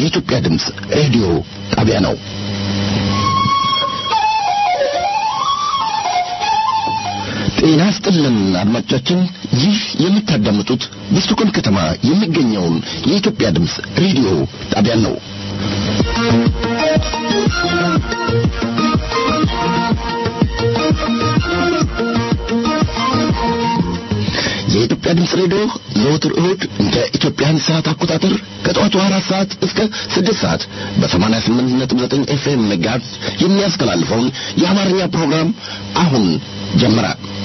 የኢትዮጵያ ድምፅ ሬዲዮ ጣቢያ ነው። ጤና ስጥልን አድማጮቻችን፣ ይህ የምታዳምጡት በስቶኮልም ከተማ የሚገኘውን የኢትዮጵያ ድምፅ ሬዲዮ ጣቢያ ነው። የኢትዮጵያ ድምፅ ሬዲዮ ዘወትር እሁድ እንደ ኢትዮጵያን ሰዓት አቆጣጠር ከጠዋቱ አራት ሰዓት እስከ ስድስት ሰዓት በሰማንያ ስምንት ነጥብ ዘጠኝ ኤፍኤም ጋዝ የሚያስተላልፈውን የአማርኛ ፕሮግራም አሁን ጀመረ።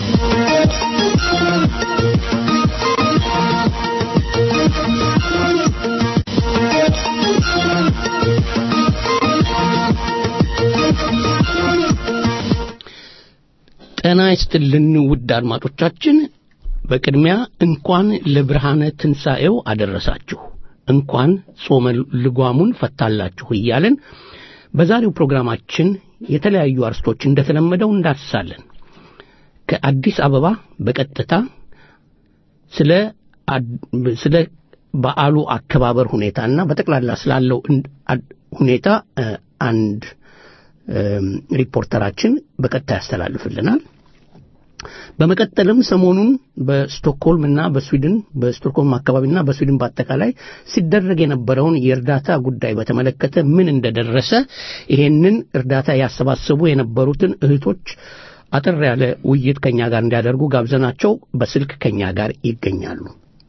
ጤና ይስጥልን ውድ አድማጮቻችን፣ በቅድሚያ እንኳን ለብርሃነ ትንሣኤው አደረሳችሁ፣ እንኳን ጾመ ልጓሙን ፈታላችሁ እያለን በዛሬው ፕሮግራማችን የተለያዩ አርስቶች እንደተለመደው እንዳስሳለን። ከአዲስ አበባ በቀጥታ ስለ ስለ በዓሉ አከባበር ሁኔታና በጠቅላላ ስላለው ሁኔታ አንድ ሪፖርተራችን በቀጥታ ያስተላልፍልናል። በመቀጠልም ሰሞኑን በስቶክሆልም እና በስዊድን በስቶክሆልም አካባቢና በስዊድን በአጠቃላይ ሲደረግ የነበረውን የእርዳታ ጉዳይ በተመለከተ ምን እንደደረሰ ይሄንን እርዳታ ያሰባሰቡ የነበሩትን እህቶች አጠር ያለ ውይይት ከኛ ጋር እንዲያደርጉ ጋብዘናቸው በስልክ ከኛ ጋር ይገኛሉ።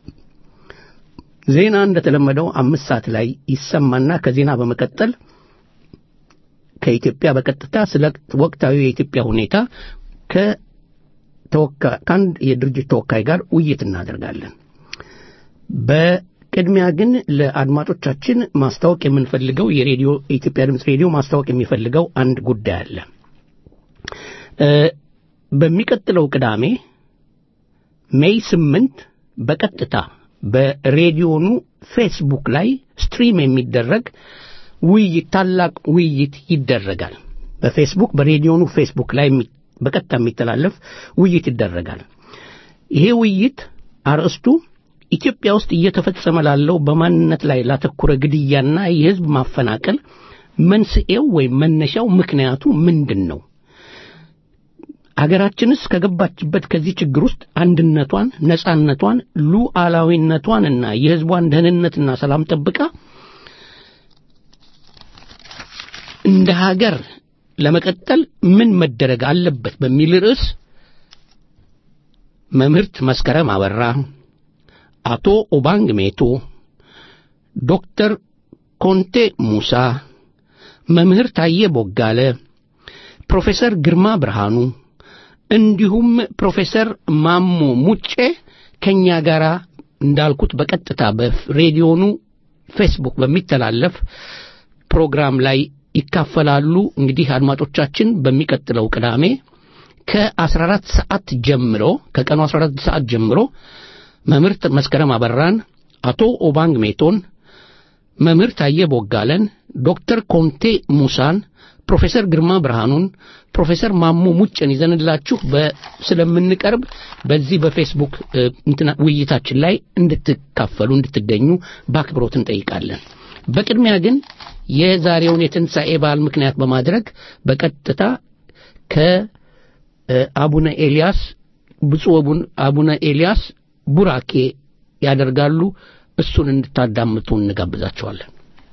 ዜና እንደተለመደው አምስት ሰዓት ላይ ይሰማና ከዜና በመቀጠል ከኢትዮጵያ በቀጥታ ስለ ወቅታዊ የኢትዮጵያ ሁኔታ ከአንድ የድርጅት ተወካይ ጋር ውይይት እናደርጋለን። በቅድሚያ ግን ለአድማጮቻችን ማስታወቅ የምንፈልገው የሬዲዮ የኢትዮጵያ ድምፅ ሬዲዮ ማስታወቅ የሚፈልገው አንድ ጉዳይ አለ። በሚቀጥለው ቅዳሜ ሜይ ስምንት በቀጥታ በሬዲዮኑ ፌስቡክ ላይ ስትሪም የሚደረግ ውይይት ታላቅ ውይይት ይደረጋል። በፌስቡክ በሬዲዮኑ ፌስቡክ ላይ በቀጥታ የሚተላለፍ ውይይት ይደረጋል። ይሄ ውይይት አርዕስቱ ኢትዮጵያ ውስጥ እየተፈጸመ ላለው በማንነት ላይ ላተኮረ ግድያና የሕዝብ ማፈናቀል መንስኤው ወይም መነሻው ምክንያቱ ምንድን ነው? አገራችንስ ከገባችበት ከዚህ ችግር ውስጥ አንድነቷን፣ ነጻነቷን፣ ሉዓላዊነቷንና የሕዝቧን ደህንነትና ሰላም ጠብቃ እንደ ሀገር ለመቀጠል ምን መደረግ አለበት በሚል ርዕስ መምህርት መስከረም አበራ፣ አቶ ኦባንግ ሜቶ፣ ዶክተር ኮንቴ ሙሳ፣ መምህር ታዬ ቦጋለ፣ ፕሮፌሰር ግርማ ብርሃኑ እንዲሁም ፕሮፌሰር ማሞ ሙጬ ከኛ ጋር እንዳልኩት በቀጥታ በሬዲዮኑ ፌስቡክ በሚተላለፍ ፕሮግራም ላይ ይካፈላሉ። እንግዲህ አድማጮቻችን በሚቀጥለው ቅዳሜ ከ14 ሰዓት ጀምሮ ከቀኑ 14 ሰዓት ጀምሮ መምህርት መስከረም አበራን፣ አቶ ኦባንግ ሜቶን፣ መምህር ታየ ቦጋለን፣ ዶክተር ኮንቴ ሙሳን፣ ፕሮፌሰር ግርማ ብርሃኑን፣ ፕሮፌሰር ማሞ ሙጭን ይዘንላችሁ ስለምንቀርብ በዚህ በፌስቡክ ውይይታችን ላይ እንድትካፈሉ እንድትገኙ በአክብሮት እንጠይቃለን። በቅድሚያ ግን የዛሬውን የትንሣኤ በዓል ምክንያት በማድረግ በቀጥታ ከአቡነ ኤልያስ ብፁዕ አቡነ ኤልያስ ቡራኬ ያደርጋሉ። እሱን እንድታዳምጡ እንጋብዛቸዋለን።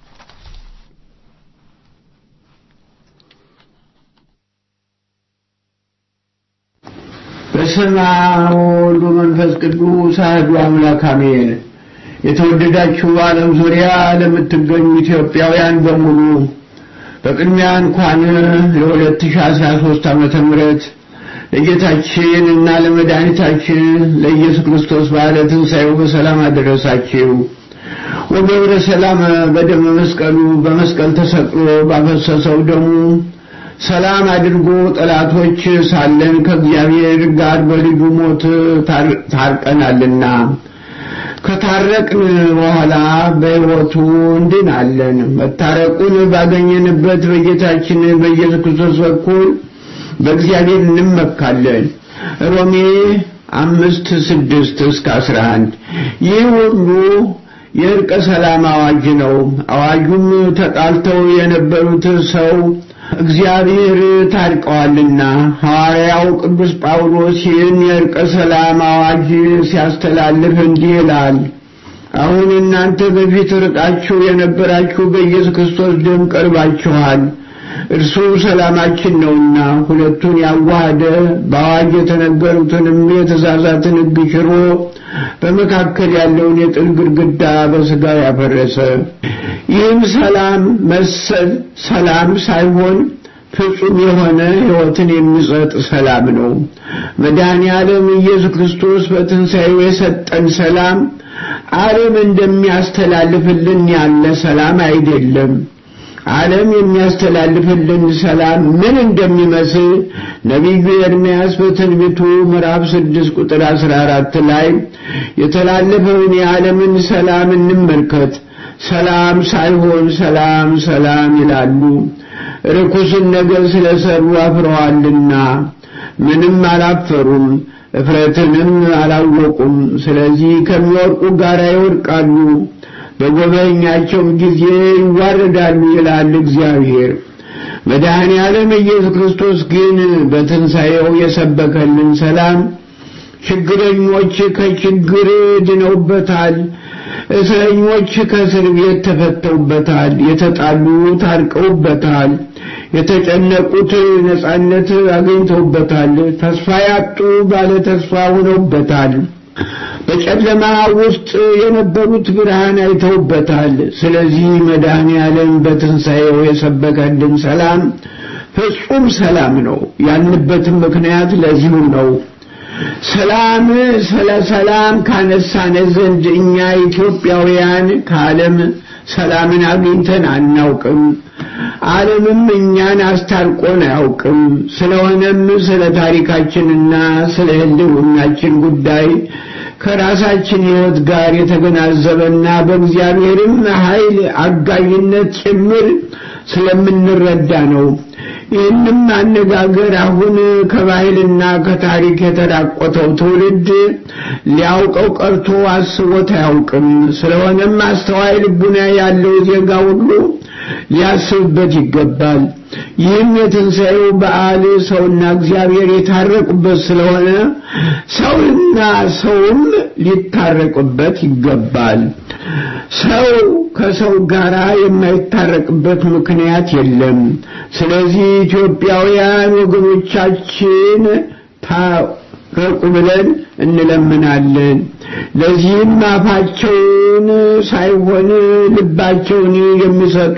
በስመ አብ ወወልድ ወመንፈስ ቅዱስ አሐዱ አምላክ አሜን። የተወደዳችሁ በዓለም ዙሪያ ለምትገኙ ኢትዮጵያውያን በሙሉ በቅድሚያ እንኳን ለ2013 ዓመተ ምህረት ለጌታችን እና ለመድኃኒታችን ለኢየሱስ ክርስቶስ በዓለ ትንሣኤው በሰላም አደረሳችሁ። ወገብረ ሰላም በደመ መስቀሉ በመስቀል ተሰቅሎ ባፈሰሰው ደሙ ሰላም አድርጎ ጠላቶች ሳለን ከእግዚአብሔር ጋር በልጁ ሞት ታርቀናልና ከታረቅን በኋላ በሕይወቱ እንድናለን። መታረቁን ባገኘንበት በጌታችን በኢየሱስ ክርስቶስ በኩል በእግዚአብሔር እንመካለን። ሮሜ አምስት ስድስት እስከ አስራ አንድ ይህ ሁሉ የእርቀ ሰላም አዋጅ ነው። አዋጁም ተጣልተው የነበሩት ሰው እግዚአብሔር ታርቀዋልና ሐዋርያው ቅዱስ ጳውሎስ ይህን የእርቀ ሰላም አዋጅ ሲያስተላልፍ እንዲህ ይላል። አሁን እናንተ በፊት ርቃችሁ የነበራችሁ በኢየሱስ ክርስቶስ ደም ቀርባችኋል። እርሱ ሰላማችን ነውና ሁለቱን ያዋሃደ በአዋጅ የተነገሩትንም የትእዛዛትን ሕግ ሽሮ በመካከል ያለውን የጥል ግድግዳ በሥጋ ያፈረሰ ይህም ሰላም መሰል ሰላም ሳይሆን ፍጹም የሆነ ሕይወትን የሚሰጥ ሰላም ነው። መድኃኔ ዓለም ኢየሱስ ክርስቶስ በትንሣኤው የሰጠን ሰላም ዓለም እንደሚያስተላልፍልን ያለ ሰላም አይደለም። ዓለም የሚያስተላልፍልን ሰላም ምን እንደሚመስል ነቢዩ ኤርምያስ በትንቢቱ ምዕራፍ ስድስት ቁጥር አስራ አራት ላይ የተላለፈውን የዓለምን ሰላም እንመልከት። ሰላም ሳይሆን ሰላም ሰላም ይላሉ። ርኩስን ነገር ስለሰሩ አፍረዋልና ምንም አላፈሩም፣ እፍረትንም አላወቁም። ስለዚህ ከሚወርቁ ጋር ይወድቃሉ በጎበኛቸውም ጊዜ ይዋረዳሉ ይላል እግዚአብሔር። መድኃኔ ዓለም ኢየሱስ ክርስቶስ ግን በትንሣኤው የሰበከልን ሰላም ችግረኞች ከችግር ድነውበታል፣ እስረኞች ከእስር ቤት ተፈተውበታል፣ የተጣሉ ታርቀውበታል፣ የተጨነቁት ነጻነት አግኝተውበታል፣ ተስፋ ያጡ ባለ ተስፋ ሆነውበታል። በጨለማ ውስጥ የነበሩት ብርሃን አይተውበታል። ስለዚህ መድኃኔ ዓለም በትንሣኤው የሰበከልን ሰላም ፍጹም ሰላም ነው። ያልንበትም ምክንያት ለዚሁ ነው። ሰላም ስለ ሰላም ካነሳነ ዘንድ እኛ ኢትዮጵያውያን ከዓለም ሰላምን አግኝተን አናውቅም። ዓለምም እኛን አስታርቆን አያውቅም። ስለሆነም ስለ ታሪካችንና ስለ ሕልውናችን ጉዳይ ከራሳችን ሕይወት ጋር የተገናዘበና በእግዚአብሔርም ኃይል አጋዥነት ጭምር ስለምንረዳ ነው። ይህንም አነጋገር አሁን ከባህልና ከታሪክ የተራቆተው ትውልድ ሊያውቀው ቀርቶ አስቦት አያውቅም። ስለሆነም አስተዋይ ልቡና ያለው ዜጋ ሁሉ ሊያስብበት ይገባል። ይህም የትንሣኤው በዓል ሰውና እግዚአብሔር የታረቁበት ስለሆነ ሰውና ሰውም ሊታረቁበት ይገባል። ሰው ከሰው ጋር የማይታረቅበት ምክንያት የለም። ስለዚህ ኢትዮጵያውያን ወገኖቻችን ታረቁ ብለን እንለምናለን። ለዚህም አፋቸውን ሳይሆን ልባቸውን የሚሰጡ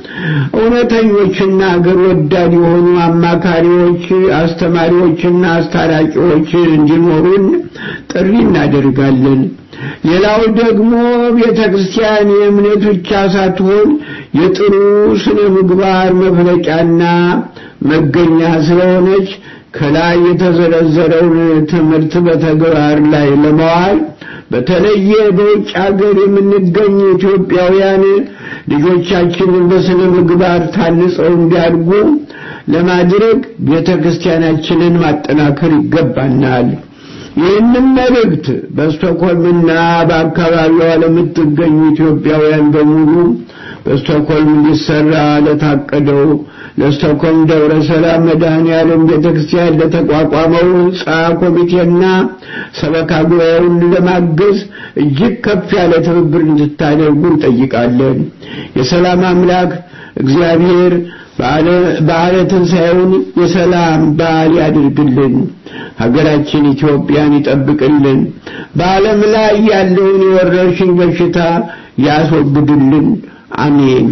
እውነተኞችና አገር ወዳድ የሆኑ አማካሪዎች፣ አስተማሪዎችና አስታራቂዎች እንዲኖሩን ጥሪ እናደርጋለን። ሌላው ደግሞ ቤተ ክርስቲያን የእምነት ብቻ ሳትሆን የጥሩ ስነ ምግባር መፍለቂያና መገኛ ስለሆነች ከላይ የተዘረዘረውን ትምህርት በተግባር ላይ ለመዋል በተለየ በውጭ ሀገር የምንገኝ ኢትዮጵያውያን ልጆቻችንን በስነ ምግባር ታንጸው እንዲያድጉ ለማድረግ ቤተ ክርስቲያናችንን ማጠናከር ይገባናል። ይህንም መልእክት በስቶኮልምና በአካባቢዋ ለምትገኙ ኢትዮጵያውያን በሙሉ በስቶኮልም ሊሰራ ለታቀደው ለስቶኮልም ደብረ ሰላም መድኃኔ ዓለም ቤተ ክርስቲያን ለተቋቋመው ሕንፃ ኮሚቴና ሰበካ ጉባኤውን ለማገዝ እጅግ ከፍ ያለ ትብብር እንድታደርጉ እንጠይቃለን። የሰላም አምላክ እግዚአብሔር በዓለ ትንሣኤውን የሰላም በዓል ያድርግልን። ሀገራችን ኢትዮጵያን ይጠብቅልን። በዓለም ላይ ያለውን የወረርሽኝ በሽታ ያስወግድልን። አሜን።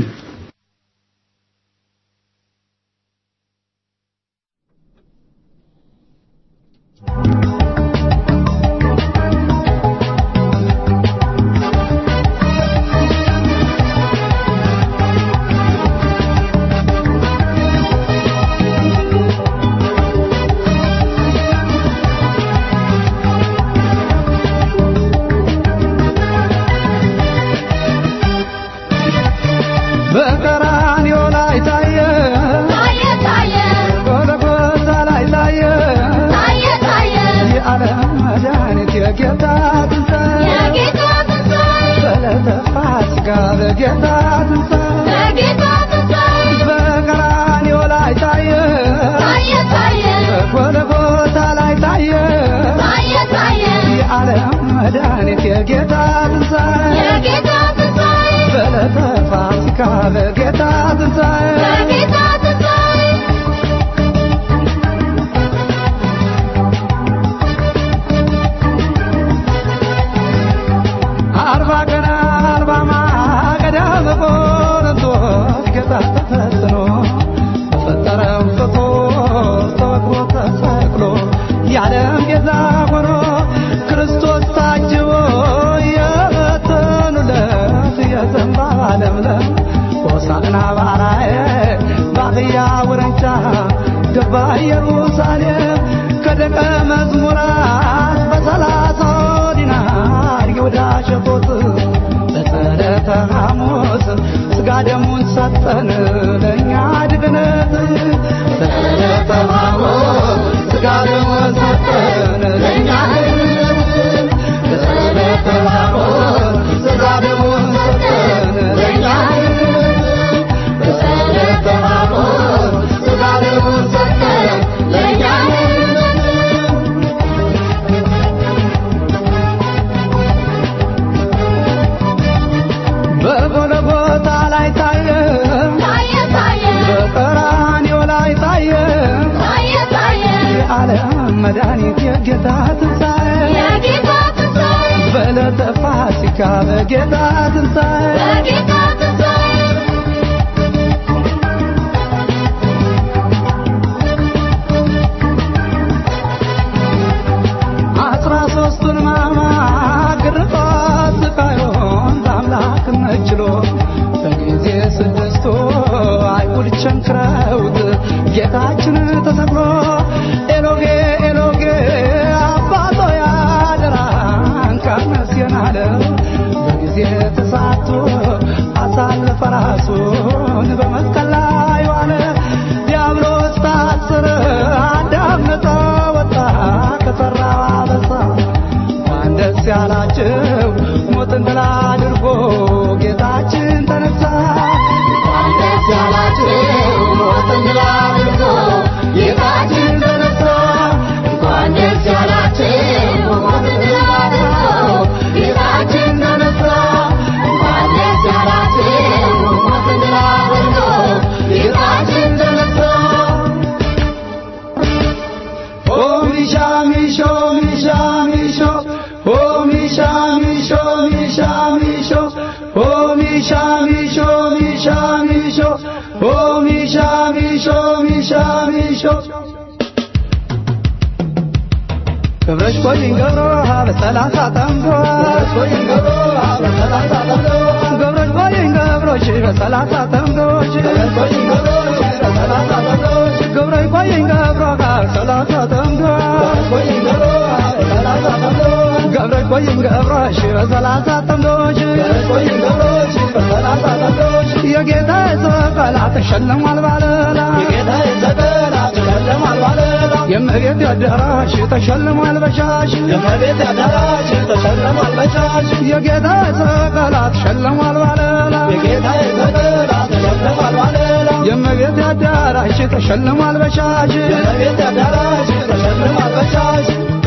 በቀራንዮ ላይ ታየ ታየ ታየ ጎልጎታ ላይ ታየ ታየ ታየ የዓለም መድኃኒት የጌታ ትንሣኤ የጌታ ትንሣኤ በዕለተ ፋሲካ በጌታ ትንሣኤ በጌታ ትንሣኤ በቀራንዮ ላይ ታየ ታየ ታየ በጎልጎታ ላይ ታየ ታየ ታየ የዓለም መድኃኒት የጌታ ትንሣኤ የጌታ ትንሣኤ በዕለተ ፋሲካ በጌታ ትንሣኤ በጌታ ትንሣኤ አርባ ቀን አርባ ማገዳ በቆሮንቶስ ጌታ ተፈትኖ ፈጠረም ፍቶ ተወግሮ ተሰቅሎ የዓለም ቤዛ ሆኖ ክርስቶስ ታጅቦ የበተኑለት የዘንባባ ለምለም ሆሳዕና ባራዬ በአህያ ውርንጫ ገባ ኢየሩሳሌም ከደቀ መዝሙራት በሰላሳው ዲናር ይሁዳ ሸጦት በጸለተ ሐሙስ ሥጋ ደሙን ሰጠን ለእኛ ድግነት በጸለተ ሐሙስ ሥጋ ደሙን ሰጠን ለእኛ ድግነት በጸለተ ሐሙስ ሥጋ ደሙን ሰጠን ለእኛ ድግነት በጸለተ ሐሙስ ሥጋ ደሙን ሰጠን ለእኛ ድግነት በጎልጎታ ላይ ታየ ታየ ታየ በቀራንዮ ላይ ታየ ታየ ታየ የዓለም መድኃኒት የጌታ ትንሣኤ የጌታ ትንሣኤ በዕለተ ፋሲካ በጌታ ትንሣኤ በጌታ ትንሣኤ አስራ ሦስቱን ሕማማት ግርፋት ስቃዩን በአምላክነት ችሎ በጊዜ ስድስቱ አይሁድ ቸንክረውት ጌታችን ተሰቅሎ ኤሎጌ ኤሎጌ አባቶ ያደራን ካነስየን አለ በጊዜ ተሳቶ አሳለፈ ራሱን በመስቀል ላይ ዋለ ዲያብሎስ ታስረ አዳም ነፃ ወጣ ከሠራው አበሳ እንኳን ደስ ያላችሁ ሞትን ድል አድርጎ ጌታችን ተነሳ እንኳን ደስ ያላችሁ ሞትን ድል አድርጎ ጌታችን ተነሳ እንኳን ደስ ያላችሁ ሞትን ድል አድርጎ ጌታችን ተነሳ እንኳን ደስ ያላችሁ ሞትን ድል አድርጎ ጌታችን ተነሳ Oh, Misha, Misho, Misha, Misho. Oh, Misha, Misho, Misha, Misho. Oh, Misha, Misho, Misha, Misho. Oh, Misha, Misho, Misha, Misho. ገብረሽ ቆይኝ ገብሮ በሰላሳ ጠምዶ ገብረሽ ቆይኝ ገብሮ በሰላሳ ጠምዶ ገብረሽ ቆይኝ ገብሮሽ በሰላሳ ጠምዶሽ ገብረሽ ቆይኝ ገብሮሽ በሰላሳ ጠምዶሽ ገብረሽ ቆይኝ ገብሮ በሰላሳ ጠምዶ ቆይኝ ገብሮ በሰላሳ ጠምዶ ገብረሽ ቆይኝ ገብሮሽ በሰላሳ ጠምዶሽ ገብረሽ ቆይኝ ገብሮሽ በሰላሳ ጠምዶሽ የጌታ ሰቀላ ተሸልሟል ባለላ የጌታ ሰቀላ ተሸልሟል ባለላ የመሬት አዳራሽ ተሸልሟል በሻሽ የመሬት አዳራሽ ተሸልሟል በሻሽ የጌታ ሰቀላ ተሸልሟል ባለላ የጌታ ሰቀላ ተሸልሟል ባለላ የመሬት አዳራሽ ተሸልሟል በሻሽ የመሬት አዳራሽ ተሸልሟል በሻሽ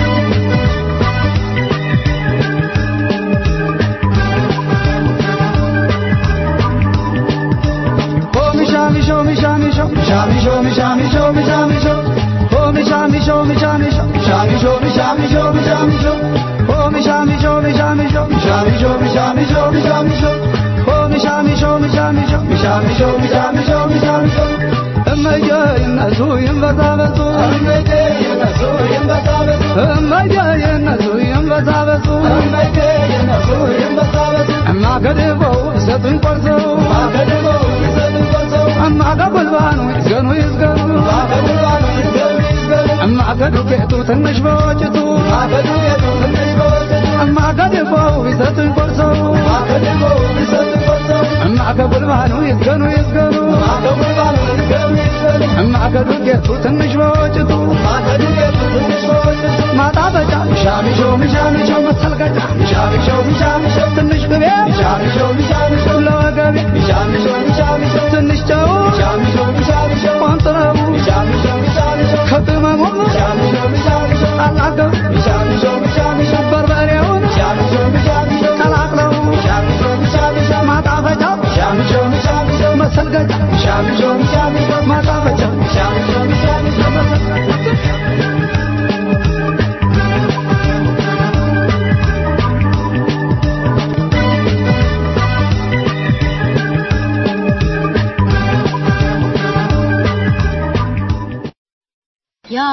Oh, Misha, Misho, Misha, Misho, Misha, Misho, Misha, Misho, Misha, Misho. Oh, Misha, Misho, Misha, Misho, Misha, Misho, Misha, Misho, Misha, Misho. Oh, Misha, Misho, Misha, Misho, Misha, Misho, Misha, Misho, Misha, Misho. Oh, Misha, Misho, Misha, Misho, Misha, Misho, Misha, Misho, Misha, Misho. እመዬ ይነሱ ይንበዛበዙ እመዬ ይነሱ ይንበዛበዙ እመዬ ይነሱ ይንበዛበዙ እመዬ ይነሱ ይንበዛበዙ እማገድበው ይሰጡኝ ቆርሰው እማገድበው ይሰጡኝ ቆርሰው እማገጉልባኑ ይዝገኑ ይዝገኑ እማገጉልባኑ ይዝገኑ ይዝገኑ እማገዱ ጌጡ ትንሽ በወጭቱ እማገዱ ጌጡ ትንሽ በወጭቱ እማገድበው ይሰጡኝ ቆርሰው እማገድበው ይሰጡኝ ቆርሰው እማገጉልባኑ ይዝገኑ ይዝገኑ እማገጉልባኑ ይዝገኑ ይዝገኑ እማገዱ ጌጡ ትንሽ በወጭቱ እማገዱ ጌጡ ትንሽ በወጭቱ ማጣበጫ ሚሻ ሚሾ ሚሻ ሚሾ መሰልቀጫ ሚሻ ሚሾ ሚሻ ሚሾ ትንሽ ቅቤ ሚሻ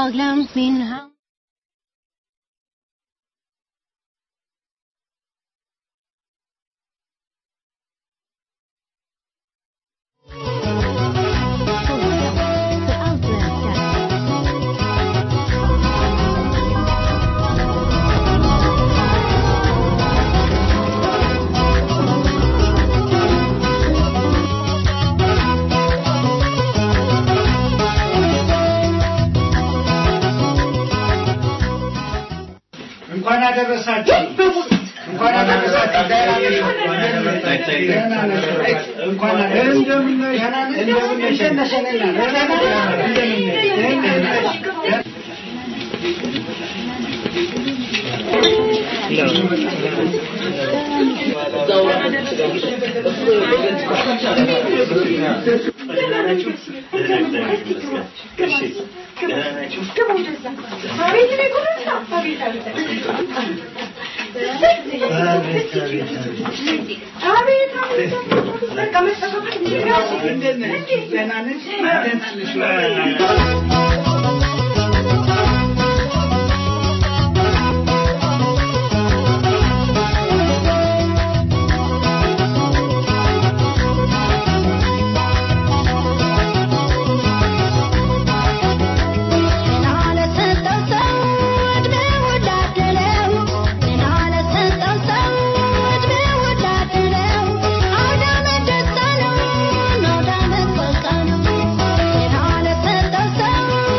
har glömt min hand för allt du älskar. እንኳን አደረሳችሁ እንኳን አደረሳችሁ ደህና ነሽ? እንኳን አደረሳችሁ እንደምን ነሽ? እንደምን ነሽ? ደህና ነሽ? እንደምን ነሽ? Thank you.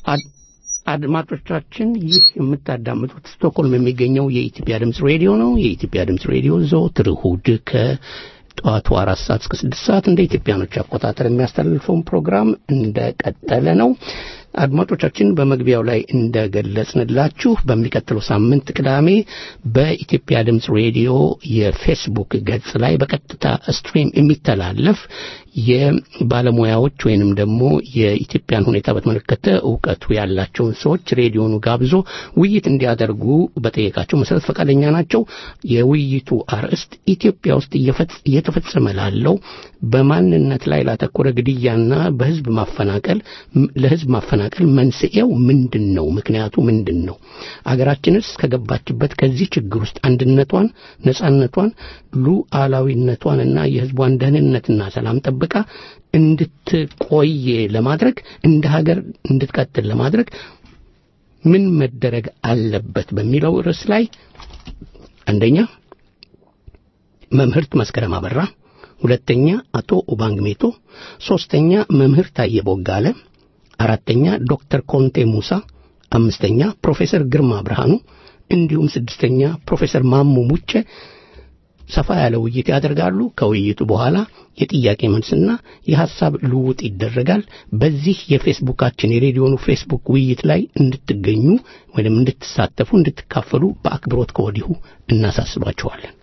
አድ- አድማጮቻችን ይህ የምታዳምጡት ስቶክሆልም የሚገኘው የኢትዮጵያ ድምፅ ሬዲዮ ነው። የኢትዮጵያ ድምፅ ሬዲዮ ዘወትር እሁድ ከጠዋቱ አራት ሰዓት እስከ ስድስት ሰዓት እንደ ኢትዮጵያኖች አቆጣጠር የሚያስተላልፈውን ፕሮግራም እንደቀጠለ ነው። አድማጮቻችን በመግቢያው ላይ እንደገለጽንላችሁ በሚቀጥለው ሳምንት ቅዳሜ በኢትዮጵያ ድምፅ ሬዲዮ የፌስቡክ ገጽ ላይ በቀጥታ ስትሪም የሚተላለፍ የባለሙያዎች ወይንም ደግሞ የኢትዮጵያን ሁኔታ በተመለከተ እውቀቱ ያላቸውን ሰዎች ሬዲዮኑ ጋብዞ ውይይት እንዲያደርጉ በጠየቃቸው መሰረት ፈቃደኛ ናቸው። የውይይቱ አርዕስት ኢትዮጵያ ውስጥ እየፈጽ- እየተፈጸመ ላለው በማንነት ላይ ላተኮረ ግድያና በህዝብ ማፈናቀል ም- ለህዝብ ማፈናቀል መንስኤው ምንድን ነው? ምክንያቱ ምንድን ነው? አገራችንስ ከገባችበት ከዚህ ችግር ውስጥ አንድነቷን፣ ነጻነቷን፣ ሉዓላዊነቷንና የህዝቧን ደህንነትና ሰላም ጠብቃ እንድትቆይ ለማድረግ እንደ ሀገር እንድትቀጥል ለማድረግ ምን መደረግ አለበት በሚለው ርዕስ ላይ አንደኛ መምህርት መስከረም አበራ፣ ሁለተኛ አቶ ኦባንግ ሜቶ፣ ሶስተኛ መምህር ታየ ቦጋለ፣ አራተኛ ዶክተር ኮንቴ ሙሳ፣ አምስተኛ ፕሮፌሰር ግርማ ብርሃኑ እንዲሁም ስድስተኛ ፕሮፌሰር ማሞ ሙጬ ሰፋ ያለ ውይይት ያደርጋሉ። ከውይይቱ በኋላ የጥያቄ መልስና የሐሳብ ልውውጥ ይደረጋል። በዚህ የፌስቡካችን የሬዲዮኑ ፌስቡክ ውይይት ላይ እንድትገኙ ወይም እንድትሳተፉ እንድትካፈሉ በአክብሮት ከወዲሁ እናሳስባችኋለን።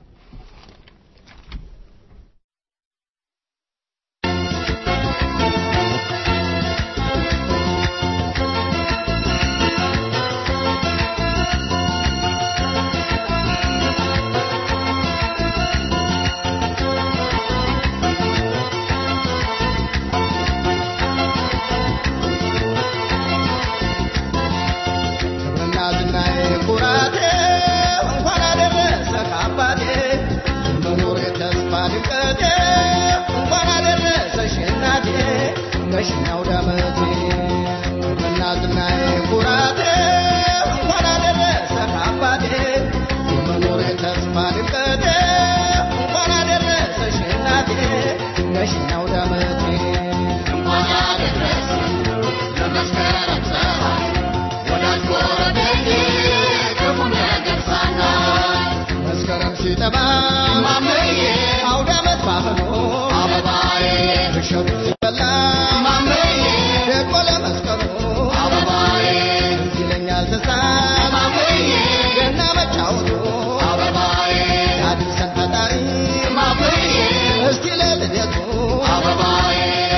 እናትናዬ ኩራቴ እንኳን አደረሰ ከአባቴ መኖር የተስፋ ድምቀቴ እንኳን አደረሰሽ እናቴ ነሽኛው ዳመቴ እናትናዬ ኩራቴ እንኳን አደረሰ ከአባቴ መኖር የተስፋ ድምቀቴ እንኳን አደረሰሽ እናቴ ነሽኛው ዳመቴ እንኳን አደረሰ ለመስከረም ፀሐይ ወዳጅ ጎረቤቴ ክፉ ነገር ሳናይ መስከረም ሲጠባ ማመዬ አውደ ዓመት ባህሎ አበባዬ እሸቱ ሲበላ ማመዬ ደግሞ ለመስቀሉ አበባዬ ትዝ ይለኛል ትዝታ ማመዬ ገና መጫወቱ አበባዬ ያድርሰን ፈጣሪ ማመዬ እስቲ ለልደቱ አበባዬ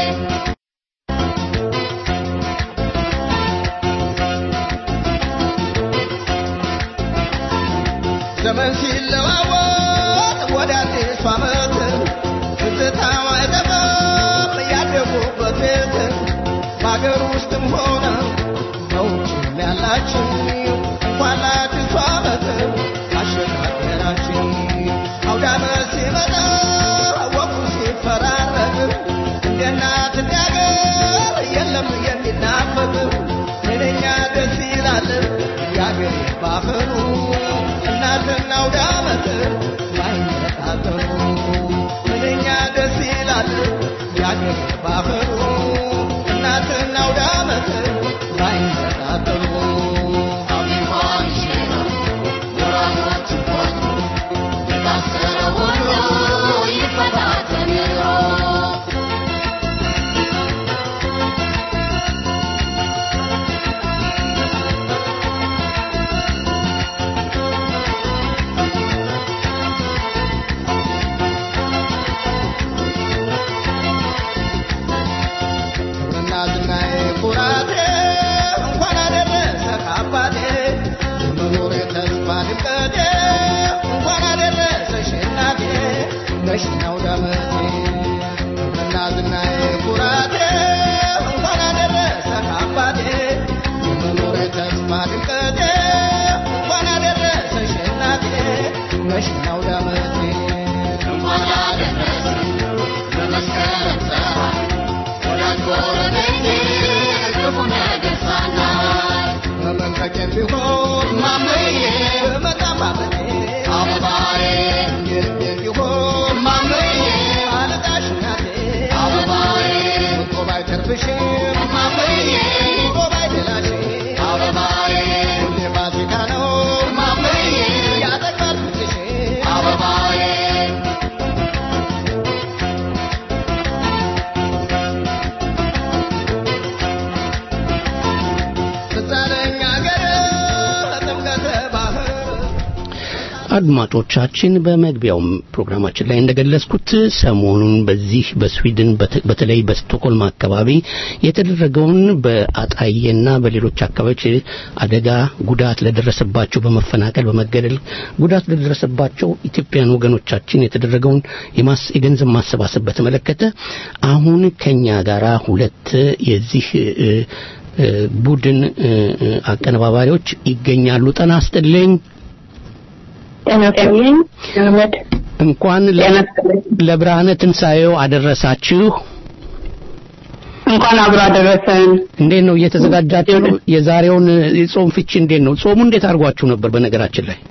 ዘመን ሲለዋወጥ ወደ አዲሱ ዓመት ትዝታው አይጠፋም ያደጉበት ቤት በአገር ውስጥም ሆነ በውጭም ያላችሁ እንኳን ለአዲሱ ዓመት አሸጋገራችሁ አውደ ዓመት ሲመጣ ወቁ ሲፈራረቅ እንደ እናት እንደ አገር የለም የሚናፈቅ ምንኛ ደስ ይላል የአገር ባህሉ እናትና አውደ ዓመት ባይነጣጠሉ ምንኛ ደስ ይላል የአገር ባህሉ እናትና አውደ ዓመት ባይነጣጠሉ አቢባን ይሽራል ወራቶች ቆጥሩ የታሰረ ሁሉ ይፈታ ተምሮ እናትናዬ ኩራቴ እንኳን አደረሰ ከአባቴ የመኖር ተስፋ ድምቀቴ እንኳን አደረሰሽ እናቴ ነሽኛው ዳመቴ እናትናዬ ኩራቴ እንኳን አደረሰ ከአባቴ የመኖር ተስፋ ድምቀቴ እንኳን አደረሰሽ እናቴ ነሽኛው ዳመቴ እንኳን አደረሰ ለመስከረም ፀሐይ ወዳጅ ጎረቤቴ ክፉ ነገር ሳናይ በመንፈቄም ቢሆን ማመዬ በመጣም ባመኔ አበባዬ የልቤም ቢሆን ማመዬ አልጣሽ እናቴ አበባዬ ምቆ ባይተርፍሽም ማመዬ ኑሮ ባይደላሽም ማመዬ ያጠግባል ፍቅርሽ አበባዬ ትዛለኝ አገር ጥምቀተ ባህር አድማጮቻችን በመግቢያው ፕሮግራማችን ላይ እንደገለጽኩት ሰሞኑን በዚህ በስዊድን በተ- በተለይ በስቶክሆልም አካባቢ የተደረገውን በአጣዬና በሌሎች አካባቢዎች አደጋ ጉዳት ለደረሰባቸው በመፈናቀል በመገደል ጉዳት ለደረሰባቸው ኢትዮጵያን ወገኖቻችን የተደረገውን የማስ የገንዘብ ማሰባሰብ በተመለከተ አሁን ከኛ ጋራ ሁለት የዚህ እ፣ እ፣ ቡድን እ፣ እ፣ አቀነባባሪዎች ይገኛሉ። ጤና ይስጥልኝ። ጤና ይስጥልኝ አህመድ። እንኳን ለ- ጤና ይስጥልኝ። ለብርሃነ ትንሣኤው አደረሳችሁ። እንኳን አብሮ አደረሰን። እንዴት ነው እየተዘጋጃችሁ ነው? የዛሬውን የጾም ፍቺ እንዴት ነው? ጾሙ እንዴት አድርጓችሁ ነበር? በነገራችን ላይ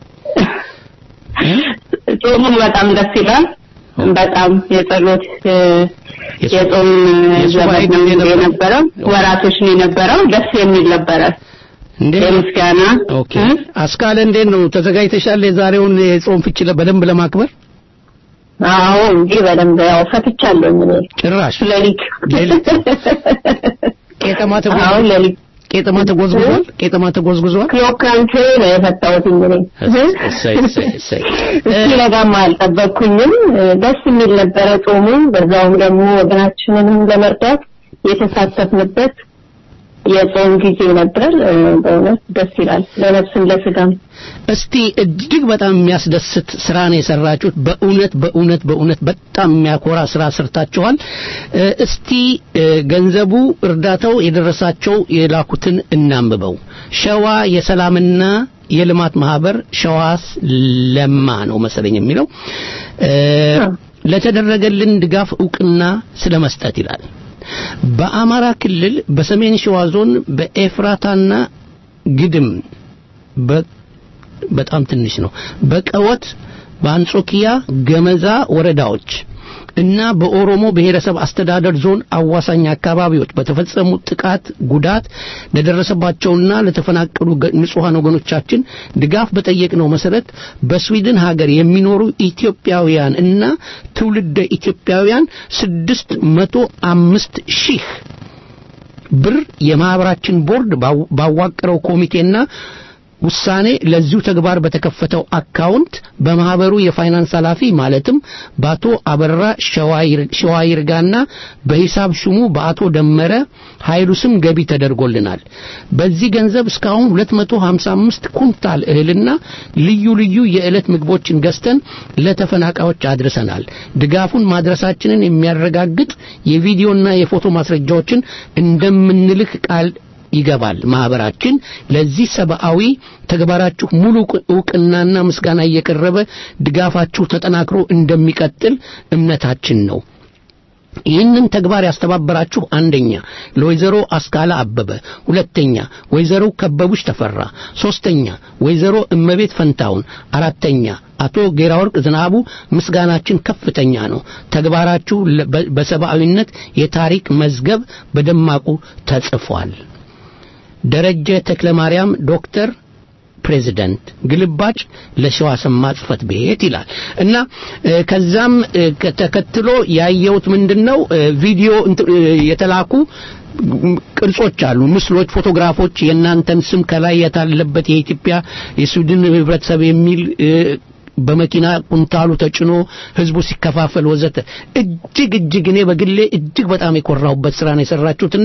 ጾሙ በጣም ደስ ይላል። በጣም የጸሎት እ፣ የጾም- የጾም የሱባኤ ዘመን ጊዜ ነው ነበር? የነበረው። ወራቶች ነው የነበረው። ደስ የሚል ነበረ። እንዴት የምስጋና ኦኬ። አስካለ እንዴት ነው ተዘጋጅተሻል? የዛሬውን የጾም ፍቺ ለ- በደንብ ለማክበር አዎ እንጂ በደንብ ያው ፈትቻለሁ እኔ ጭራሽ ሌሊት ሌሊት ቄጠማ ተጎ- አዎ ሌሊት ቄጠማ ተጎዝጉዟል። ቄጠማ ተጎዝጉዟል። ክሎካንቴ ነው የፈታሁት እንግዲህ እሰይ እሰይ እሰይ እስኪነጋማ አልጠበቅኩኝም። ደስ የሚል ነበረ ጾሙ። በዛውም ደግሞ ወገናችንንም ለመርዳት የተሳተፍንበት የጾም ጊዜ ነበር። እ፣ በእውነት ደስ ይላል ለነፍስም ለስጋም። እስቲ እጅግ በጣም የሚያስደስት ስራ ነው የሰራችሁት። በእውነት በእውነት በእውነት በጣም የሚያኮራ ስራ ሰርታችኋል። እ፣ እስቲ እ፣ ገንዘቡ እርዳታው የደረሳቸው የላኩትን እናንብበው። ሸዋ የሰላምና የልማት ማህበር ሸዋስ ለማ ነው መሰለኝ የሚለው እ፣ ለተደረገልን ድጋፍ እውቅና ስለ መስጠት ይላል። በአማራ ክልል በሰሜን ሸዋ ዞን በኤፍራታና ግድም በ በጣም ትንሽ ነው። በቀወት በአንጾኪያ ገመዛ ወረዳዎች እና በኦሮሞ ብሔረሰብ አስተዳደር ዞን አዋሳኝ አካባቢዎች በተፈጸሙ ጥቃት ጉዳት ለደረሰባቸውና ለተፈናቀሉ ገ- ንጹሐን ወገኖቻችን ድጋፍ በጠየቅነው መሰረት በስዊድን ሀገር የሚኖሩ ኢትዮጵያውያን እና ትውልደ ኢትዮጵያውያን ስድስት መቶ አምስት ሺህ ብር የማህበራችን ቦርድ ባው- ባዋቀረው ኮሚቴና ውሳኔ ለዚሁ ተግባር በተከፈተው አካውንት በማህበሩ የፋይናንስ ኃላፊ ማለትም በአቶ አበራ ሸዋይር- ሸዋይርጋና በሂሳብ ሹሙ በአቶ ደመረ ኃይሉ ስም ገቢ ተደርጎልናል። በዚህ ገንዘብ እስካሁን 255 ኩንታል እህልና ልዩ ልዩ የዕለት ምግቦችን ገዝተን ለተፈናቃዮች አድርሰናል። ድጋፉን ማድረሳችንን የሚያረጋግጥ የቪዲዮና የፎቶ ማስረጃዎችን እንደምንልክ ቃል ይገባል። ማህበራችን ለዚህ ሰብአዊ ተግባራችሁ ሙሉ እውቅናና ምስጋና እየቀረበ ድጋፋችሁ ተጠናክሮ እንደሚቀጥል እምነታችን ነው። ይህንን ተግባር ያስተባበራችሁ አንደኛ ለወይዘሮ አስካላ አበበ፣ ሁለተኛ ወይዘሮ ከበቡሽ ተፈራ፣ ሶስተኛ ወይዘሮ እመቤት ፈንታውን፣ አራተኛ አቶ ጌራወርቅ ዝናቡ ምስጋናችን ከፍተኛ ነው። ተግባራችሁ ለ- በ- በሰብአዊነት የታሪክ መዝገብ በደማቁ ተጽፏል። ደረጀ ተክለ ማርያም ዶክተር ፕሬዚደንት ግልባጭ ለሸዋ ሰማ ጽህፈት ቤት ይላል እና እ፣ ከዛም እ፣ ከ- ተከትሎ ያየሁት ምንድነው እ፣ ቪዲዮ እንት- እ፣ የተላኩ ም- ቅርጾች አሉ፣ ምስሎች፣ ፎቶግራፎች የእናንተን ስም ከላይ የታለበት የኢትዮጵያ የስዊድን ህብረተሰብ የሚል እ፣ በመኪና ቁንታሉ ተጭኖ ህዝቡ ሲከፋፈል ወዘተ እጅግ እጅግ እኔ በግሌ እጅግ በጣም የኮራሁበት ስራ ነው የሰራችሁትና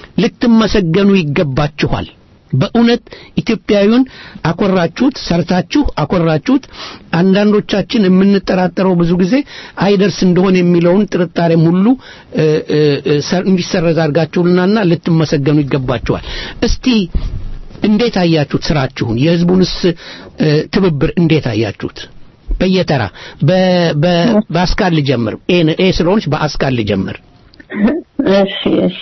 ልትመሰገኑ ይገባችኋል። በእውነት ኢትዮጵያዊውን አኮራችሁት፣ ሰርታችሁ አኮራችሁት። አንዳንዶቻችን የምንጠራጠረው ብዙ ጊዜ አይደርስ እንደሆነ የሚለውን ጥርጣሬም ሁሉ እ፣ እ፣ እ፣ ሰር- እንዲሰረዝ አድርጋችሁልናና ልትመሰገኑ ይገባችኋል። እስቲ እንዴት አያችሁት ስራችሁን? የህዝቡንስ እ፣ ትብብር እንዴት አያችሁት? በየተራ በ- በ- በአስካል ልጀምር። ኤ ኤ ስለሆነች በአስካል ልጀምር። እሺ እሺ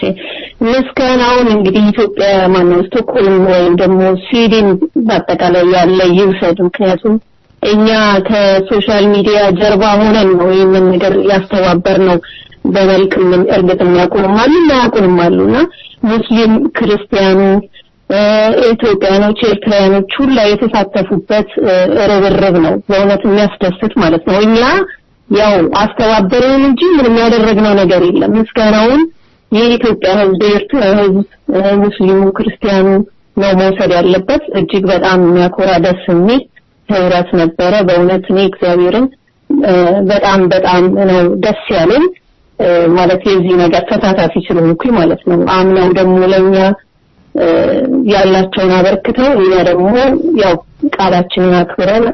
ምስጋናውን እንግዲህ ኢትዮጵያ ማነው ስቶክሆልም ወይም ደግሞ ስዊድን በአጠቃላይ ያለ ይውሰድ። ምክንያቱም እኛ ከሶሻል ሚዲያ ጀርባ ሆነን ነው ይህንን ነገር ያስተባበር ነው። በመልክ ምን እርግጥ የሚያውቁንም አሉ የማያውቁንም አሉና ሙስሊም ክርስቲያኑ እ፣ ኢትዮጵያኖች፣ ኤርትራውያኖች ሁላ የተሳተፉበት እ፣ ርብርብ ነው። በእውነት የሚያስደስት ማለት ነው። እኛ ያው አስተባበረን እንጂ ምንም ያደረግነው ነገር የለም። ምስጋናውን የኢትዮጵያ ሕዝብ፣ የኤርትራ ሕዝብ፣ እ፣ ሙስሊሙ፣ ክርስቲያኑ ነው መውሰድ ያለበት። እጅግ በጣም የሚያኮራ ደስ የሚል ህብረት ነበረ። በእውነት እኔ እግዚአብሔርን እ፣ በጣም በጣም ነው ደስ ያለኝ እ፣ ማለት የዚህ ነገር ተሳታፊ ስለሆንኩኝ ማለት ነው። አምነው ደግሞ ለእኛ እ፣ ያላቸውን አበርክተው እኛ ደግሞ ያው ቃላችንን አክብረን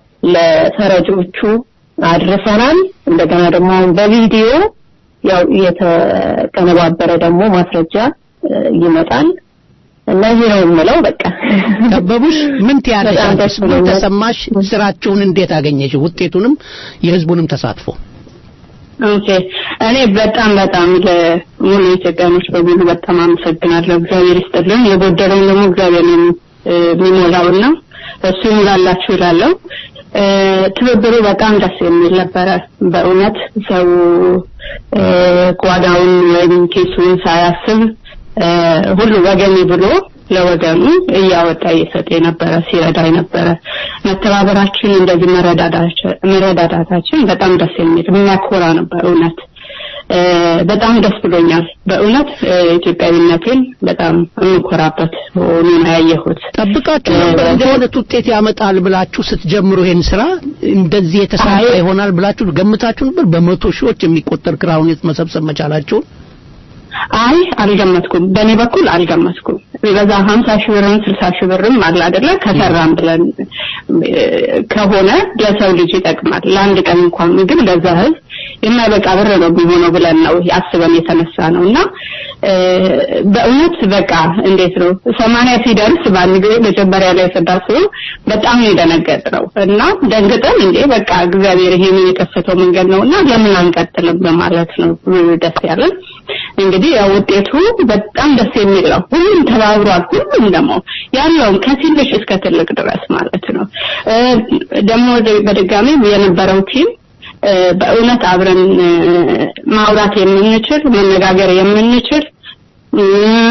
ለተረጆቹ አድርሰናል። እንደገና ደግሞ አሁን በቪዲዮ ያው የተቀነባበረ ደግሞ ማስረጃ እ፣ ይመጣል እና ይህ ነው የምለው በቃ ከበቡሽ ምን ትያለሽ? በጣም ደስ ምን ብሎኛል። ተሰማሽ? ስራቸውን እንዴት አገኘሽ? ውጤቱንም የህዝቡንም ተሳትፎ ኦኬ እኔ በጣም በጣም ለሙሉ ኢትዮጵያኖች በሙሉ በጣም አመሰግናለሁ። እግዚአብሔር ይስጥልን። የጎደለውን ደግሞ እግዚአብሔር ነው እ፣ የሚሞላውና እሱ ይሙላላችሁ እላለሁ። እ፣ ትብብሩ በጣም ደስ የሚል ነበረ። በእውነት ሰው እ፣ ጓዳውን ወይም ኬሱን ሳያስብ እ፣ ሁሉ ወገኔ ብሎ ለወገኑ እያወጣ እየሰጠ የነበረ ሲረዳ የነበረ መተባበራችን እንደዚህ መረዳዳችን መረዳዳታችን በጣም ደስ የሚል የሚያኮራ ነበር። እውነት እ፣ በጣም ደስ ብሎኛል። በእውነት እ፣ ኢትዮጵያዊነቴን በጣም የምኮራበት ሆኖ ነው ያየሁት። ጠብቃችሁ ነበር እንዲህ አይነት ውጤት ያመጣል ብላችሁ ስትጀምሩ ይሄን ስራ እንደዚህ የተሳካ ይሆናል ብላችሁ ገምታችሁ ነበር? በመቶ ሺዎች የሚቆጠር ክራውን መሰብሰብ መቻላችሁን አይ አልገመትኩም። በእኔ በኩል አልገመትኩም። በዛ ሀምሳ ሺህ ብርም ስልሳ ሺህ ብርም አለ አይደለ ከሰራም ብለን እ፣ ከሆነ ለሰው ልጅ ይጠቅማል። ለአንድ ቀን እንኳን ምግብ ለዛ ህዝብ የማይበቃ ብር ነው የሚሆነው ብለን ነው አስበን የተነሳ ነው እና እ፣ በእውነት በቃ እንዴት ነው ሰማንያ ሲደርስ በአንድ ጊዜ መጀመሪያ ላይ ስናስበው በጣም ነው የደነገጥነው እና ደንግጠን እንዴ በቃ እግዚአብሔር ይሄንን የከፈተው መንገድ ነው እና ለምን አንቀጥልም በማለት ነው ደስ ያለን። እንግዲህ ያው ውጤቱ በጣም ደስ የሚል ነው። ሁሉም ተባብሯል። ሁሉም ደግሞ ያለውም ከትንሽ እስከ ትልቅ ድረስ ማለት ነው። እ፣ ደግሞ በድጋሚ የነበረው ቲም እ፣ በእውነት አብረን እ፣ ማውራት የምንችል መነጋገር የምንችል እ፣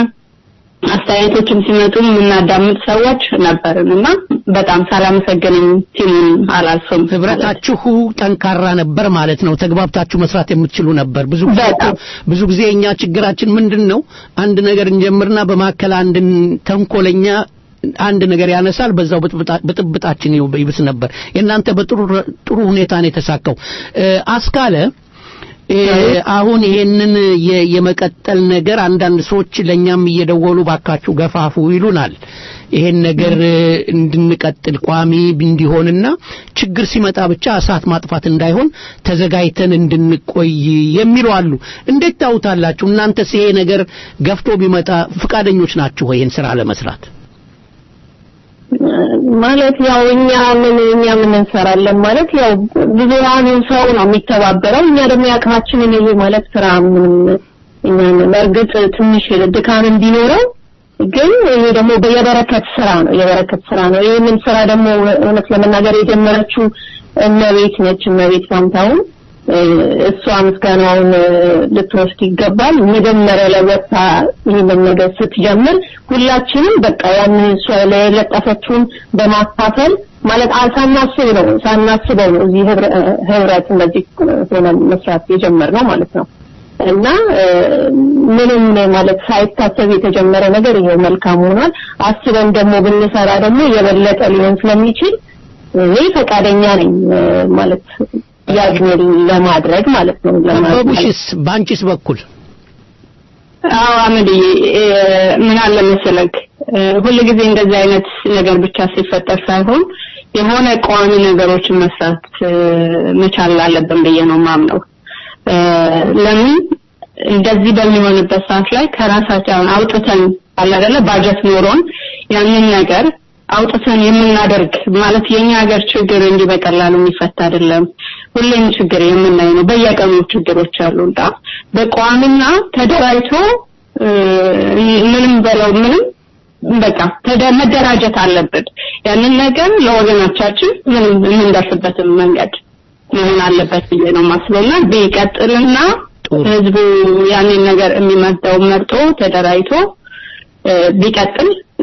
አስተያየቶችም ሲመጡ የምናዳምጥ ሰዎች ነበርን እና በጣም ሳላመሰግንም ቲሙን አላልፍም። ህብረታችሁ ጠንካራ ነበር ማለት ነው። ተግባብታችሁ መስራት የምትችሉ ነበር። ብዙ ጊዜ እኮ ብዙ ጊዜ እኛ ችግራችን ምንድን ነው? አንድ ነገር እንጀምርና በማከል አንድ ተንኮለኛ አንድ ነገር ያነሳል፣ በዛው ብጥብጣ- ብጥብጣችን ይው- ይብስ ነበር። የእናንተ በጥሩ ጥሩ ሁኔታ ነው የተሳካው። እ፣ አስካለ እ፣ አሁን ይሄንን የ- የመቀጠል ነገር አንዳንድ ሰዎች ለኛም እየደወሉ ባካችሁ ገፋፉ ይሉናል። ይሄን ነገር እ፣ እንድንቀጥል ቋሚ እንዲሆንና ችግር ሲመጣ ብቻ እሳት ማጥፋት እንዳይሆን ተዘጋጅተን እንድንቆይ የሚሉ አሉ። እንዴት ታውታላችሁ? እናንተስ ይሄ ነገር ገፍቶ ቢመጣ ፍቃደኞች ናችሁ ወይ ይሄን ስራ ለመስራት? ማለት ያው እኛ ምን እኛ ምን እንሰራለን ማለት ያው ብዙሃኑ ሰው ነው የሚተባበረው። እኛ ደግሞ ያቅማችንን ይሄ ማለት ስራ ምንም እኛን በእርግጥ ትንሽ ድካም ቢኖረው ግን ይሄ ደግሞ የበረከት ስራ ነው፣ የበረከት ስራ ነው። ይህንን ስራ ደግሞ እውነት ለመናገር የጀመረችው እመቤት ነች፣ እመቤት ፋንታሁን እ፣ እሷ ምስጋናውን እ፣ ልትወስድ ይገባል። መጀመሪያ ላይ ወጥታ ይህንን ነገር ስትጀምር ሁላችንም በቃ ያን እሷ ላይ የለጠፈችውን በማካፈል ማለት አ- ሳናስብ ነው ሳናስበው ነው እዚህ ህብረ- እ፣ ህብረት እንደዚህ ሆነን መስራት የጀመርነው ማለት ነው። እና እ፣ ምንም ማለት ሳይታሰብ የተጀመረ ነገር ይሄው መልካም ሆኗል። አስበን ደግሞ ብንሰራ ደግሞ የበለጠ ሊሆን ስለሚችል እኔ ፈቃደኛ ነኝ እ፣ ማለት ያግኘን ለማድረግ ማለት ነው ለማድረግ በቡሽስ በአንቺስ በኩል አዎ አመድዬ እ፣ ምን አለ መሰለህ እ፣ ሁልጊዜ እንደዚህ አይነት ነገር ብቻ ሲፈጠር ሳይሆን የሆነ ቋሚ ነገሮችን መስራት እ፣ መቻል አለብን ብዬ ነው ማምነው። እ፣ ለምን እንደዚህ በሚሆንበት ሰዓት ላይ ከራሳችን አሁን አውጥተን አለ አይደለ ባጀት ኖሮን ያንን ነገር አውጥተን የምናደርግ ማለት የኛ ሀገር ችግር እንዲህ በቀላሉ የሚፈታ አይደለም። ሁሌም ችግር የምናይ ነው። በየቀኑ ችግሮች አሉና በቋሚና ተደራጅቶ እ፣ ምንም በለው ምንም በቃ ተደ- መደራጀት አለብን። ያንን ነገር ለወገኖቻችን ምንም የምንደርስበትን መንገድ መሆን አለበት ብዬ ነው ማስበውና ቢቀጥልና ህዝቡ ያንን ነገር የሚመርጠው መርጦ ተደራጅቶ እ፣ ቢቀጥል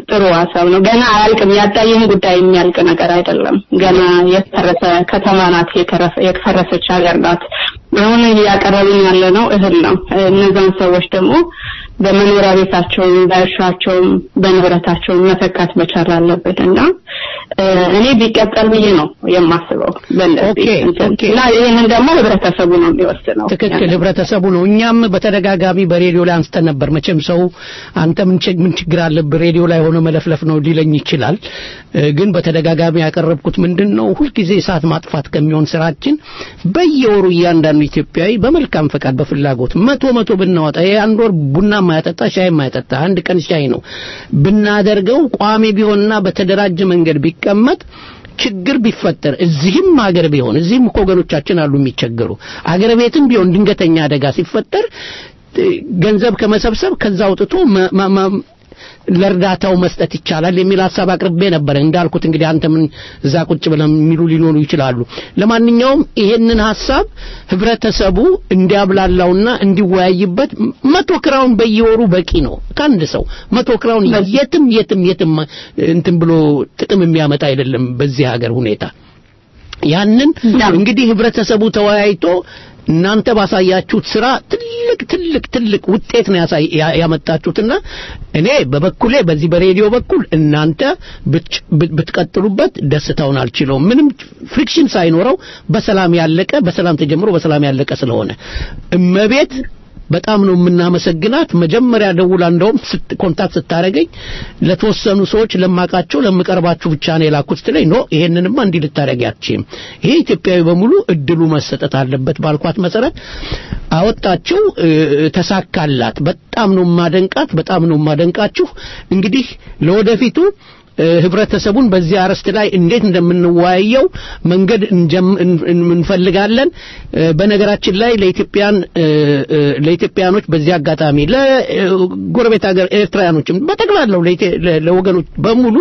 ጥሩ ሀሳብ ነው። ገና አያልቅም። ያጣየን ጉዳይ የሚያልቅ ነገር አይደለም። ገና የፈረሰ ከተማ ናት፣ የከረፈ- የፈረሰች ሀገር ናት። አሁን እያቀረብን ያለ ነው እህል ነው። እነዛን ሰዎች ደግሞ በመኖሪያ ቤታቸውም በእርሻቸውም በንብረታቸውም መተካት መቻል አለብን እና እ፣ እኔ ቢቀጠል ብዬ ነው የማስበው በእንደዚህ ኦኬ፣ እንትን። ኦኬ። እና ይህንን ደግሞ ህብረተሰቡ ነው የሚወስነው። ትክክል ህብረተሰቡ ነው እኛም በተደጋጋሚ በሬዲዮ ላይ አንስተን ነበር መቼም ሰው አንተ ምን ችግ- ምን ችግር አለብህ ሬዲዮ ላይ ሆነ መለፍለፍ ነው ሊለኝ ይችላል እ፣ ግን በተደጋጋሚ ያቀረብኩት ምንድን ነው ሁልጊዜ እሳት ማጥፋት ከሚሆን ስራችን በየወሩ እያንዳንዱ ኢትዮጵያዊ በመልካም ፈቃድ በፍላጎት መቶ መቶ ብናወጣ ይሄ አንድ ወር ቡና ማያጠጣ ሻይ ማያጠጣ አንድ ቀን ሻይ ነው ብናደርገው ቋሚ ቢሆንና በተደራጀ መንገድ ቢቀመጥ ችግር ቢፈጠር እዚህም ሀገር ቢሆን እዚህም እኮ ወገኖቻችን አሉ የሚቸገሩ አገር ቤትም ቢሆን ድንገተኛ አደጋ ሲፈጠር እ፣ ገንዘብ ከመሰብሰብ ከዛ አውጥቶ መ- መ- መ- ለእርዳታው መስጠት ይቻላል የሚል ሀሳብ አቅርቤ ነበረ። እንዳልኩት እንግዲህ አንተ ምን እዛ ቁጭ ብለን የሚሉ ሊኖሩ ይችላሉ። ለማንኛውም ይሄንን ሀሳብ ህብረተሰቡ እንዲያብላላውና እንዲወያይበት መቶ ክራውን በየወሩ በቂ ነው። ከአንድ ሰው መቶ ክራውን የትም የትም የትም እንትን ብሎ ጥቅም የሚያመጣ አይደለም በዚህ ሀገር ሁኔታ። ያንን እንግዲህ ህብረተሰቡ ተወያይቶ እናንተ ባሳያችሁት ስራ ትልቅ ትልቅ ትልቅ ውጤት ነው ያሳይ ያ- ያመጣችሁትና እኔ በበኩሌ በዚህ በሬዲዮ በኩል እናንተ ብትጭ- ብት- ብትቀጥሉበት ደስታውን አልችለውም። ምንም ፍሪክሽን ሳይኖረው በሰላም ያለቀ በሰላም ተጀምሮ በሰላም ያለቀ ስለሆነ እመቤት በጣም ነው የምናመሰግናት። መጀመሪያ ደውላ እንደውም ስት- ኮንታክት ስታደርገኝ ለተወሰኑ ሰዎች ለማቃቸው ለምቀርባችሁ ብቻ ነው የላኩት ስትለኝ ኖ ይሄንንማ እንዲህ ልታደርጊ አትችይም፣ ይሄ ኢትዮጵያዊ በሙሉ እድሉ መሰጠት አለበት ባልኳት መሰረት አወጣችው። እ፣ ተሳካላት። በጣም ነው ማደንቃት፣ በጣም ነው ማደንቃችሁ። እንግዲህ ለወደፊቱ እ፣ ህብረተሰቡን በዚህ አርዕስት ላይ እንዴት እንደምንወያየው መንገድ እንጀም- እን- እን- እንፈልጋለን። እ፣ በነገራችን ላይ ለኢትዮጵያን እ፣ እ፣ ለኢትዮጵያኖች በዚህ አጋጣሚ ለጎረቤት ሀገር ኤርትራውያኖችም በጠቅላላው ለኢትዮ- ለ- ለወገኖች በሙሉ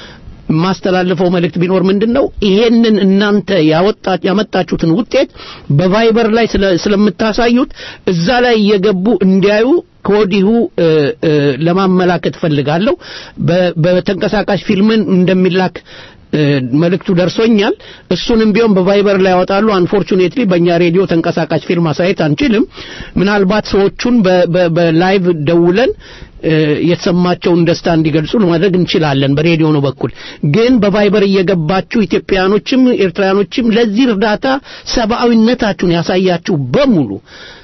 ማስተላልፈው መልእክት ቢኖር ምንድን ነው ይሄንን እናንተ ያወጣ ያመጣችሁትን ውጤት በቫይበር ላይ ስለ- ስለምታሳዩት እዛ ላይ እየገቡ እንዲያዩ ከወዲሁ እ፣ እ፣ ለማመላከት ፈልጋለሁ። በ- በተንቀሳቃሽ ፊልምን እንደሚላክ እ፣ መልእክቱ ደርሶኛል። እሱንም ቢሆን በቫይበር ላይ ያወጣሉ። አንፎርቹኔትሊ በእኛ ሬዲዮ ተንቀሳቃሽ ፊልም ማሳየት አንችልም። ምናልባት ሰዎቹን በ- በ- በላይቭ ደውለን እ፣ የተሰማቸውን ደስታ እንዲገልጹ ማድረግ እንችላለን በሬዲዮ ነው በኩል ግን በቫይበር እየገባችሁ ኢትዮጵያኖችም ኤርትራውያኖችም ለዚህ እርዳታ ሰብአዊነታችሁን ያሳያችሁ በሙሉ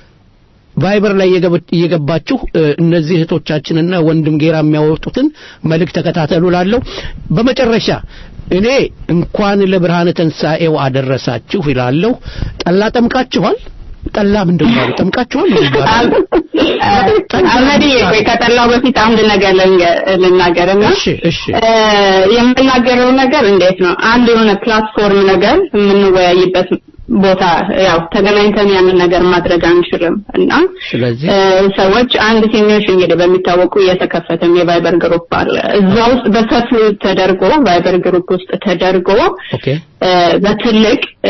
ቫይበር ላይ እየገብ- እየገባችሁ እ፣ እነዚህ እህቶቻችንና ወንድም ጌራ የሚያወጡትን መልእክት ተከታተሉ ላለሁ በመጨረሻ እኔ እንኳን ለብርሃነ ትንሣኤው አደረሳችሁ ይላለሁ ጠላ ጠምቃችኋል ጠላ ምንድን ነው ጠምቃችኋል ነው የሚባለው? አመዲ ቆይ ከጠላው በፊት አንድ ነገር ልንገ- ልናገርና እሺ እሺ እ፣ የምናገረው ነገር እንዴት ነው አንድ የሆነ ፕላትፎርም ነገር የምንወያይበት ቦታ ያው ተገናኝተን ያንን ነገር ማድረግ አንችልም እና ስለዚህ እ፣ ሰዎች አንድ ሲኒዮሽ እንግዲህ በሚታወቁ እየተከፈተም የቫይበር ግሩፕ አለ እዛ ውስጥ በሰፊው ተደርጎ ቫይበር ግሩፕ ውስጥ ተደርጎ ኦኬ እ፣ በትልቅ እ፣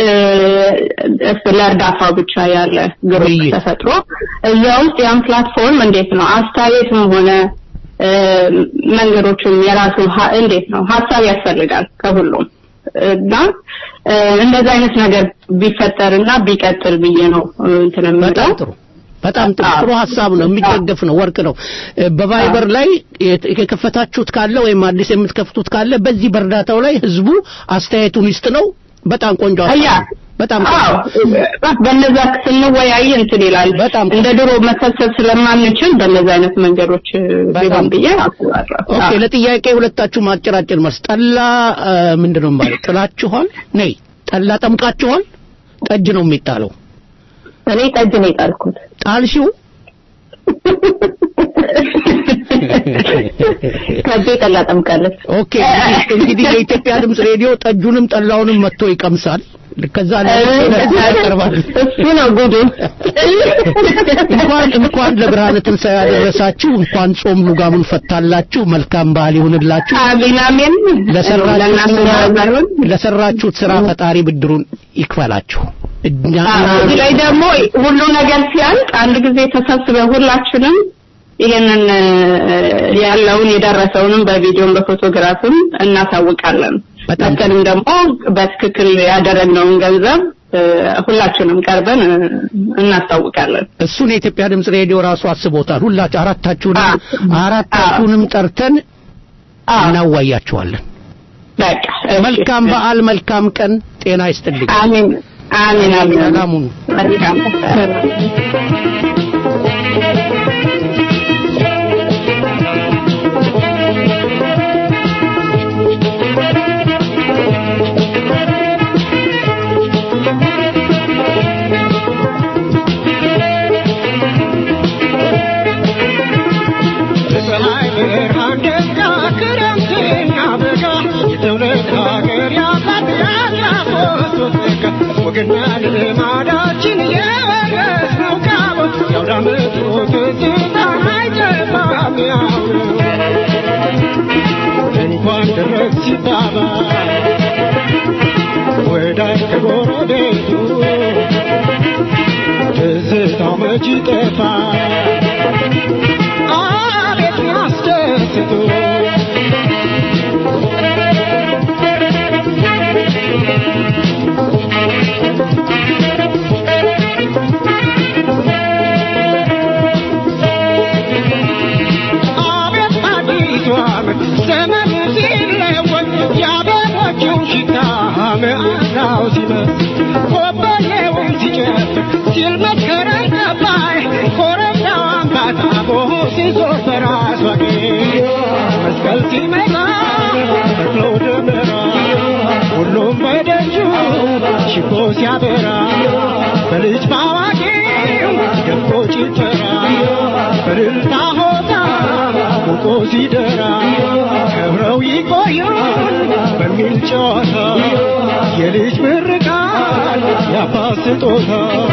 ለእርዳታው ብቻ ያለ ግሩፕ ውይይት። ተፈጥሮ እዛ ውስጥ ያን ፕላትፎርም እንዴት ነው አስተያየትም ሆነ እ፣ መንገዶችም የራሱ ሀ- እንዴት ነው ሀሳብ ያስፈልጋል ከሁሉም እና እ፣ እንደዛ አይነት ነገር ቢፈጠርና ቢቀጥል ብዬ ነው እ፣ እንትን የምለው በጣም ጥሩ በጣም ጥሩ ጥሩ ሀሳብ ነው የሚደገፍ ነው ወርቅ ነው እ፣ በቫይበር ላይ የት- የከፈታችሁት ካለ ወይም አዲስ የምትከፍቱት ካለ በዚህ በእርዳታው ላይ ህዝቡ አስተያየቱን ይስጥ ነው በጣም ቆንጆ ሀሳብ አያ ነው። በጣም አዎ በእነዛ ስንወያይ እንትን ይላል በጣም እንደ ድሮ መሰብሰብ ስለማንችል በእነዛ አይነት መንገዶች እ፣ ቢሆን ብዬ አስባለሁ ኦኬ ለጥያቄ ሁለታችሁ ማጨራጨር መልስ ጠላ እ፣ ምንድነው ማለት ጥላችኋል ነይ ጠላ ጠምቃችኋል ጠጅ ነው የሚጣለው እኔ ጠጅ ነው የጣልኩት። ጣልሽው ከቤ ጠላ ጠምቃለች። ኦኬ እንግዲህ- እንግዲህ የኢትዮጵያ ድምፅ ሬዲዮ ጠጁንም ጠላውንም መጥቶ ይቀምሳል ከዛ ያቀርባል እሱ ነው ጉዱ እንኳን እንኳን ለብርሃነ ትንሣኤ ያደረሳችሁ እንኳን ጾም ሉጋሙን ፈታላችሁ መልካም በዓል ይሁንላችሁ አሜን አሜን ለሰራችሁት ለእናንተ ስራ ባይሆን ለሰራችሁት ስራ ፈጣሪ ብድሩን ይክፈላችሁ እኛ እዚህ ላይ ደግሞ ሁሉ ነገር ሲያልቅ አንድ ጊዜ ተሰብስበን ሁላችንም ይሄንን እ፣ ያለውን የደረሰውንም በቪዲዮም በፎቶግራፍም እናሳውቃለን። መተንም ደግሞ በትክክል ያደረግነውን ገንዘብ እ፣ ሁላችንም ቀርበን እ፣ እናስታውቃለን። እሱን የኢትዮጵያ ድምፅ ሬዲዮ ራሱ አስቦታል። ሁላችሁ አራታችሁንም አራታችሁንም ጠርተን እናዋያችኋለን። በቃ መልካም በዓል፣ መልካም ቀን፣ ጤና ይስጥልኝ። አሜን አሜን አሜን። ሰላም ሁኑ። መልካም በፀሐይ ብርሃን ደጋ ክረምትና በጋ የትውልድ ሀገር ያላት ያላፎቶ ጸጋ ወግና ልማዳችን የወረስነው ቃል የአውደ ዓመቱ ትዝታ አይጠፋም ያው እንኳን ደረስ ሲባባል ወዳጅ ከጎረቤቱ ትዝታው መች ይጠፋል አቤት ያስደስቱ አቤት አዲሱ ዓመት ዘመኑ ሲለወጥ የአበቦቹ ሽታ መዓዛው ሲመስ ኮበሌውን ሲጨፍር ሲል መስከረም ጠባይ ኮረብታው አምባታቦ ሲዞር በራሷ መስቀል ሲመጣ ተክሎ ደመራ ሁሉም በደጁ ሽቦ ሲያበራ በልጅ ባዋቂው ደምቆ ጭፈራ በእልልታ ሆታ ሞቆ ሲደራ ከብረው ይቆዩን በሚል ጨዋታ የልጅ ምርቃት የአባት ስጦታ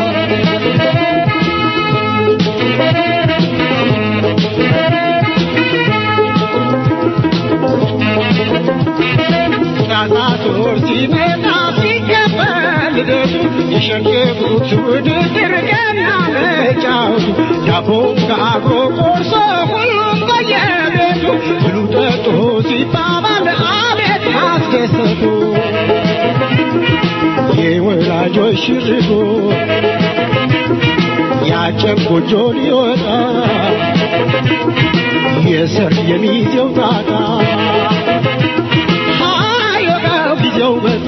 ታሳቶር ሲመጣ ሲከበር ልደቱ የሸንገቡት ውድድር ገና መጫወቱ ዳቦ ጋግሮ ቆርሶ ሁሉም በየቤቱ ብሉ ጠጡ ሲባባል አቤት አስደሰቱ የወላጆች ሽርጉ ያጨም ጎጆ ሊወጣ የሰርግ የሚዜው ጣጣ ሃዮጋው ጊዜው መጣ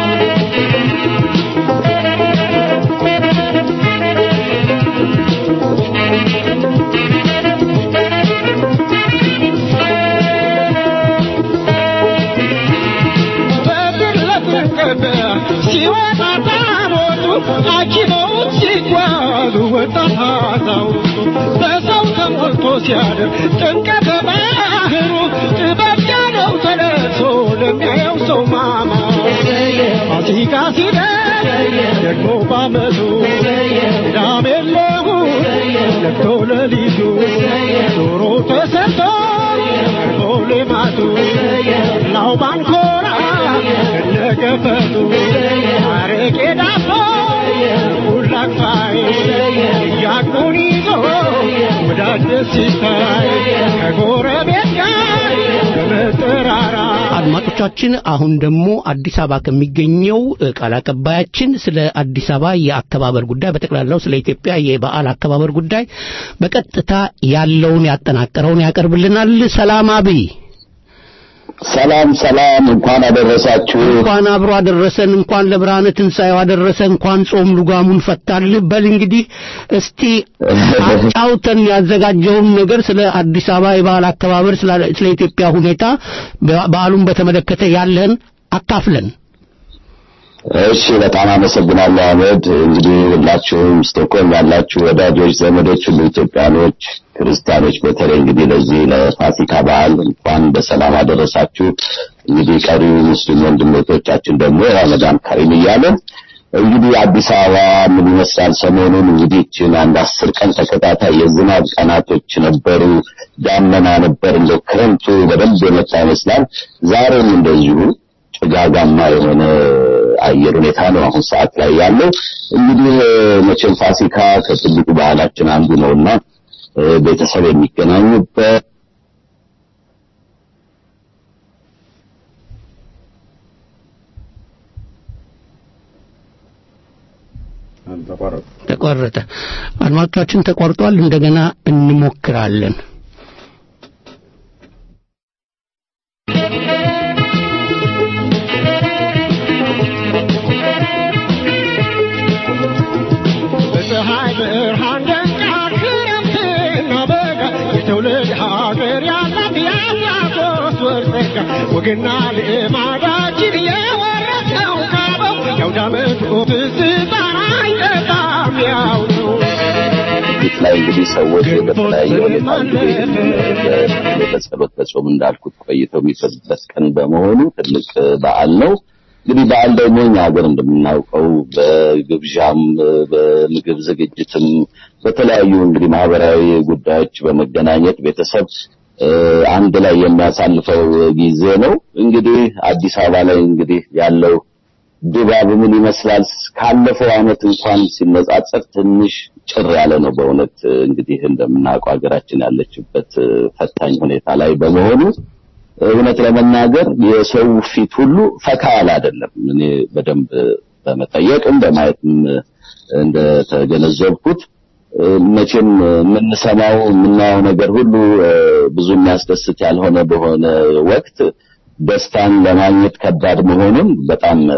በድር ለተቀበ ሲወጣ ታቦቱ አጅበውት ሲጓዙ ወጣት አዛውንቱ በሰው ተሞልቶ ሲያድር ጥምቀተ ባህሩ ጥበብ ጃነው ተለብሶ ለሚያየው ሰው ማማ ፋሲካ ሲደርስ ደግሞ ባመቱ ቅዳሜ ለእሑድ ነግቶ ሌሊቱ ዶሮ ተሰርቶ ቀርቦ ልማቱ ላው ባንኮራ እነገፈቱ አረቄ ዳቦ ሁላቅፋይ እያቁን ይዞ ወዳጅ ደስ ሲታይ ከጎረቤት ጋር በመጠራራ አድማጮቻችን አሁን ደግሞ አዲስ አበባ ከሚገኘው እ, ቃል አቀባያችን ስለ አዲስ አበባ የአከባበር ጉዳይ በጠቅላላው ስለ ኢትዮጵያ የበዓል አከባበር ጉዳይ በቀጥታ ያለውን ያጠናቀረውን ያቀርብልናል። ሰላም አብይ። ሰላም ሰላም፣ እንኳን አደረሳችሁ። እንኳን አብሮ አደረሰን። እንኳን ለብርሃነ ትንሣኤው አደረሰ። እንኳን ጾም ልጓሙን ፈታልህ። በል እንግዲህ እስቲ አጫውተን ያዘጋጀውን ነገር ስለ አዲስ አበባ የበዓል አከባበር፣ ስለ ስለ ኢትዮጵያ ሁኔታ በ- በዓሉን በተመለከተ ያለህን አካፍለን። እሺ፣ በጣም አመሰግናለሁ አህመድ። እንግዲህ ሁላችሁም ስቶክሆልም ያላችሁ ወዳጆች፣ ዘመዶች ሁሉ ኢትዮጵያኖች፣ ክርስቲያኖች በተለይ እንግዲህ ለዚህ ለፋሲካ በዓል እንኳን በሰላም አደረሳችሁ። እንግዲህ ቀሪ ሙስሊም ወንድሞቻችን ደግሞ ረመዳን ከሪም እያለ እንግዲህ አዲስ አበባ ምን ይመስላል? ሰሞኑን እንግዲህ ይህችን አንድ አስር ቀን ተከታታይ የዝናብ ቀናቶች ነበሩ። ዳመና ነበር፣ እንደው ክረምቱ በደንብ የመጣ ይመስላል። ዛሬም እንደዚሁ ጭጋጋማ የሆነ አየር ሁኔታ ነው አሁን ሰዓት ላይ ያለው። እንግዲህ መቼም ፋሲካ ከትልቁ ባህላችን አንዱ ነውና እ፣ ቤተሰብ የሚገናኙበት ተቋረጠ። አድማጮቻችን ተቋርጧል። እንደገና እንሞክራለን። በፀሐይ ብርሃን ደምቃ ክረምትና በጋ የትውልድ ሀገር ያላት የአብያቶስ ወር ጸጋ ወግና ልማዳችን የወረሰው ካበው የአውደ ዓመቱ ትዝታ አይጠፋም ያው ነው። ቤት ላይ እንግዲህ ሰዎች በተለያየ ሁኔታ እንግዲህ በ- በጸሎት በጾም እንዳልኩት ቆይተው የሚፈዙበት ቀን በመሆኑ ትልቅ በዓል ነው። እንግዲህ በዓል ደግሞ እኛ ሀገር እንደምናውቀው በግብዣም በምግብ ዝግጅትም በተለያዩ እንግዲህ ማህበራዊ ጉዳዮች በመገናኘት ቤተሰብ እ፣ አንድ ላይ የሚያሳልፈው ጊዜ ነው። እንግዲህ አዲስ አበባ ላይ እንግዲህ ያለው ድባብ ምን ይመስላል? ካለፈው ዓመት እንኳን ሲነጻጸር ትንሽ ጭር ያለ ነው። በእውነት እንግዲህ እንደምናውቀው ሀገራችን ያለችበት እ፣ ፈታኝ ሁኔታ ላይ በመሆኑ እውነት ለመናገር የሰው ፊት ሁሉ ፈካ ያለ አይደለም። እኔ በደንብ በመጠየቅም በማየትም እንደተገነዘብኩት እ፣ መቼም የምንሰማው የምናየው ነገር ሁሉ እ፣ ብዙ የሚያስደስት ያልሆነ በሆነ ወቅት ደስታን ለማግኘት ከባድ መሆኑን በጣም እ፣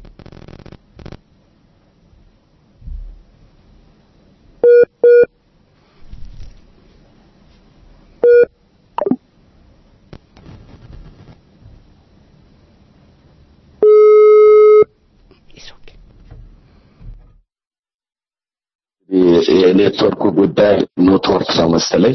የኔትወርኩ ጉዳይ ኔትወርክ ነው መሰለኝ።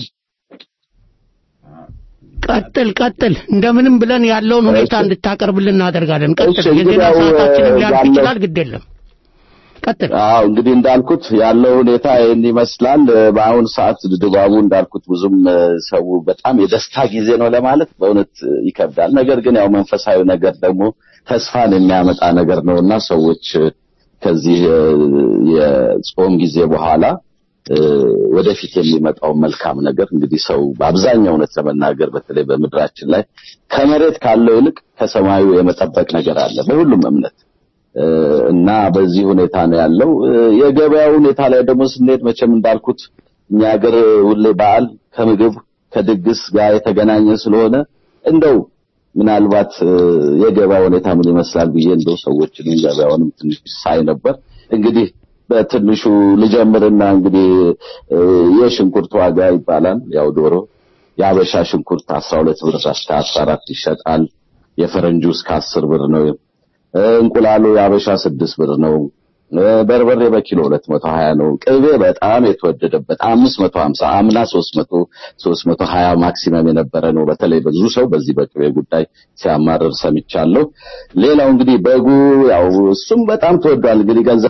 ቀጥል ቀጥል። እንደምንም ብለን ያለውን ሁኔታ እንድታቀርብልን እናደርጋለን። ቀጥል። እሺ፣ እንግዲህ የዜና ያው ሰዓታችንም ሊያልፍ ያለው- ይችላል። ግድ የለም። ቀጥል። አዎ እንግዲህ እንዳልኩት ያለው ሁኔታ ይህን ይመስላል። እ፣ በአሁኑ ሰዓት ድባቡ እንዳልኩት ብዙም እ፣ ሰው በጣም የደስታ ጊዜ ነው ለማለት በእውነት እ፣ ይከብዳል። ነገር ግን ያው መንፈሳዊ ነገር ደግሞ ተስፋን የሚያመጣ ነገር ነው እና ሰዎች እ፣ ከዚህ እ፣ የጾም ጊዜ በኋላ እ፣ ወደፊት የሚመጣው መልካም ነገር እንግዲህ ሰው በአብዛኛው እውነት ለመናገር በተለይ በምድራችን ላይ ከመሬት ካለው ይልቅ ከሰማዩ የመጠበቅ ነገር አለ በሁሉም እምነት እ፣ እና በዚህ ሁኔታ ነው ያለው። እ፣ የገበያው ሁኔታ ላይ ደግሞ ስንሄድ መቼም እንዳልኩት እኛ ሀገር ሁሌ በዓል ከምግብ ከድግስ ጋር የተገናኘ ስለሆነ እንደው ምናልባት እ፣ የገበያ ሁኔታ ምን ይመስላል ብዬ እንደው ሰዎችንም ገበያውንም ትንሽ ሳይ ነበር። እንግዲህ በትንሹ ልጀምርና እንግዲህ እ፣ የሽንኩርት ዋጋ ይባላል ያው ዶሮ የአበሻ ሽንኩርት 12 ብር እስከ 14 ይሸጣል። የፈረንጁ እስከ 10 ብር ነው። እ፣ እንቁላሉ የአበሻ 6 ብር ነው። እ፣ በርበሬ በኪሎ 220 ነው። ቅቤ በጣም የተወደደበት 550 አምና 300 320 ማክሲመም የነበረ ነው። በተለይ ብዙ ሰው በዚህ በቅቤ ጉዳይ ሲያማርር ሰምቻለሁ። ሌላው እንግዲህ በጉ ያው እሱም በጣም ተወዷል። እንግዲህ ገንዘብ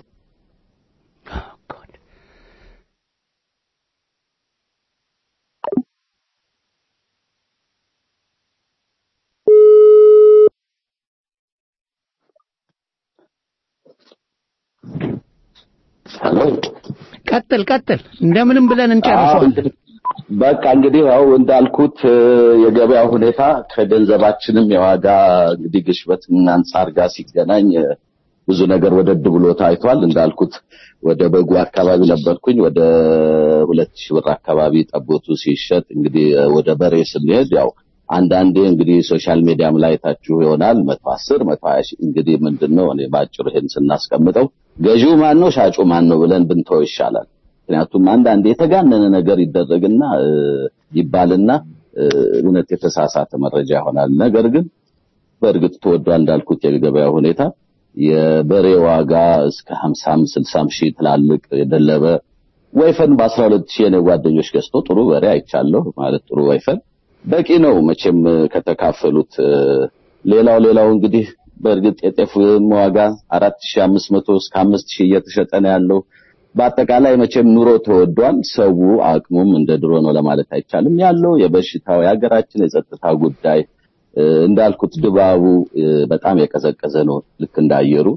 ቀጥል ቀጥል። እንደምንም ብለን አዎ፣ እንጨርሰዋለን። እንግዲህ በቃ እንግዲህ ያው እንዳልኩት እ፣ የገበያ ሁኔታ ከገንዘባችንም የዋጋ እንግዲህ ግሽበት አንጻር ጋር ሲገናኝ እ፣ ብዙ ነገር ወደድ ብሎ ታይቷል። እንዳልኩት ወደ በጉ አካባቢ ነበርኩኝ። ወደ ሁለት ሺህ ብር አካባቢ ጠቦቱ ሲሸጥ እንግዲህ እ፣ ወደ በሬ ስንሄድ ያው አንዳንዴ እንግዲህ ሶሻል ሚዲያም ላይ ታችሁ ይሆናል መቶ አስር መቶ ሀያ ሺህ እንግዲህ ምንድን ነው እኔ በአጭሩ ይሄን ስናስቀምጠው ገዢው ማን ነው ሻጩ ማን ነው ብለን ብንተው ይሻላል። ምክንያቱም አንዳንዴ የተጋነነ ነገር ይደረግና እ፣ ይባልና እ፣ እውነት የተሳሳተ መረጃ ይሆናል። ነገር ግን በእርግጥ ተወዷል እንዳልኩት የገበያ ሁኔታ የበሬ ዋጋ እስከ 50 60 ሺህ ትላልቅ የደለበ ወይፈን በ12 ሺህ የኔ ጓደኞች ገዝቶ ጥሩ በሬ አይቻለሁ። ማለት ጥሩ ወይፈን በቂ ነው መቼም ከተካፈሉት። እ፣ ሌላው ሌላው እንግዲህ በእርግጥ የጤፍ ዋጋ 4500 እስከ 5000 እየተሸጠ ነው ያለው። በአጠቃላይ መቼም ኑሮ ተወዷል። ሰው አቅሙም እንደ ድሮ ነው ለማለት አይቻልም። ያለው የበሽታው የሀገራችን የጸጥታ ጉዳይ እ፣ እንዳልኩት ድባቡ እ፣ በጣም የቀዘቀዘ ነው ልክ እንዳየሩ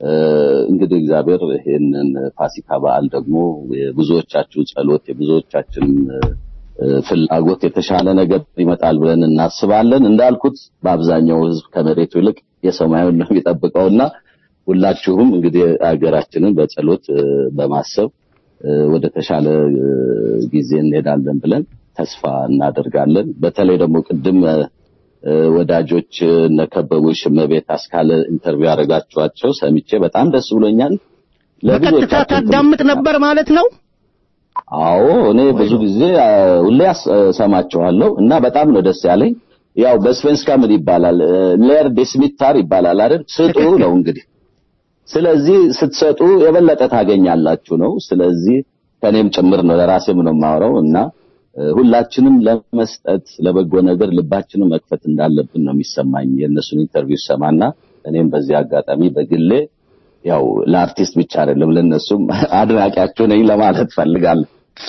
እንግዲህ እግዚአብሔር ይሄንን ፋሲካ በዓል ደግሞ የብዙዎቻችሁ ጸሎት የብዙዎቻችን ፍላጎት የተሻለ ነገር ይመጣል ብለን እናስባለን። እንዳልኩት በአብዛኛው ሕዝብ ከመሬቱ ይልቅ የሰማዩን ነው የሚጠብቀውና ሁላችሁም እንግዲህ ሀገራችንን በጸሎት በማሰብ ወደ ተሻለ ጊዜ እንሄዳለን ብለን ተስፋ እናደርጋለን። በተለይ ደግሞ ቅድም ወዳጆች እነከበቡሽ እመቤት አስካለ ኢንተርቪው ያደረጋችኋቸው ሰምቼ በጣም ደስ ብሎኛል። በቀጥታ ታዳምጥ ነበር ማለት ነው? አዎ እኔ ብዙ ጊዜ ሁሌ ሰማችኋለሁ እና በጣም ነው ደስ ያለኝ። ያው በስቬንስካ ምን ይባላል ሌር ዴስሚታር ይባላል አይደል? ስጡ ነው እንግዲህ። ስለዚህ ስትሰጡ የበለጠ ታገኛላችሁ ነው። ስለዚህ ከኔም ጭምር ነው ለራሴም ነው የማወራው እና ሁላችንም ለመስጠት ለበጎ ነገር ልባችንን መክፈት እንዳለብን ነው የሚሰማኝ የእነሱን ኢንተርቪው ሰማና እኔም በዚህ አጋጣሚ በግሌ ያው ለአርቲስት ብቻ አይደለም ለነሱም አድናቂያቸው ነኝ ለማለት ፈልጋለሁ።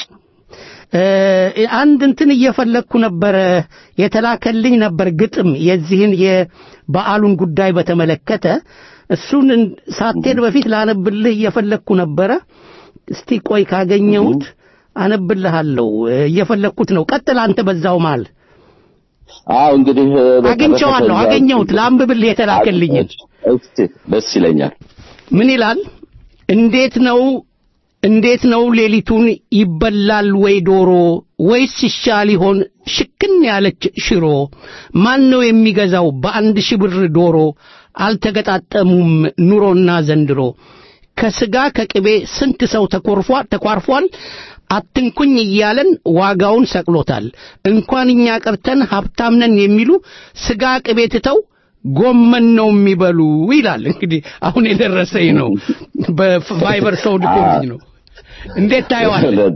አንድ እንትን እየፈለግኩ ነበረ የተላከልኝ ነበር ግጥም የዚህን የበዓሉን ጉዳይ በተመለከተ እሱን ሳትሄድ በፊት ላነብልህ እየፈለግኩ ነበረ። እስቲ ቆይ ካገኘሁት አነብልሃለሁ። እየፈለግኩት ነው። ቀጥል አንተ በዛው መሃል። አዎ እንግዲህ አግኝቼዋለሁ፣ አገኘሁት። ለአንብብልህ የተላከልኝን። እስቲ ደስ ይለኛል። ምን ይላል? እንዴት ነው እንዴት ነው ሌሊቱን ይበላል ወይ ዶሮ ወይስ ይሻል ይሆን ሽክን ያለች ሽሮ? ማን ነው የሚገዛው በአንድ ሺህ ብር ዶሮ? አልተገጣጠሙም ኑሮና ዘንድሮ። ከስጋ ከቅቤ ስንት ሰው ተኮርፏል ተኳርፏል። አትንኩኝ እያለን ዋጋውን ሰቅሎታል። እንኳን እኛ ቀርተን ሀብታም ነን የሚሉ ስጋ ቅቤ ትተው ጎመን ነው የሚበሉ ይላል። እንግዲህ አሁን የደረሰኝ ነው። በቫይበር ሰው ልኮልኝ ነው። እንዴት ታየዋለህ?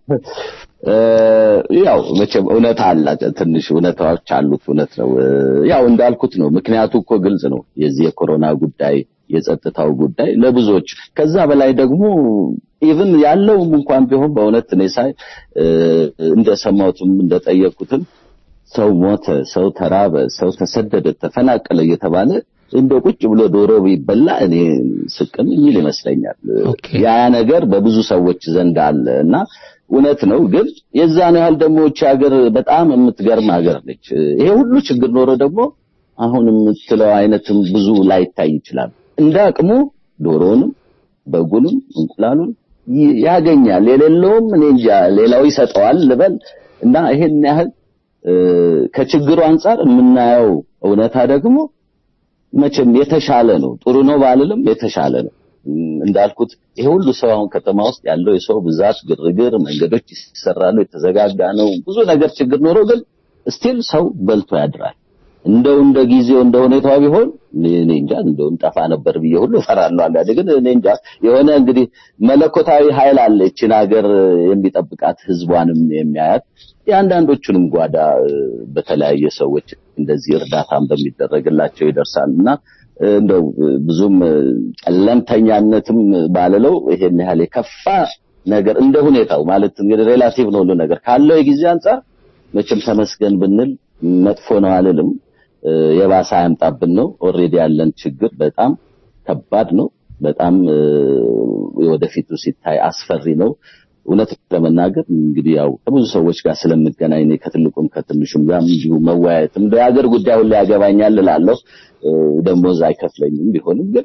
ያው መቼም እውነት አለ፣ ትንሽ እውነታዎች አሉት። እውነት ነው። ያው እንዳልኩት ነው። ምክንያቱ እኮ ግልጽ ነው። የዚህ የኮሮና ጉዳይ የጸጥታው ጉዳይ ለብዙዎች ከዛ በላይ ደግሞ ኢቭን ያለውም እንኳን ቢሆን በእውነት እኔ ሳይ እንደሰማሁትም እንደጠየቁትም ሰው ሞተ፣ ሰው ተራበ፣ ሰው ተሰደደ፣ ተፈናቀለ እየተባለ እንደ ቁጭ ብሎ ዶሮ ቢበላ እኔ ስቅም የሚል ይመስለኛል። ያ ነገር በብዙ ሰዎች ዘንድ አለ እና እውነት ነው። ግን የዛን ያህል ደግሞ እቺ ሀገር በጣም የምትገርም ሀገር ነች። ይሄ ሁሉ ችግር ኖሮ ደግሞ አሁን የምትለው አይነትም ብዙ ላይታይ ይችላል። እንደ አቅሙ ዶሮንም በጉንም እንቁላሉን ያገኛል። የሌለውም እኔ እንጃ ሌላው ይሰጠዋል ልበል እና ይሄን ያህል ከችግሩ አንጻር የምናየው እውነታ ደግሞ መቼም የተሻለ ነው። ጥሩ ነው ባልልም የተሻለ ነው። እንዳልኩት ይሄ ሁሉ ሰው አሁን ከተማ ውስጥ ያለው የሰው ብዛት፣ ግርግር፣ መንገዶች ይሰራሉ፣ የተዘጋጋ ነው። ብዙ ነገር ችግር ኖሮ ግን ስቲል ሰው በልቶ ያድራል። እንደው እንደ ጊዜው እንደ ሁኔታው ቢሆን እኔ እንጃ እንደው እንጠፋ ነበር ብዬ ሁሉ እፈራለሁ። አንዳንዴ ግን እኔ እንጃ የሆነ እንግዲህ መለኮታዊ ኃይል አለ ይችን ሀገር የሚጠብቃት ህዝቧንም የሚያያት የአንዳንዶቹንም ጓዳ በተለያየ ሰዎች እንደዚህ እርዳታም በሚደረግላቸው ይደርሳል እና እንደው ብዙም ጨለምተኛነትም ባልለው ይሄን ያህል የከፋ ነገር እንደ ሁኔታው ማለት እንግዲህ ሬላቲቭ ነው ሁሉ ነገር ካለው የጊዜ አንጻር መቼም ተመስገን ብንል መጥፎ ነው አልልም። የባሰ አያምጣብን ነው። ኦልሬዲ ያለን ችግር በጣም ከባድ ነው። በጣም ወደፊቱ ሲታይ አስፈሪ ነው። እውነት ለመናገር እንግዲህ ያው ከብዙ ሰዎች ጋር ስለምገናኝ እኔ ከትልቁም ከትንሹም ጋር እንዲሁ መወያየትም የሀገር ጉዳይ ሁሉ ያገባኛል እላለሁ። ደሞዝ አይከፍለኝም ቢሆንም ግን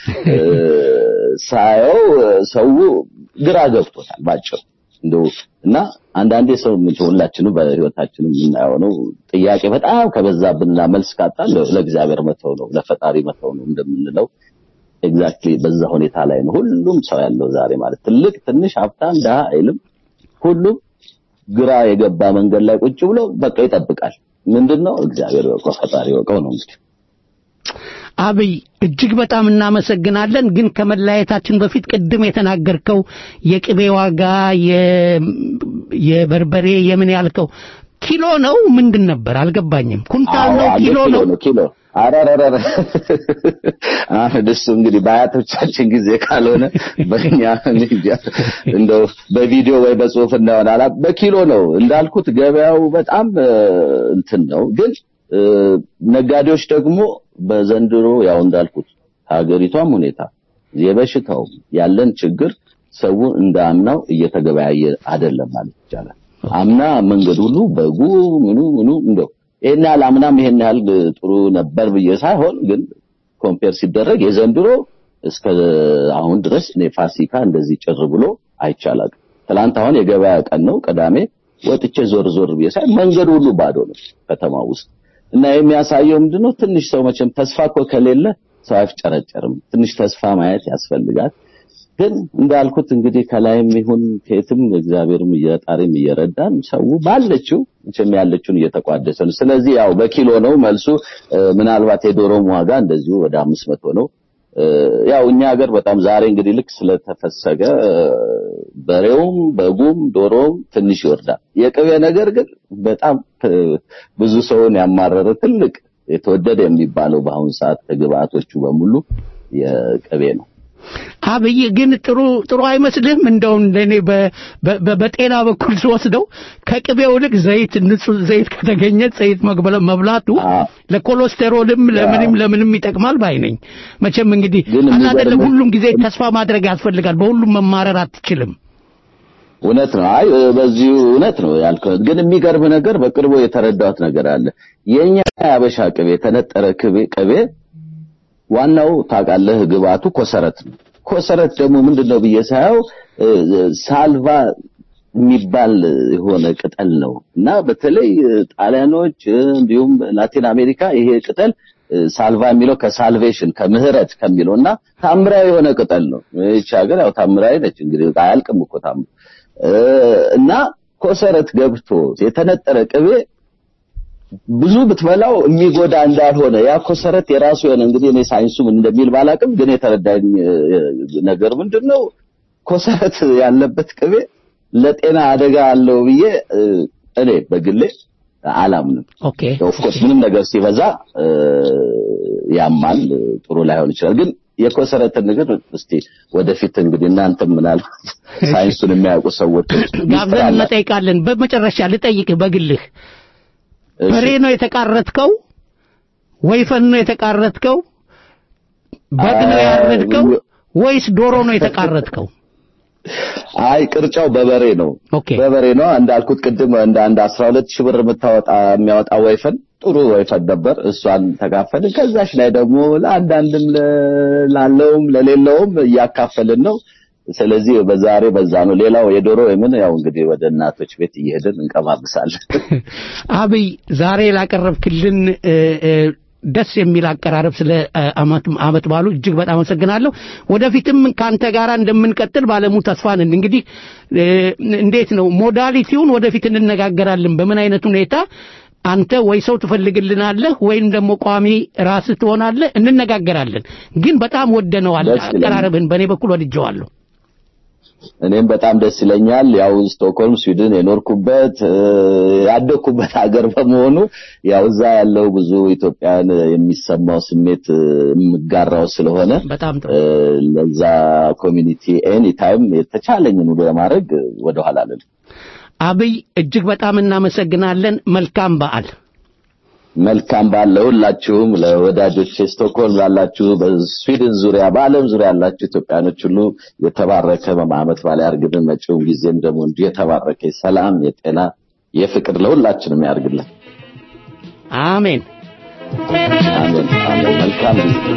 ሳየው ሰው ግራ ገብቶታል ባጭሩ እንደው እና አንዳንዴ ሰው ሁላችንም በህይወታችንም የምናየው ነው። ጥያቄ በጣም ከበዛብንና መልስ ካጣን ለእግዚአብሔር መተው ነው፣ ለፈጣሪ መተው ነው እንደምንለው ኤግዛክትሊ በዛ ሁኔታ ላይ ነው ሁሉም ሰው ያለው ዛሬ ማለት ትልቅ ትንሽ፣ ሀብታም ድሃ አይልም። ሁሉም ግራ የገባ መንገድ ላይ ቁጭ ብሎ በቃ ይጠብቃል። ምንድነው እግዚአብሔር ያውቀው ፈጣሪ ያውቀው ነው እንግዲህ አብይ እጅግ በጣም እናመሰግናለን። ግን ከመለያየታችን በፊት ቅድም የተናገርከው የቅቤ ዋጋ፣ የበርበሬ የምን ያልከው ኪሎ ነው ምንድን ነበር? አልገባኝም። ኩንታል ነው ኪሎ ነው? ኪሎ አረረረ አሁን እሱ እንግዲህ በአያቶቻችን ጊዜ ካልሆነ በእኛ እንደው በቪዲዮ ወይ በጽሁፍ እንዳሆነ አላ በኪሎ ነው እንዳልኩት ገበያው በጣም እንትን ነው ግን ነጋዴዎች ደግሞ በዘንድሮ ያው እንዳልኩት ሀገሪቷም ሁኔታ የበሽታው ያለን ችግር ሰው እንደ አምናው እየተገበያየ አይደለም ማለት ይቻላል። አምና መንገድ ሁሉ በጉ ምኑ ምኑ እንደው ይሄን ያህል አምናም ይሄን ያህል ጥሩ ነበር ብዬ ሳይሆን ግን ኮምፔር ሲደረግ የዘንድሮ እስከ አሁን ድረስ እኔ ፋሲካ እንደዚህ ጭር ብሎ አይቻላል። ትላንት አሁን የገበያ ቀን ነው ቅዳሜ ወጥቼ ዞር ዞር ብዬ ሳይ መንገድ ሁሉ ባዶ ነው ከተማ ውስጥ እና የሚያሳየው ምንድነው ትንሽ ሰው መቼም ተስፋ እኮ ከሌለ ሰው አይፍጨረጨርም። ትንሽ ተስፋ ማየት ያስፈልጋል። ግን እንዳልኩት እንግዲህ ከላይም ይሁን ከየትም እግዚአብሔርም እየጣሪም እየረዳን ሰው ባለችው መቼም ያለችውን እየተቋደሰ ነው። ስለዚህ ያው በኪሎ ነው መልሱ። ምናልባት የዶሮም ዋጋ እንደዚሁ ወደ አምስት መቶ ነው። ያው እኛ ሀገር በጣም ዛሬ እንግዲህ ልክ ስለተፈሰገ በሬውም በጉም ዶሮም ትንሽ ይወርዳል። የቅቤ ነገር ግን በጣም ብዙ ሰውን ያማረረ ትልቅ የተወደደ የሚባለው በአሁኑ ሰዓት ከግብአቶቹ በሙሉ የቅቤ ነው። አብይ ግን ጥሩ ጥሩ አይመስልህም? እንደው እንደኔ በጤና በኩል ስወስደው ከቅቤው ይልቅ ዘይት ንጹህ ዘይት ከተገኘ ዘይት መግበለ መብላቱ ለኮሌስትሮልም ለምንም ለምንም ይጠቅማል ባይ ነኝ። መቼም እንግዲህ አላደለም ሁሉም ጊዜ ተስፋ ማድረግ ያስፈልጋል። በሁሉም መማረር አትችልም። እውነት ነው። አይ በዚሁ እውነት ነው ያልከው። ግን የሚገርም ነገር በቅርቡ የተረዳሁት ነገር አለ። የኛ ያበሻ ቅቤ የተነጠረ ቅቤ ቅቤ ዋናው ታውቃለህ ግብአቱ ኮሰረት ነው። ኮሰረት ደግሞ ምንድነው ብዬ ሳየው ሳልቫ የሚባል የሆነ ቅጠል ነው እና በተለይ ጣሊያኖች እንዲሁም ላቲን አሜሪካ ይሄ ቅጠል ሳልቫ የሚለው ከሳልቬሽን ከምህረት ከሚለው እና ታምራዊ የሆነ ቅጠል ነው። ይቺ ሀገር ያው ታምራዊ ነች እንግዲህ አያልቅም እኮ ታምሩ እና ኮሰረት ገብቶ የተነጠረ ቅቤ ብዙ ብትበላው የሚጎዳ እንዳልሆነ ያ ኮሰረት የራሱ የሆነ እንግዲህ እኔ ሳይንሱ ምን እንደሚል ባላቅም ግን የተረዳኝ ነገር ምንድነው ኮሰረት ያለበት ቅቤ ለጤና አደጋ አለው ብዬ እኔ በግሌ አላምንም። ኦኬ ኦፍኮርስ ምንም ነገር ሲበዛ ያማል፣ ጥሩ ላይሆን ይችላል። ግን የኮሰረትን ነገር እስቲ ወደፊት እንግዲህ እናንተም ምናል ሳይንሱን የሚያውቁ ሰዎች ጋብዘን እንጠይቃለን። በመጨረሻ ልጠይቅህ በግልህ በሬ ነው የተቃረትከው? ወይፈን ነው የተቃረትከው? በግ ነው ያረድከው? ወይስ ዶሮ ነው የተቃረትከው? አይ ቅርጫው በበሬ ነው። በበሬ ነው እንዳልኩት ቅድም እንደ አንድ 12 ሺህ ብር የምታወጣ የሚያወጣ ወይፈን ጥሩ ወይፈን ነበር። እሷን ተካፈልን። ከዛሽ ላይ ደግሞ ለአንዳንድም ላለውም ለሌለውም እያካፈልን ነው። ስለዚህ በዛሬ በዛ ነው። ሌላው የዶሮ የምን ያው እንግዲህ ወደ እናቶች ቤት እየሄድን እንቀማምሳለን። አብይ ዛሬ ላቀረብክልን ደስ የሚል አቀራረብ ስለ አመት ባሉ እጅግ በጣም አመሰግናለሁ። ወደፊትም ካንተ ጋር እንደምንቀጥል ባለሙ ተስፋ ነን። እንግዲህ እንዴት ነው ሞዳሊቲውን ወደፊት እንነጋገራለን። በምን አይነት ሁኔታ አንተ ወይ ሰው ትፈልግልናለህ ወይም ደግሞ ቋሚ ራስህ ትሆናለህ፣ እንነጋገራለን። ግን በጣም ወደነዋል አቀራረብህን፣ በእኔ በኩል ወድጀዋለሁ። እኔም በጣም ደስ ይለኛል። ያው ስቶክሆልም ስዊድን የኖርኩበት ያደግኩበት ሀገር በመሆኑ ያው እዛ ያለው ብዙ ኢትዮጵያን የሚሰማው ስሜት የምጋራው ስለሆነ በጣም ለዛ ኮሚኒቲ ኤኒ ታይም የተቻለኝን ሁሉ ለማድረግ ወደኋላ አልልም። አብይ እጅግ በጣም እናመሰግናለን። መልካም በዓል። መልካም በዓል ለሁላችሁም፣ ለወዳጆች ስቶክሆልም ላላችሁ፣ በስዊድን ዙሪያ በዓለም ዙሪያ ያላችሁ ኢትዮጵያኖች ሁሉ የተባረከ ዓመት በዓል ያርግልን። መጪውም ጊዜም ደግሞ እንዲሁ የተባረከ የሰላም፣ የጤና፣ የፍቅር ለሁላችንም ያርግልን። አሜን አሜን አሜን። መልካም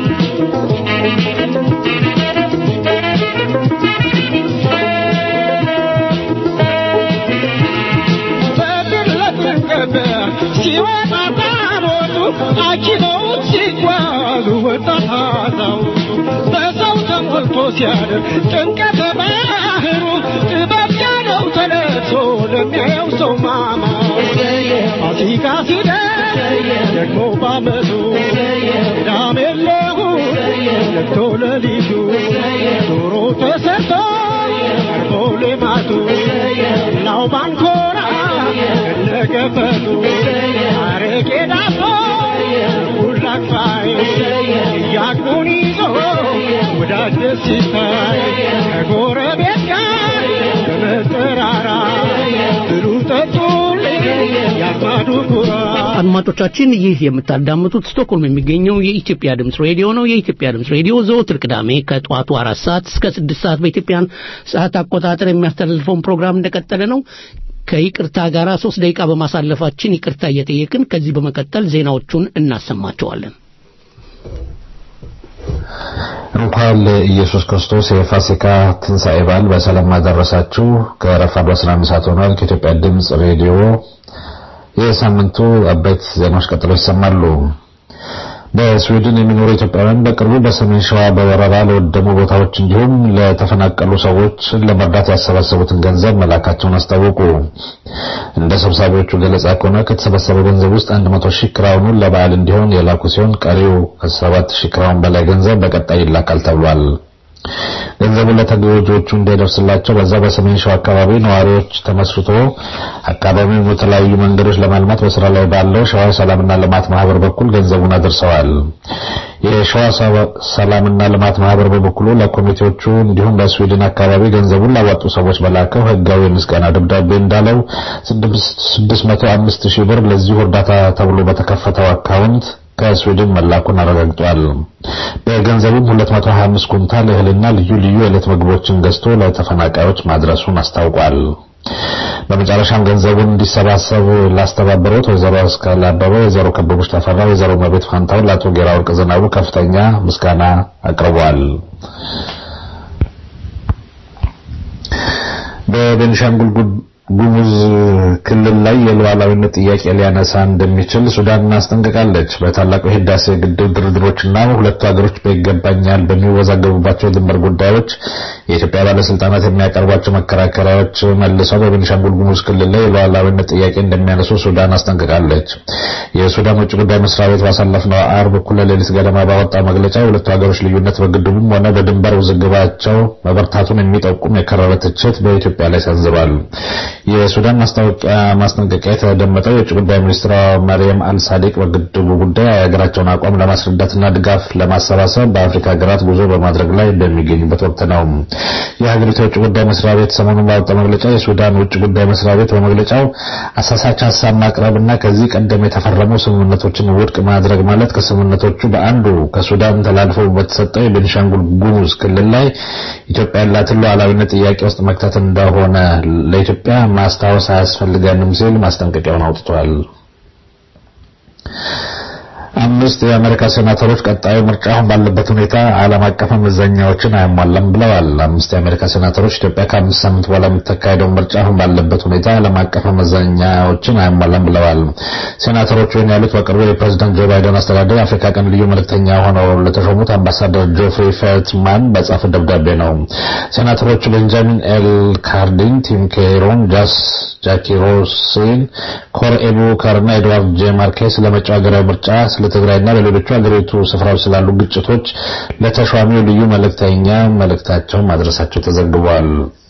ሲወጣ ታቦቱ አኪመውት ሲጓዙ ወጣት አዛውንቱ በሰው ተሞልቶ ሲያድር ጭንቀተ ባህሩ ጥበብ ያለው ተነሶ ለሚያየው ሰው ማማ ፋሲካ ሲደርስ ደግሞ ባመቱ ቅዳሜ ለእሑድ ነግቶ ሌሊቱ ዶሮ ተሰርቶ ቀርቦ ሌማቱ ላው ባንኮራ ከነገፈቱ አረቄ ዳቦ ሁላክፋይ እያቅሙን ይዞ ወዳጅ ደስ ሲታይ ከጎረቤት ጋር በመጠራራ ብሉ ጠጡልኝ ያማዱ ኩራት አድማጮቻችን ይህ የምታዳምጡት ስቶክሆልም የሚገኘው የኢትዮጵያ ድምፅ ሬዲዮ ነው። የኢትዮጵያ ድምፅ ሬዲዮ ዘወትር ቅዳሜ ከጠዋቱ አራት ሰዓት እስከ ስድስት ሰዓት በኢትዮጵያን ሰዓት አቆጣጠር የሚያስተላልፈውን ፕሮግራም እንደቀጠለ ነው። ከይቅርታ ጋር ሶስት ደቂቃ በማሳለፋችን ይቅርታ እየጠየቅን ከዚህ በመቀጠል ዜናዎቹን እናሰማቸዋለን። እንኳን ለኢየሱስ ክርስቶስ የፋሲካ ትንሣኤ በዓል በሰላም አደረሳችሁ። ከረፋዱ 11 ሰዓት ሆኗል። ከኢትዮጵያ ድምፅ ሬዲዮ የሳምንቱ አበይት ዜናዎች ቀጥለው ይሰማሉ። በስዊድን የሚኖሩ ኢትዮጵያውያን በቅርቡ በሰሜን ሸዋ በወረራ ለወደሙ ቦታዎች እንዲሁም ለተፈናቀሉ ሰዎች ለመርዳት ያሰባሰቡትን ገንዘብ መላካቸውን አስታወቁ። እንደ ሰብሳቢዎቹ ገለጻ ከሆነ ከተሰበሰበው ገንዘብ ውስጥ 100 ሺህ ክራውኑን ለበዓል እንዲሆን የላኩ ሲሆን ቀሪው ከ7 ሺህ ክራውን በላይ ገንዘብ በቀጣይ ይላካል ተብሏል። ገንዘቡን ለተጎጂዎቹ እንዲደርስላቸው በዛ በሰሜን ሸዋ አካባቢ ነዋሪዎች ተመስርቶ አካባቢውን በተለያዩ መንገዶች ለማልማት በስራ ላይ ባለው ሸዋ ሰላምና ልማት ማህበር በኩል ገንዘቡን አድርሰዋል። የሸዋ ሰላምና ልማት ማህበር በበኩሉ ለኮሚቴዎቹ እንዲሁም በስዊድን አካባቢ ገንዘቡን ላዋጡ ሰዎች በላከው ህጋዊ የምስጋና ደብዳቤ እንዳለው 605 ሺህ ብር ለዚሁ እርዳታ ተብሎ በተከፈተው አካውንት ከስዊድን መላኩን አረጋግጧል። በገንዘቡም 225 ኩንታል እህልና ልዩ ልዩ የዕለት ምግቦችን ገዝቶ ለተፈናቃዮች ማድረሱን አስታውቋል። በመጨረሻም ገንዘቡን እንዲሰባሰብ ላስተባበሩት ወይዘሮ አስካለ አበበ፣ ወይዘሮ ከበቡሽ ተፈራ፣ ወይዘሮ መቤት ፋንታውን፣ ለአቶ ጌራ ወርቅ ዝናቡ ከፍተኛ ምስጋና አቅርበዋል። በቤኒሻንጉል ጉሙዝ ክልል ላይ የሉዓላዊነት ጥያቄ ሊያነሳ እንደሚችል ሱዳን አስጠንቅቃለች። በታላቁ የህዳሴ ግድብ ድርድሮችና ሁለቱ ሀገሮች በይገባኛል በሚወዛገቡባቸው ድንበር ጉዳዮች የኢትዮጵያ ባለስልጣናት የሚያቀርቧቸው መከራከሪያዎች መልሰው በቤኒሻንጉል ጉሙዝ ክልል ላይ የሉዓላዊነት ጥያቄ እንደሚያነሱ ሱዳን አስጠንቅቃለች። የሱዳን ውጭ ጉዳይ መስሪያ ቤት ባሳለፍነው አርብ እኩለ ሌሊት ገደማ ባወጣው መግለጫ የሁለቱ ሀገሮች ልዩነት በግድቡም ሆነ በድንበር ውዝግባቸው መበርታቱን የሚጠቁም የከረረ ትችት በኢትዮጵያ ላይ ሰንዝሯል። የሱዳን ማስታወቂያ ማስጠንቀቂያ የተደመጠው የውጭ ጉዳይ ሚኒስትሯ መርየም አልሳዲቅ በግድቡ ጉዳይ የሀገራቸውን አቋም ለማስረዳትና ድጋፍ ለማሰባሰብ በአፍሪካ ሀገራት ጉዞ በማድረግ ላይ በሚገኙበት ወቅት ነው። የሀገሪቱ የውጭ ጉዳይ መስሪያ ቤት ሰሞኑን ባወጣው መግለጫ የሱዳን ውጭ ጉዳይ መስሪያ ቤት በመግለጫው አሳሳች ሀሳብ ማቅረብና ከዚህ ቀደም የተፈረሙ ስምምነቶችን ውድቅ ማድረግ ማለት ከስምምነቶቹ በአንዱ ከሱዳን ተላልፎ በተሰጠው የቤኒሻንጉል ጉሙዝ ክልል ላይ ኢትዮጵያ ያላትን ሉዓላዊነት ጥያቄ ውስጥ መክተት እንደሆነ ለኢትዮጵያ ማስታወስ አያስፈልገንም ሲል ማስጠንቀቂያውን አውጥቷል። አምስት የአሜሪካ ሴናተሮች ቀጣዩ ምርጫ አሁን ባለበት ሁኔታ ዓለም አቀፍ መመዘኛዎችን አያሟላም ብለዋል። አምስት የአሜሪካ ሴናተሮች ኢትዮጵያ ከአምስት ሳምንት በኋላ የምትካሄደው ምርጫ አሁን ባለበት ሁኔታ ዓለም አቀፍ መመዘኛዎችን አያሟላም ብለዋል። ሴናተሮቹ ይህን ያሉት በቅርቡ የፕሬዚዳንት ጆ ባይደን አስተዳደር የአፍሪካ ቀንድ ልዩ መልእክተኛ ሆነው ለተሾሙት አምባሳደር ጆፍሪ ፌልትማን በጻፉት ደብዳቤ ነው። ሴናተሮቹ ቤንጃሚን ኤል ካርዲን፣ ቲም ኬሮን፣ ጃስ ጃኪ ሮሲን፣ ኮር ኤቡከር እና ኤድዋርድ ጄ ማርኬስ ለመጪው ሀገራዊ ምርጫ ስለ ትግራይና ለሌሎቹ ሀገሪቱ ስፍራዎች ስላሉ ግጭቶች ለተሿሚው ልዩ መልእክተኛ መልእክታቸውን ማድረሳቸው ተዘግቧል።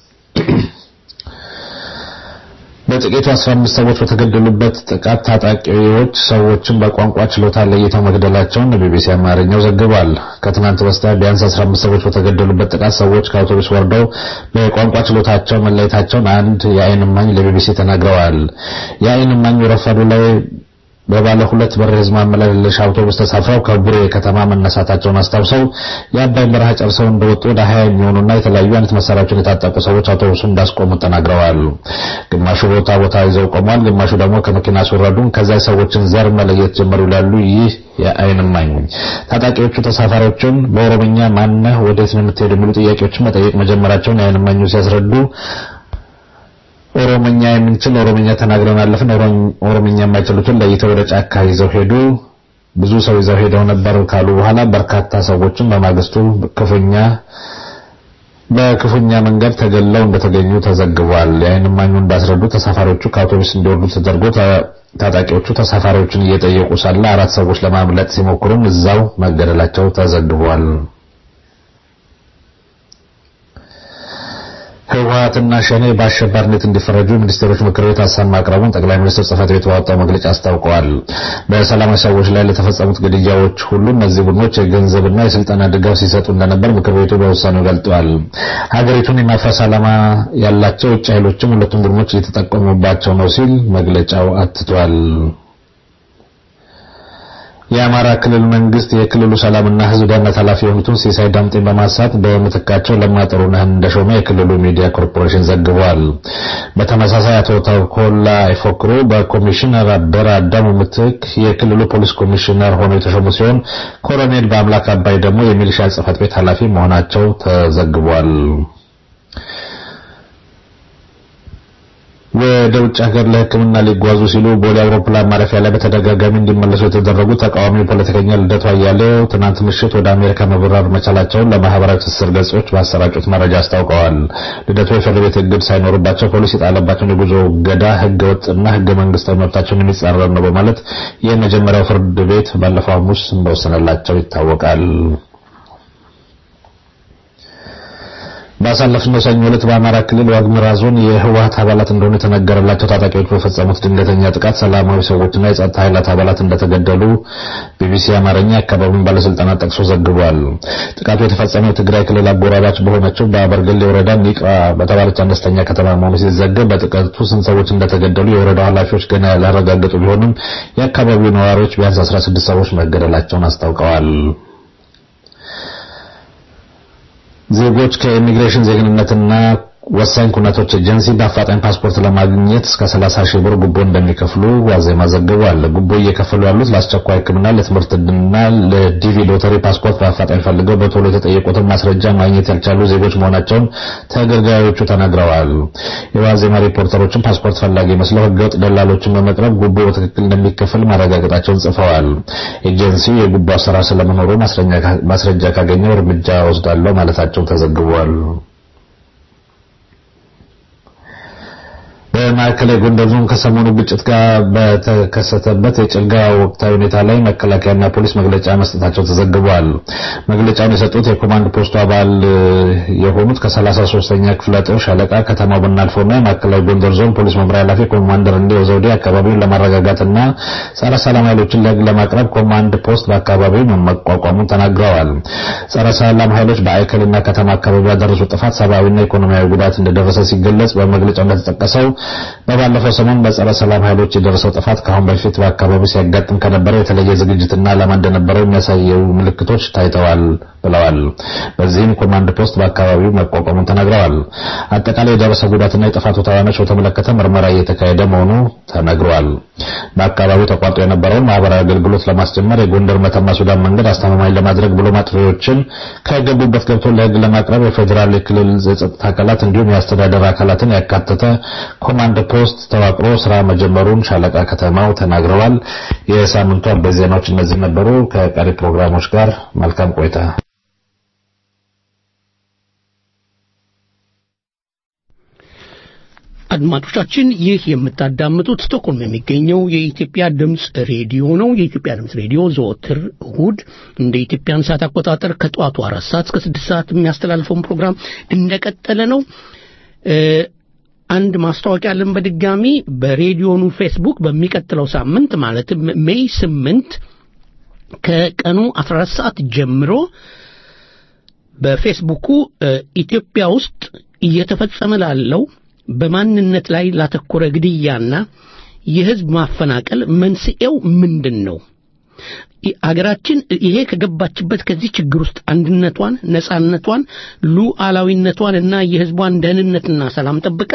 በጥቂቱ 15 ሰዎች በተገደሉበት ጥቃት ታጣቂዎች ሰዎችን በቋንቋ ችሎታ ለይተው መግደላቸውን ቢቢሲ አማርኛው ዘግቧል። ከትናንት በስቲያ ቢያንስ 15 ሰዎች በተገደሉበት ጥቃት ሰዎች ከአውቶቡስ ወርደው በቋንቋ ችሎታቸው መለየታቸውን አንድ የዓይን እማኝ ለቢቢሲ ተናግረዋል። የዓይን እማኙ ረፋዱ ላይ በባለ ሁለት በር የህዝብ ማመላለሻ አውቶቡስ ተሳፍረው ከቡሬ ከተማ መነሳታቸውን አስታውሰው የአባይን በረሃ ጨርሰው እንደወጡ ወደ ሀያ የሚሆኑና የተለያዩ አይነት መሳሪያዎችን የታጠቁ ሰዎች አውቶቡሱን እንዳስቆሙ ተናግረዋል። ግማሹ ቦታ ቦታ ይዘው ቆሟል፣ ግማሹ ደግሞ ከመኪና ሲወረዱ ከዚያ ሰዎችን ዘር መለየት ጀመሩ ይላሉ ይህ የዓይን እማኝ። ታጣቂዎቹ ተሳፋሪዎችን በኦሮምኛ ማነህ፣ ወዴት ነው የምትሄዱ የሚሉ ጥያቄዎችን መጠየቅ መጀመራቸውን የዓይን እማኙ ሲያስረዱ ኦሮምኛ የምንችል ኦሮምኛ ተናግረን አለፍን። ኦሮምኛ የማይችሉትን ለይተው ወደ ጫካ ይዘው ሄዱ። ብዙ ሰው ይዘው ሄደው ነበር ካሉ በኋላ በርካታ ሰዎችን በማግስቱ ክፉኛ በክፉኛ መንገድ ተገለው እንደተገኙ ተዘግቧል። የዓይን እማኙ እንዳስረዱ ተሳፋሪዎቹ ከአውቶቡስ እንዲወርዱ ተደርጎ ታጣቂዎቹ ተሳፋሪዎችን እየጠየቁ ሳለ አራት ሰዎች ለማምለጥ ሲሞክሩም እዛው መገደላቸው ተዘግቧል። ህወሓትና ሸኔ በአሸባሪነት እንዲፈረጁ ሚኒስቴሮች ምክር ቤት ሀሳብ ማቅረቡን ጠቅላይ ሚኒስትር ጽህፈት ቤት ባወጣው መግለጫ አስታውቀዋል። በሰላማዊ ሰዎች ላይ ለተፈጸሙት ግድያዎች ሁሉ እነዚህ ቡድኖች የገንዘብና የስልጠና ድጋፍ ሲሰጡ እንደነበር ምክር ቤቱ በውሳኔው ገልጧል። ሀገሪቱን የማፍረስ ዓላማ ያላቸው ውጭ ኃይሎችም ሁለቱም ቡድኖች እየተጠቀሙባቸው ነው ሲል መግለጫው አትቷል። የአማራ ክልል መንግስት የክልሉ ሰላምና ሕዝብ ደህንነት ኃላፊ የሆኑትን ሲሳይ ዳምጤን በማንሳት በምትካቸው ለማ ጥሩነህን እንደሾመ የክልሉ ሚዲያ ኮርፖሬሽን ዘግቧል። በተመሳሳይ አቶ ተኮላ ይፎክሩ በኮሚሽነር አበረ አዳሙ ምትክ የክልሉ ፖሊስ ኮሚሽነር ሆነው የተሾሙ ሲሆን ኮሎኔል በአምላክ አባይ ደግሞ የሚሊሻ ጽሕፈት ቤት ኃላፊ መሆናቸው ተዘግቧል። ወደ ውጭ ሀገር ለሕክምና ሊጓዙ ሲሉ ቦሌ አውሮፕላን ማረፊያ ላይ በተደጋጋሚ እንዲመለሱ የተደረጉ ተቃዋሚ ፖለቲከኛ ልደቱ አያሌው ትናንት ምሽት ወደ አሜሪካ መብረር መቻላቸውን ለማህበራዊ ትስስር ገጾች ባሰራጩት መረጃ አስታውቀዋል። ልደቱ የፍርድ ቤት እግድ ሳይኖርባቸው ፖሊስ የጣለባቸውን የጉዞ እገዳ ህገ ወጥና ህገ መንግስታዊ መብታቸውን የሚጻረር ነው በማለት የመጀመሪያው ፍርድ ቤት ባለፈው ሐሙስ እንደወሰነላቸው ይታወቃል። ባሳለፍነው ሰኞ ዕለት በአማራ ክልል ዋግምራ ዞን የህወሀት አባላት እንደሆኑ የተነገረላቸው ታጣቂዎች በፈጸሙት ድንገተኛ ጥቃት ሰላማዊ ሰዎችና የጸጥታ ኃይላት አባላት እንደተገደሉ ቢቢሲ አማርኛ የአካባቢውን ባለስልጣናት ጠቅሶ ዘግቧል። ጥቃቱ የተፈጸመው የትግራይ ክልል አጎራባች በሆነችው በአበርገሌ ወረዳ ኒቃ በተባለች አነስተኛ ከተማ መሆኑ ሲዘገብ በጥቃቱ ስንት ሰዎች እንደተገደሉ የወረዳው ኃላፊዎች ገና ያላረጋገጡ ቢሆንም የአካባቢው ነዋሪዎች ቢያንስ 16 ሰዎች መገደላቸውን አስታውቀዋል። ዜጎች ከኢሚግሬሽን ዜግነትና ወሳኝ ኩነቶች ኤጀንሲ በአፋጣኝ ፓስፖርት ለማግኘት እስከ 30 ሺህ ብር ጉቦ እንደሚከፍሉ ዋዜማ ዘግቧል። ጉቦ እየከፈሉ ያሉት ለአስቸኳይ ሕክምና፣ ለትምህርት ዕድልና ለዲቪ ሎተሪ ፓስፖርት በአፋጣኝ ፈልገው በቶሎ የተጠየቁትን ማስረጃ ማግኘት ያልቻሉ ዜጎች መሆናቸውን ተገልጋዮቹ ተናግረዋል። የዋዜማ ሪፖርተሮችን ፓስፖርት ፈላጊ መስለው ህገወጥ ደላሎችን በመቅረብ ጉቦ በትክክል እንደሚከፈል ማረጋገጣቸውን ጽፈዋል። ኤጀንሲው የጉቦ አሰራር ስለመኖሩ ማስረጃ ካገኘው እርምጃ ወስዳለሁ ማለታቸው ተዘግቧል። በማዕከላዊ ጎንደር ዞን ከሰሞኑ ግጭት ጋር በተከሰተበት የጭልጋ ወቅታዊ ሁኔታ ላይ መከላከያና ፖሊስ መግለጫ መስጠታቸው ተዘግቧል። መግለጫውን የሰጡት የኮማንድ ፖስቱ አባል የሆኑት ከ33ኛ ክፍለ ጦር ሻለቃ ከተማው ብናልፈውና የማዕከላዊ ጎንደር ዞን ፖሊስ መምሪያ ኃላፊ ኮማንደር እንዴው ዘውዴ አካባቢውን ለማረጋጋትና ጸረ ሰላም ኃይሎችን ለህግ ለማቅረብ ኮማንድ ፖስት በአካባቢው መቋቋሙን ተናግረዋል። ጸረ ሰላም ኃይሎች በአይከልና ከተማ አካባቢ ያደረሱት ጥፋት ሰብአዊና ኢኮኖሚያዊ ጉዳት እንደደረሰ ሲገለጽ በመግለጫው እንደተጠቀሰው በባለፈው ሰሞን በጸረ ሰላም ኃይሎች የደረሰው ጥፋት ከአሁን በፊት በአካባቢው ሲያጋጥም ከነበረው የተለየ ዝግጅትና ዓላማ እንደነበረው የሚያሳየው ምልክቶች ታይተዋል ብለዋል። በዚህም ኮማንድ ፖስት በአካባቢው መቋቋሙን ተናግረዋል። አጠቃላይ የደረሰ ጉዳትና የጥፋቱ ተዋናዮች በተመለከተ ምርመራ እየተካሄደ መሆኑ ተነግሯል። በአካባቢው ተቋርጦ የነበረውን ማህበራዊ አገልግሎት ለማስጀመር የጎንደር መተማ ሱዳን መንገድ አስተማማኝ ለማድረግ ብሎ አጥፊዎችን ከገቡበት ገብቶ ለህግ ለማቅረብ የፌዴራል የክልል የጸጥታ አካላት እንዲሁም የአስተዳደር አካላትን ያካተተ ኮማንድ ፖስት ተዋቅሮ ስራ መጀመሩን ሻለቃ ከተማው ተናግረዋል። የሳምንቱ አበይት ዜናዎች እነዚህ ነበሩ። ከቀሪ ፕሮግራሞች ጋር መልካም ቆይታ። አድማጮቻችን ይህ የምታዳምጡት ስቶክሆልም የሚገኘው የኢትዮጵያ ድምፅ ሬዲዮ ነው። የኢትዮጵያ ድምፅ ሬዲዮ ዘወትር እሁድ እንደ ኢትዮጵያን ሰዓት አቆጣጠር ከጠዋቱ አራት ሰዓት እስከ ስድስት ሰዓት የሚያስተላልፈውን ፕሮግራም እንደቀጠለ ነው። አንድ ማስታወቂያ አለን። በድጋሚ በሬዲዮኑ ፌስቡክ በሚቀጥለው ሳምንት ማለትም ሜይ ስምንት ከቀኑ 14 ሰዓት ጀምሮ በፌስቡኩ ኢትዮጵያ ውስጥ እየተፈጸመ ላለው በማንነት ላይ ላተኮረ ግድያና የህዝብ ማፈናቀል መንስኤው ምንድን ነው? አገራችን ይሄ ከገባችበት ከዚህ ችግር ውስጥ አንድነቷን፣ ነጻነቷን፣ ሉዓላዊነቷን እና የህዝቧን ደህንነትና ሰላም ጠብቃ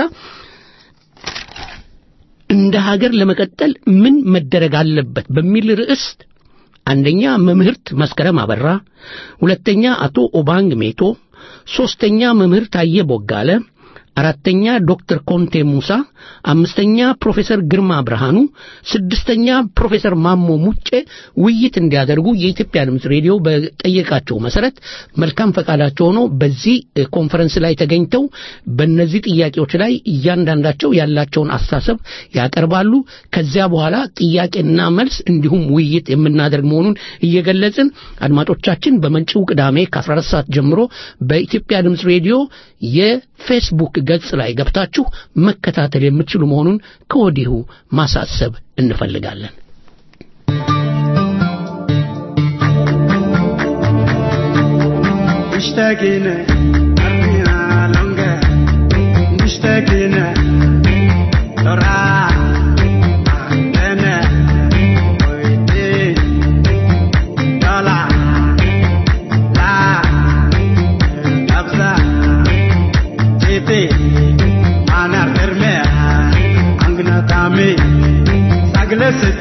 እንደ ሀገር ለመቀጠል ምን መደረግ አለበት በሚል ርዕስ አንደኛ መምህርት መስከረም አበራ፣ ሁለተኛ አቶ ኦባንግ ሜቶ፣ ሶስተኛ መምህር ታየ ቦጋለ አራተኛ ዶክተር ኮንቴ ሙሳ፣ አምስተኛ ፕሮፌሰር ግርማ ብርሃኑ፣ ስድስተኛ ፕሮፌሰር ማሞ ሙጬ ውይይት እንዲያደርጉ የኢትዮጵያ ድምፅ ሬዲዮ በጠየቃቸው መሰረት መልካም ፈቃዳቸው ሆኖ በዚህ ኮንፈረንስ ላይ ተገኝተው በእነዚህ ጥያቄዎች ላይ እያንዳንዳቸው ያላቸውን አስተሳሰብ ያቀርባሉ። ከዚያ በኋላ ጥያቄና መልስ እንዲሁም ውይይት የምናደርግ መሆኑን እየገለጽን አድማጮቻችን በመጪው ቅዳሜ ከ14 ሰዓት ጀምሮ በኢትዮጵያ ድምፅ ሬዲዮ የፌስቡክ ገጽ ላይ ገብታችሁ መከታተል የምትችሉ መሆኑን ከወዲሁ ማሳሰብ እንፈልጋለን። مشتاقين أرمينا لونجا مشتاقين ترى عندنا ويدين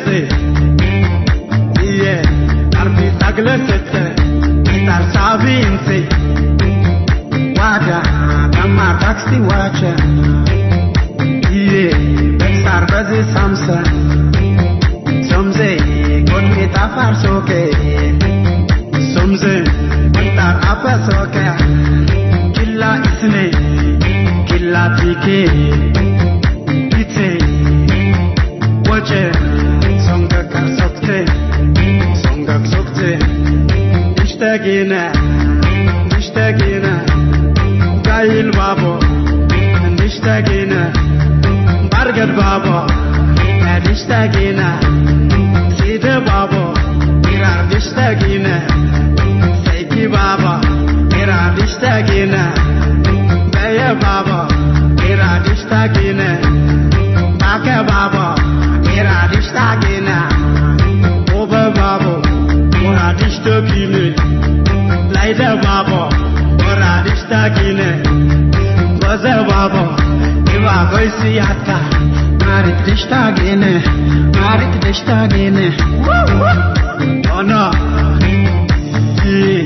Iye, arbi taglesete, star sabinse. Wada, kama taxi wacha. Iye, bexar bazi samsa. Somze, konmi tafar soke. Somze, kontar apa soke. Killa isne, killa tike. Ite, wache, songa kar sokte. Songa sokte. Ishtagina, ishtagina. Gail babo, ishtagina. Bargad babo, ishtagina. Sida babo, irar ishtagina. Saiki baba, irar ishtagina. Baya baba, irar ishtagina. Baka baba, irar ishtagina. Oba babo, irar ishtagina. Laida babo, irar ishtagina. Baza babo, iwa goisi yatka. Marit ishtagina, marit ishtagina. Oh no. Yeah.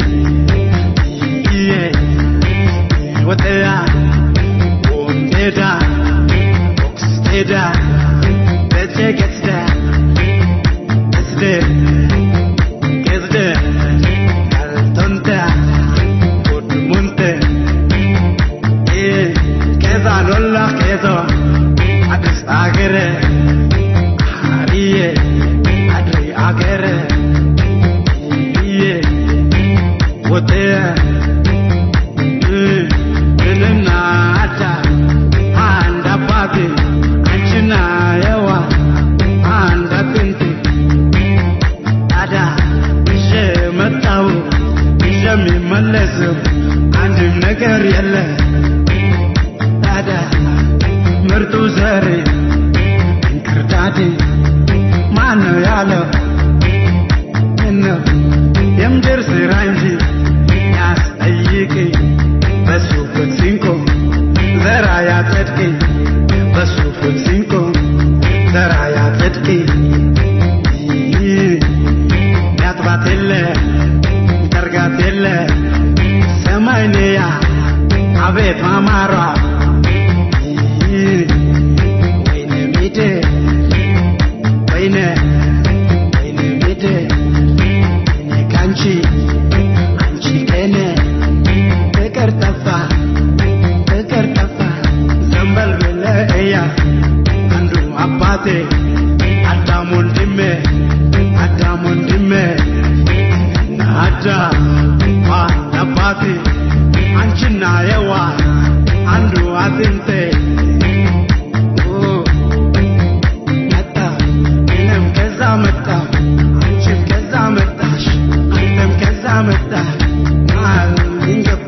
Yeah. What they are. What they are. Books they are. Let's take it there. It's there. It's there. Altonta. Good munte. Eh. Keza lolla kezo. Adis agere. Ariye. Adri agere. Yeah. What they are. እንና አዳ አንድ አባቴ አንቺና የዋ አንድ አጥንቴ ታዳ ይዤ መጣሁ ይዤ የሚመለስው አንድም ነገር የለ ታዳ ምርጡ ዘሬ እንክርዳዴ ማን ነው ያለው ምነው የምድር ስራ እንጂ ያስጠይቅኝ በሱ ፍትሲንኮ ዘራ ያጸድቅ በሱ ፍትሲንኮ ዘራ ያጸድቅ ያጥባት የለ ጠርጋት የለ ሰማይንያ አቤት ማማሯ ወይነ ሚድ ወይነ ወይነ ሚድ እኔ ካንቺ አንቺ ከኔ ፍቅር ጠፋ ፍቅር ጠፋ ዘንበል ብለ እያ አንዱ አባቴ አዳም ወንድሜ አዳም ወንድሜ አዳም ዋን አባቴ አንቺና የዋ አንዱ አጥንቴ ኦ፣ መጣ እኔም ከዛ መጣ አንቺም ከዛ መጣሽ አንተም ከዛ መጣ መሃል እንገባ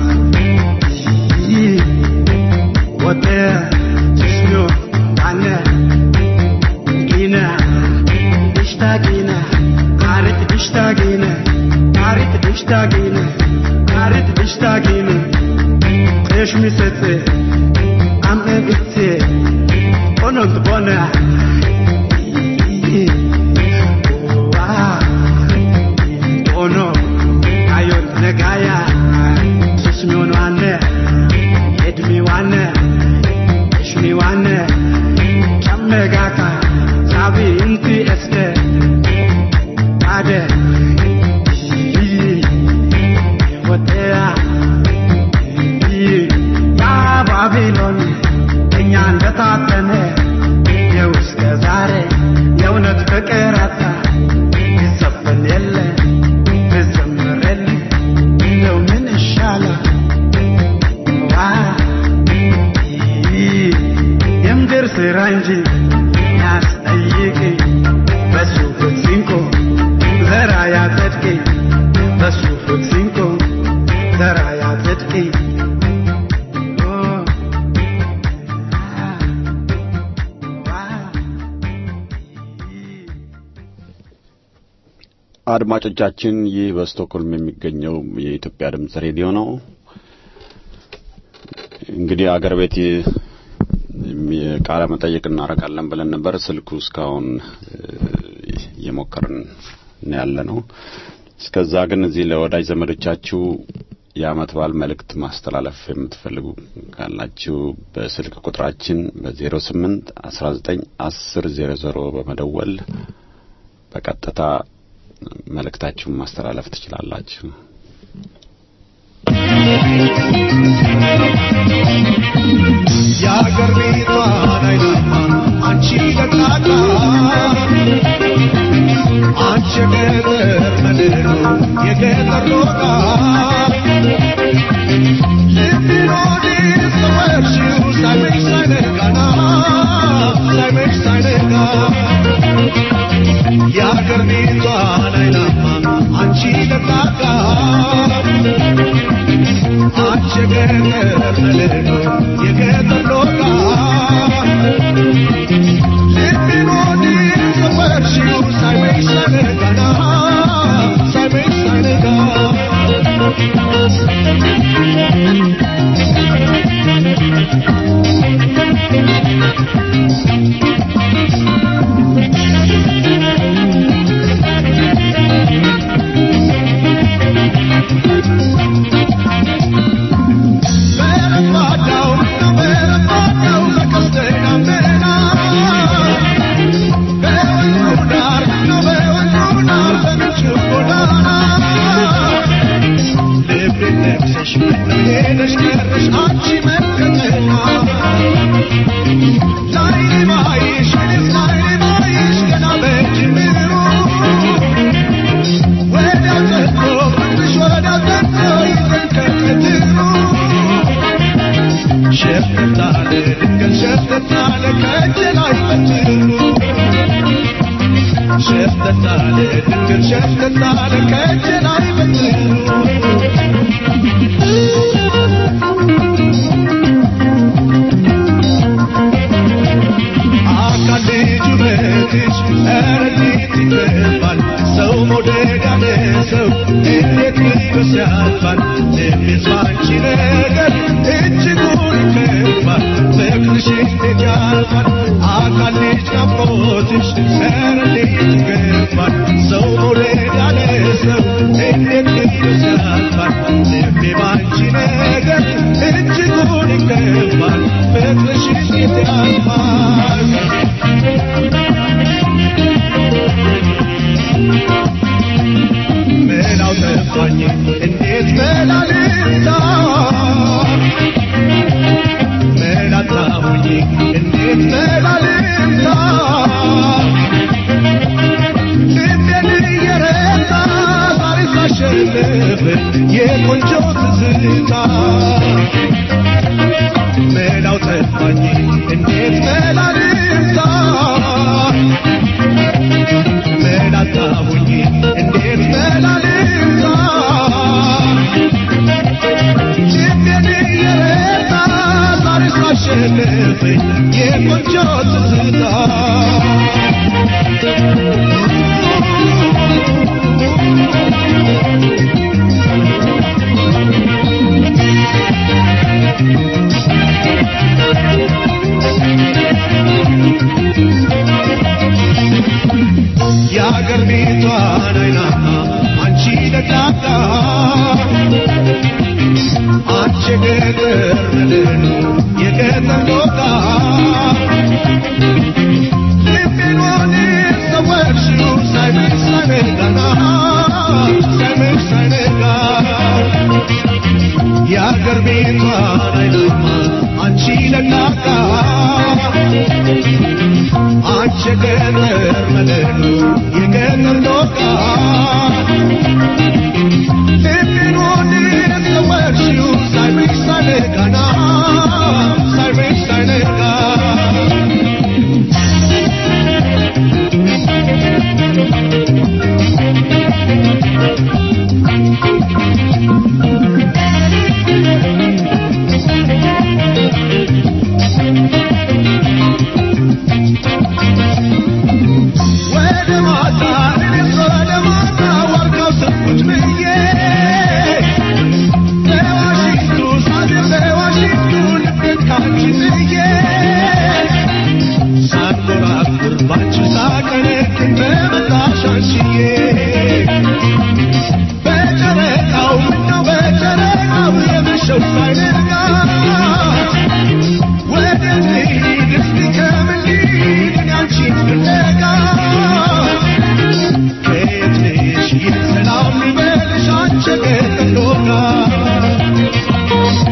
ወደ ጅስኖ ዳነ ጊነ ድሽታ ጊነ አሪት ድሽታ ጊነ አሪት ድሽታ ጊነ አሪት ድሽታ ጊነ እሽ ሚሰጥ አምነ ብቴ ሆኖት ቦነ ሆኖ አዮት ነጋያ ሱስሚሆን ዋነ ኤድሚ ዋነ እሽሚ ዋነ ጨመጋካ ሳቢ እንቲ እስደ አደ ወደያ ያ ባቢሎን እኛ እንደታተነ ይኸው እስከ ዛሬ የእውነት ፍቅር አጣ ይዘፈን የለ ይዘምር የለ እንደው ምን ይሻላል ዋ የምድር ስራ እንጂ ያስጠይቅ በሱ ፍትሲንኮ ዘራ ያጸድቅ በሱ ፍትሲንኮ ዘራ ያጸድቅ አድማጮቻችን ይህ በስቶክሆልም የሚገኘው የኢትዮጵያ ድምጽ ሬዲዮ ነው። እንግዲህ አገር ቤት ቃለ መጠይቅ እናደርጋለን ብለን ነበር። ስልኩ እስካሁን እየሞከርን ነው ያለ ነው። እስከዛ ግን እዚህ ለወዳጅ ዘመዶቻችሁ የዓመት በዓል መልእክት ማስተላለፍ የምትፈልጉ ካላችሁ በስልክ ቁጥራችን በዜሮ ስምንት አስራ ዘጠኝ አስር ዜሮ ዜሮ በመደወል በቀጥታ መልእክታችሁን ማስተላለፍ ትችላላችሁ። የአገር ቤቷን አይናማ አንቺ ደቃቃ አንቺ የገጠር መድሮ የገጠር ሎቃ ልቤን ወዲህ ሰወርሽው ሳይመሽ ሳይነጋና ሳይመሽ ሳይነጋ የአገር ቤቷን አይናማ አንቺ ደቃቃ አንቺ የገጠር መድሮ የገጠር ሎቃ ልቤን ወዲህ ሰወርሽው ሳይመሽ ሳይነጋና ሳይመሽ ሳይነጋ በረባዳው በረባዳው በቀስተ ደመና በወንዙ ዳር ነው በወንዙ ዳር በምንጩ ጎዳና ልቤን ነክሰሽ ምነው ሄደሽ ቀረሽ አንቺ መከተኛ ላይኔ ባይሽ እኔስ ላይኔ ባይሽ ገና በጅምሩ ወዲያው ጠጥቶ ፍቅርሽ ወዲያው ጠጥቶ ይዘን ከቀትሩ ሸፍት አለ ድንገት ሸፍት አለ ከእጄ ላይ በትሩ ሸፍት አለ ድንገት ሸፍት አለ ከእጄ ላይ በትሩ አካል ልጁ በትሽ ኧረ እንዴት ይገባል ሰው መውደድ ያለ ሰው እንዴት ልበስ ያልፋል ልቤስ ባንቺ ነገር እጅጉን ይከባል ፍቅርሽ እንዴት ያልፋል አካል ልጅ ናፍቆትሽ ኧረ እንዴት ይገባል ሰው መውደድ ያለ ሰው እንዴት ልበስ ያልፋል ልቤ ባንቺ ነገር እጅጉን ይከባል ፍቅርሽ እንዴት ያልፋል ምናው ጠፋኝ እንዴት መላልታ መላጣሁኝ እንዴት መላልታ ልቤን እየረታ ዛሬ ሳሸንፍ የቆንጆ ትዝታ መላው ጠፋኝ እንዴት መላልታ መላጣሁኝ እንዴት መላልታ ልቤን እየረታ ዛሬ ሳሸንፍ የቆንጆ ትዝታ የአገር ቤቷን አይናማ አንቺ ደቃቃ አንቺ የገጠር መድህኑ የገጠር ሎቃ ልቤን ወዲህ ሰወርሽው ሳይመሽ ሳይነጋና ሳይመሽ ሳይነጋ የአገር ቤቷን አይናማ አንቺ ደቃቃ አንቺ የገጠር መድህኑ የገጠር ሎቃ ልቤን ወዲህ ሰወርሽው ሳይመሽ ሳይነጋና ሳይመሽ ሳይነጋ ወደ ማታ እኔስ ወደ ማታ ዋርካው ስር ቁጭ ብዬ በዋሽንግተን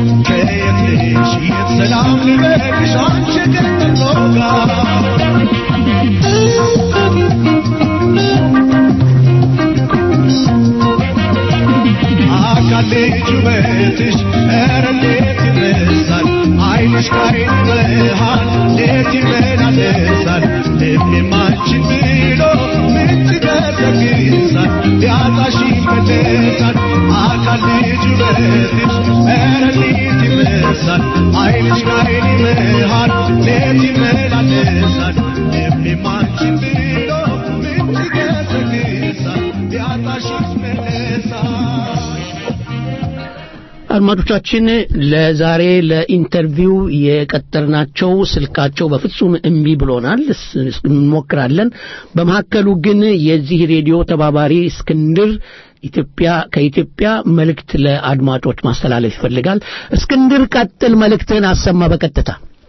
ከየት ነሽ የት ሰላም ልበልሽ አንቺ ገነት ሎጋ አካል ልጅ ውበትሽ ኧረ እንዴት ይመስላል ዓይንሽ ከዓይን መሃል እንዴት ይመላለሳል ልቤም አንቺን ብሎ ምንጭ ገሰግሳል ሊያጣሽ ይመለሳል አካል ልጅ ውበትሽ ኧረ እንዴት ይመስላል ዓይንሽ ከዓይን መሃል እንዴት ይመላለሳል ልቤም አንቺን ብሎ ምንጭ ገሰግሳል ሊያጣሽ ይመለሳል አድማጮቻችን ለዛሬ ለኢንተርቪው የቀጠርናቸው ስልካቸው በፍጹም እምቢ ብሎናል። እስ- እስ- እንሞክራለን። በመካከሉ ግን የዚህ ሬዲዮ ተባባሪ እስክንድር ኢትዮጵያ ከኢትዮጵያ መልእክት ለአድማጮች ማስተላለፍ ይፈልጋል። እስክንድር ቀጥል፣ መልእክትህን አሰማ በቀጥታ።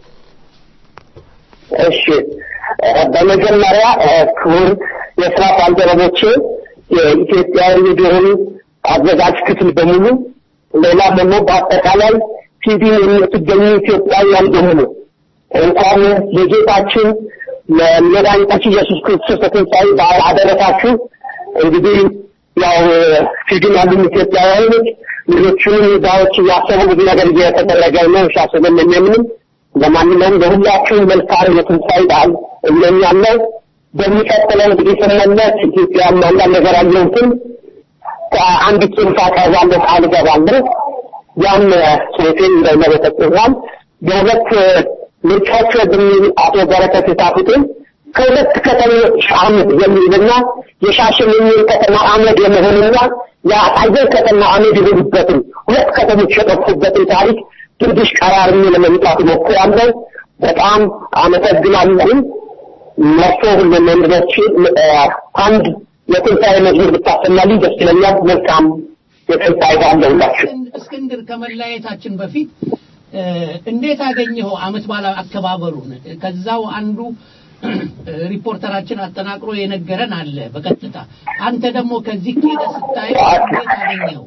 እሺ በመጀመሪያ እ፣ ክቡር የስራ ባልደረቦቼ የኢትዮጵያ ሬዲዮን አዘጋጅ ክፍል በሙሉ ሌላ ደግሞ በአጠቃላይ ፊዲን የምትገኙ ኢትዮጵያውያን በሙሉ እንኳን ለጌታችን ለመድኃኒታችን ኢየሱስ ክርስቶስ ትንሣኤ በዓል አደረሳችሁ። እንግዲህ ያው ፊዲን ያሉ ኢትዮጵያውያኖች ልጆቹንም ዳዎች እያሰቡ ብዙ ነገር እየተደረገ ነው ሻስበን የሚያምንም ለማንኛውም ለሁላችሁም መልካም የትንሣኤ በዓል እመኛለሁ። በሚቀጥለው እንግዲህ ስመለስ ኢትዮጵያ አንዳንድ ነገር አየሁትን ከአንድ ጽንፍ አቀርባለሁ ቃል እገባለሁ። ያም ጽሑፌን እንደመረጠቅናል በሁለት ምርጫዎች በሚል አቶ በረከት የጻፉትን ከሁለት ከተሞች አመድ የሚልና የሻሸመኔን ከተማ አመድ የመሆንና የአጣየር ከተማ አመድ የሆኑበትን ሁለት ከተሞች የጠፉበትን ታሪክ ትንሽ ቀራርሜ ለመምጣት ሞክራለሁ። በጣም አመሰግናለሁ። መርሶ ለመንድሮች አንድ የትንሣኤ መዝሙር ብታሰማልኝ ደስ ይለኛል። መልካም የትንሣኤ በዓል ለሁላችሁ። እስክንድር ከመለያየታችን በፊት እ፣ እንዴት አገኘኸው አመት በዓል አከባበሩን? ከዛው አንዱ ሪፖርተራችን አጠናቅሮ የነገረን አለ በቀጥታ አንተ ደግሞ ከዚህ ሄደህ ስታየው እንዴት አገኘኸው?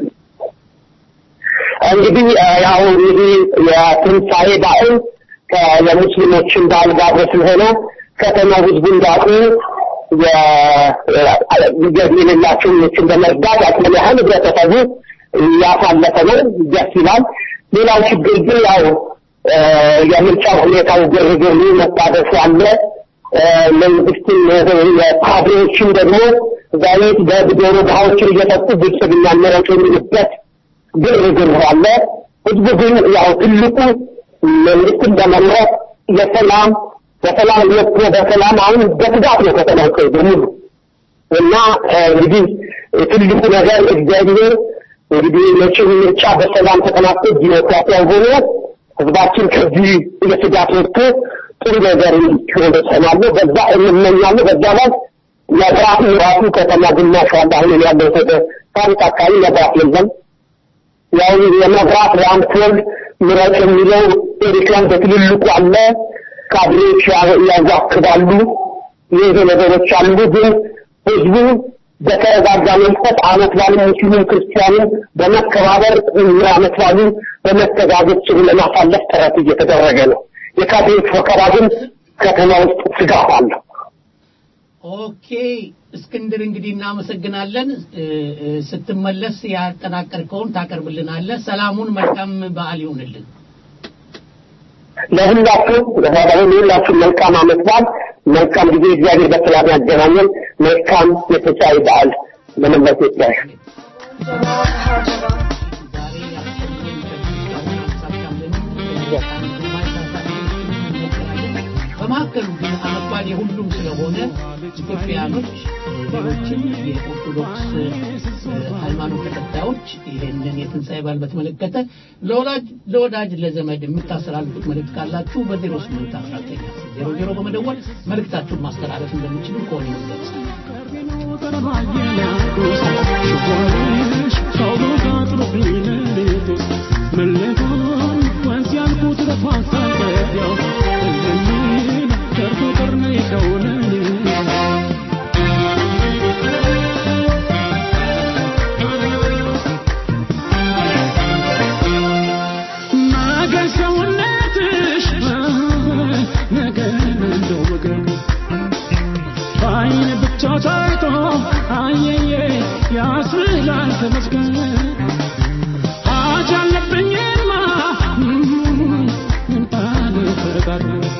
እንግዲህ እ፣ ያው እንግዲህ የትንሣኤ በዓል ከ- የሙስሊሞችን በዓል ጋር አብሮ ስለሆነ ከተማው ህዝቡ እንዳቁ ገቢ የሌላቸው ችን በመርዳት አቅም ያህል ህብረተሰቡ እያሳለፈ ነው። ደስ ይላል። ሌላው ችግር ግን ያው እ፣ የምርጫ ሁኔታው ግርግሩ መጣደፉ አለ። እ፣ መንግስትም እ፣ የካድሬዎችም ደግሞ ዛሬት በዶሮ ድሃዎችን እየጠጡ ብልጽግና መረጡ የሚሉበት ግርግር አለ። ህዝቡ ግን ያው ትልቁ መንግስትን በመምረጥ የሰላም በሰላም ወጥቶ በሰላም አሁን በትጋት ነው ከተማው በሙሉ እና እ፣ እንግዲህ ትልቁ ነገር እግዚአብሔር እንግዲህ መቼም ምርጫ በሰላም ተጠናቆ ዲሞክራሲያዊ ሆኖ ህዝባችን ከዚህ የስጋት ወጥቶ ጥሩ ነገር እንዲሆን እሰማለሁ። በዛ እመኛለሁ። በዛ ላይ መብራት ራሱ ከተማ ግማሽ ዋላ አሁን ያለው ታሪክ አካባቢ መብራት የለም። ያው የመብራት በአምፖል ምረጥ የሚለው ኤሪክላን በትልልቁ አለ። ካድሬዎች ያ- ያዋክባሉ። ይህ ነገሮች አሉ። ግን ህዝቡ በተረጋጋ መንፈስ አመት ባሉ ሙስሊም ክርስቲያኑ በመከባበር አመት ባሉ በመተጋገዝ ጭሩ ለማሳለፍ ጥረት እየተደረገ ነው። የካድሬዎች ወከባ ግን ከተማ ውስጥ ስጋት አለው። ኦኬ እስክንድር እንግዲህ እናመሰግናለን። እ፣ እ፣ ስትመለስ ያጠናቀርከውን ታቀርብልናለህ። ሰላሙን መልካም በዓል ይሁንልን። ለሁላችሁም ለሁላችሁም መልካም አመት በዓል፣ መልካም ጊዜ፣ እግዚአብሔር በሰላም ያገናኘን። መልካም የትንሣኤ በዓል ለመላው ኢትዮጵያውያን። በመካከሉ ግን አመት በዓል የሁሉም ስለሆነ ኢትዮጵያኖች ሌሎችም የኦርቶዶክስ እ፣ ሃይማኖት ተከታዮች ይህንን የትንሣኤ በዓል በተመለከተ ለወላጅ ለወዳጅ ለዘመድ የምታስተላልፉት መልእክት ካላችሁ በዜሮ ስምንት አስራ ዘጠኝ ዜሮ ዜሮ በመደወል መልእክታችሁን ማስተላለፍ እንደሚችሉ ከሆነ ይገለጽ። ተመስገን ሀጅ አለብኝማ ምን ባልፈጣር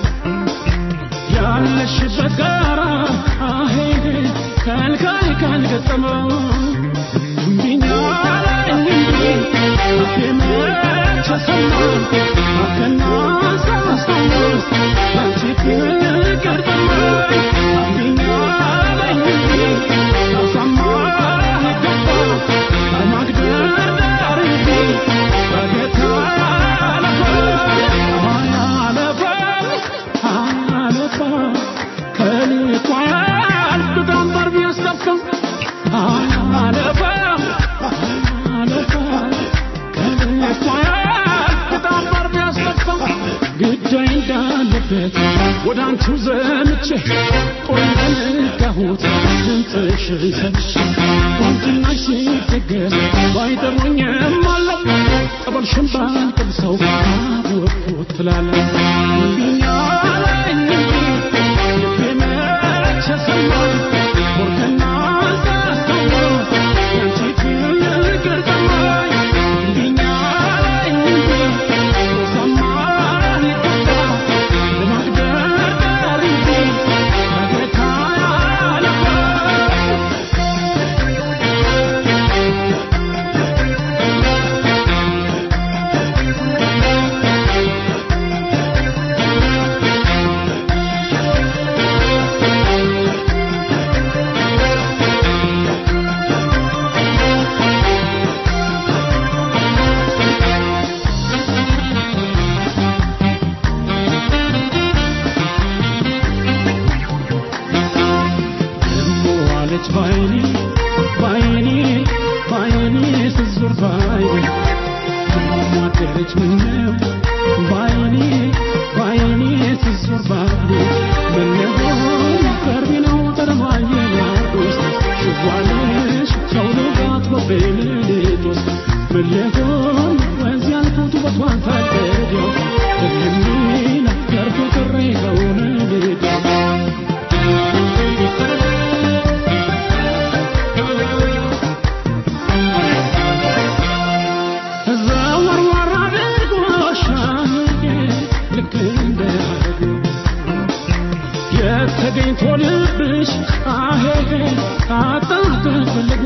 ያለሽበት ጋራ አሄ ከልካይ ካልገጠመው እምቢኛ አለኝ አፌ መች ሰማ አከና ሳስታውስ ያንቺ ፍቅር ጠማኝ እምቢኛ አለኝ ሳሳማ ይገባ ማግደርዳር እንጂ በጌታ አለፈ አለፈ አለፈ ከልኳ ያልኩት አንበር ቢያስጠፋ አለፈ አለፈ ከልኳ ያልኩት አንበር ቢያስጠፋ ግዳይ እንዳለበት ወደ አንቺው ዘምቼ ቆይ ዘነጋሁት ድምፅሽ ሰምቼ ቁንጅናሽ ሲደገስ ባይጠሩኝም አለው ጠበልሽን ባልቀምሰው አወቅኩት ትላለህ እምቢኛ አለኝ ልቤ መች ሰማኝ ወርቅና ሳስታውስ ያንቺ ፍቅር ጠማኝ እምቢኛ አለኝ ሰማኝ ይገባ ለማግደርዳር እንጂ በጌታ ያለፈ ዋለች ባይኔ ባይኔ ባይኔ ስዙር ባይኔ ማደረች ምነው ባይኔ ባይኔ ስዙር ባይኔ ምነው ቀርቢ ነው ጠረማየ ናዶስ ሽዋለሽ ሰውነጋት በቤልሌቶስ ምለሆን ወንዝ ያልኩት ውበቷን ታደገው ደክሜ ነገርኩ ቅሬ ከሆነ ሌዳው ዘወርወር አድርጎሻል ልክ እንደ ሐረግ የተገኝቶ ልብሽ አሄ አጣት ፈልጎ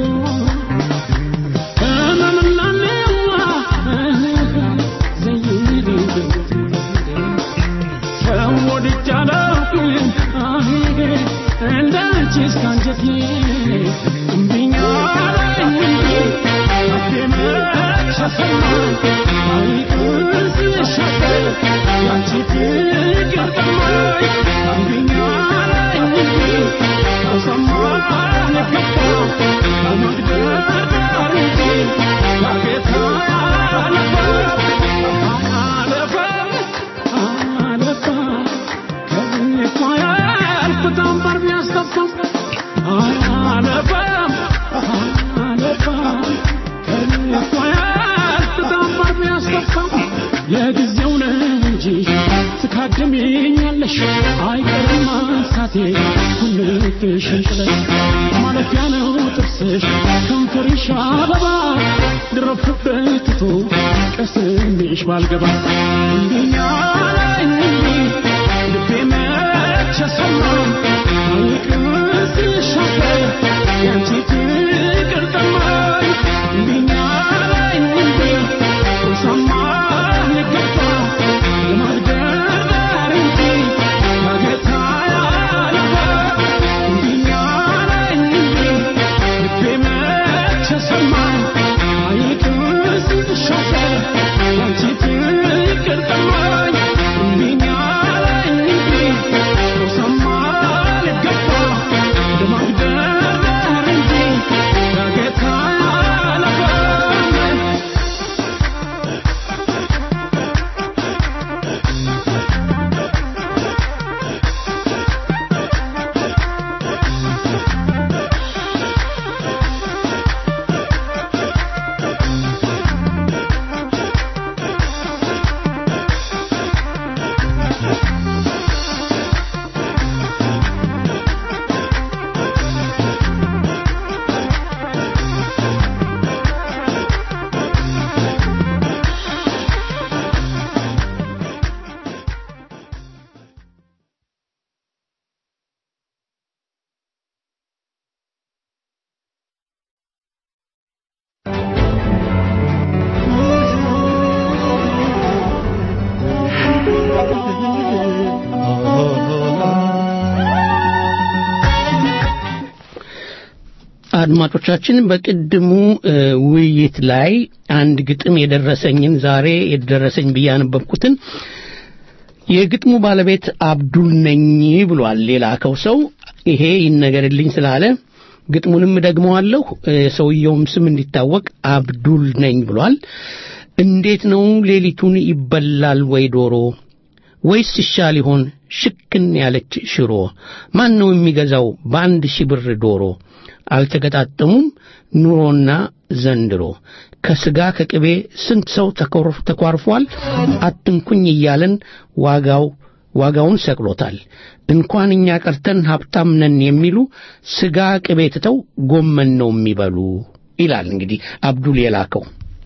ህመምና ሜዋ ዘይድ ሰው ወድጄ አላውቅም አሄ እንዳንቺ እስከ አንጀቴ እምቢኛ አለኝ አፌ መች ሰማኝ አይቅርስ ሻገር ያንቺ ፍቅር ጠማኝ እምቢኛ አለኝ ከሰማኝ ገባ በመግደርዳር እንጂ ያጌታ ያለፈ አለፈ አለፈ ከልኳ ያልኩት አንበር ቢያስጠፋ አለፈ አለፈ ከልኳ ያልኩት አንበር ቢያስጠፋ ለጊዜው ነው እንጂ ትካድሚኛለሽ አይቀርም ማንሳቴ ኩልክሽን ጥለሽ ማለፊያ ነው ጥርስሽ ከንፈርሽ አበባ ድረፍበት ትቶ ቀስምሽ ባልገባ እምቢኛ አለኝ ልቤ መች ሰማኝ አይቅስሽ አፈር ያንቺ ፍቅር ጠማኝ እምቢኛ አለኝ ሰማኝ ገባ ለማግደርዳር እንጂ በጌታ ያለፈ እምቢኛ አለኝ ልቤ መች ሰማኝ አይቅስሽ አፈር ያንቺ ፍቅር ጠማኝ እምቢኛ አለኝ ሰማኝ ገባ ለማግደርዳር እንጂ አድማጮቻችን በቅድሙ እ፣ ውይይት ላይ አንድ ግጥም የደረሰኝን ዛሬ የደረሰኝ ብዬ ያነበብኩትን የግጥሙ ባለቤት አብዱል ነኝ ብሏል የላከው ሰው ይሄ ይነገርልኝ ስላለ ግጥሙንም ደግመዋለሁ እ፣ ሰውየውም ስም እንዲታወቅ አብዱል ነኝ ብሏል እንዴት ነው ሌሊቱን ይበላል ወይ ዶሮ ወይስ ይሻል ይሆን ሽክን ያለች ሽሮ ማን ነው የሚገዛው በአንድ ሺህ ብር ዶሮ አልተገጣጠሙም ኑሮና ዘንድሮ ከስጋ ከቅቤ ስንት ሰው ተኮር- ተኳርፏል አትንኩኝ እያለን ዋጋው ዋጋውን ሰቅሎታል እንኳን እኛ ቀርተን ሀብታም ነን የሚሉ ስጋ ቅቤ ትተው ጎመን ነው የሚበሉ ይላል እንግዲህ አብዱል የላከው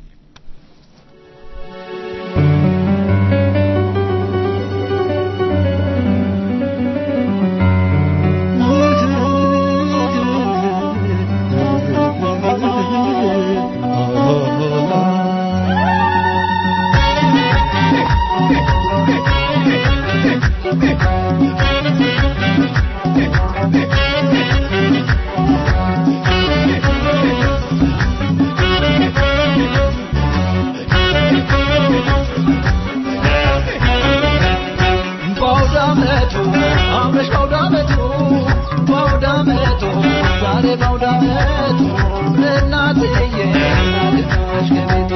በአውዳመቱ አምረሽ በአውዳመቱ በአውዳመቱ ዛሬ በአውዳመቱ እናትዬ ናልታሽ ከቤቱ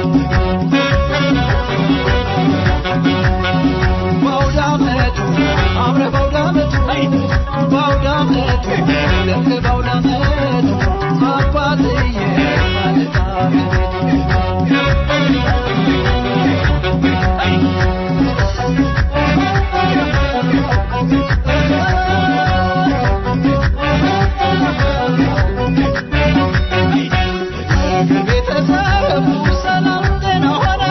በአውዳመቱ አምረ በአውዳመቱ በአውዳመቱ ደምቅ በአውዳመቱ አባትዬ ናልታ ቤተሰብ ሰላም ጤና ሆነ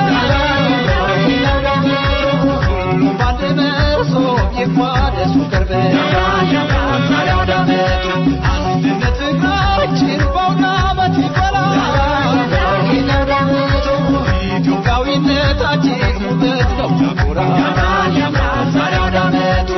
ባንድ መርሶ ይቋደሱ ቅርብ ዛሬ አውደ ዓመቱ አንድነት ፍቅራችን በአውደ ዓመት ይበላል ይህ አውደ ዓመቱ ኢትዮጵያዊነታችን ውበት ነው ያኮራል ዛሬ አውደ ዓመቱ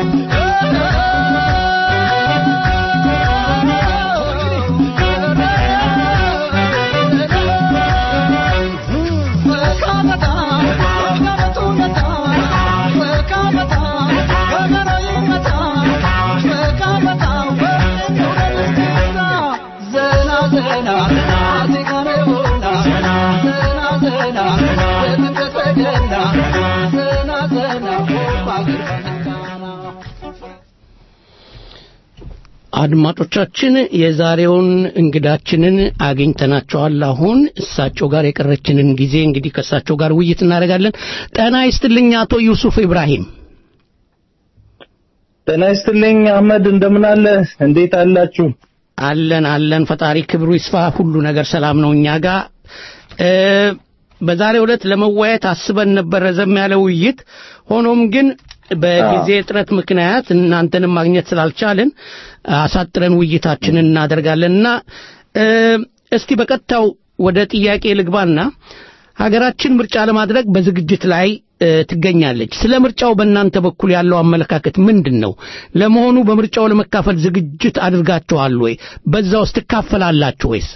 አድማጮቻችን የዛሬውን እንግዳችንን አግኝተናቸዋል። አሁን እሳቸው ጋር የቀረችንን ጊዜ እንግዲህ ከእሳቸው ጋር ውይይት እናደርጋለን። ጤና ይስጥልኝ አቶ ዩሱፍ ኢብራሂም። ጤና ይስጥልኝ አህመድ፣ እንደምን አለ? እንዴት አላችሁ? አለን አለን፣ ፈጣሪ ክብሩ ይስፋ። ሁሉ ነገር ሰላም ነው እኛ ጋር። እ፣ በዛሬው ዕለት ለመወያየት አስበን ነበር ረዘም ያለ ውይይት። ሆኖም ግን በጊዜ እጥረት ምክንያት እናንተንም ማግኘት ስላልቻልን አሳጥረን ውይይታችንን እናደርጋለንና እ፣ እስቲ በቀጥታው ወደ ጥያቄ ልግባና ሀገራችን ምርጫ ለማድረግ በዝግጅት ላይ እ፣ ትገኛለች። ስለ ምርጫው በእናንተ በኩል ያለው አመለካከት ምንድን ነው? ለመሆኑ በምርጫው ለመካፈል ዝግጅት አድርጋችኋል ወይ? በዛ ውስጥ ትካፈላላችሁ ወይስ?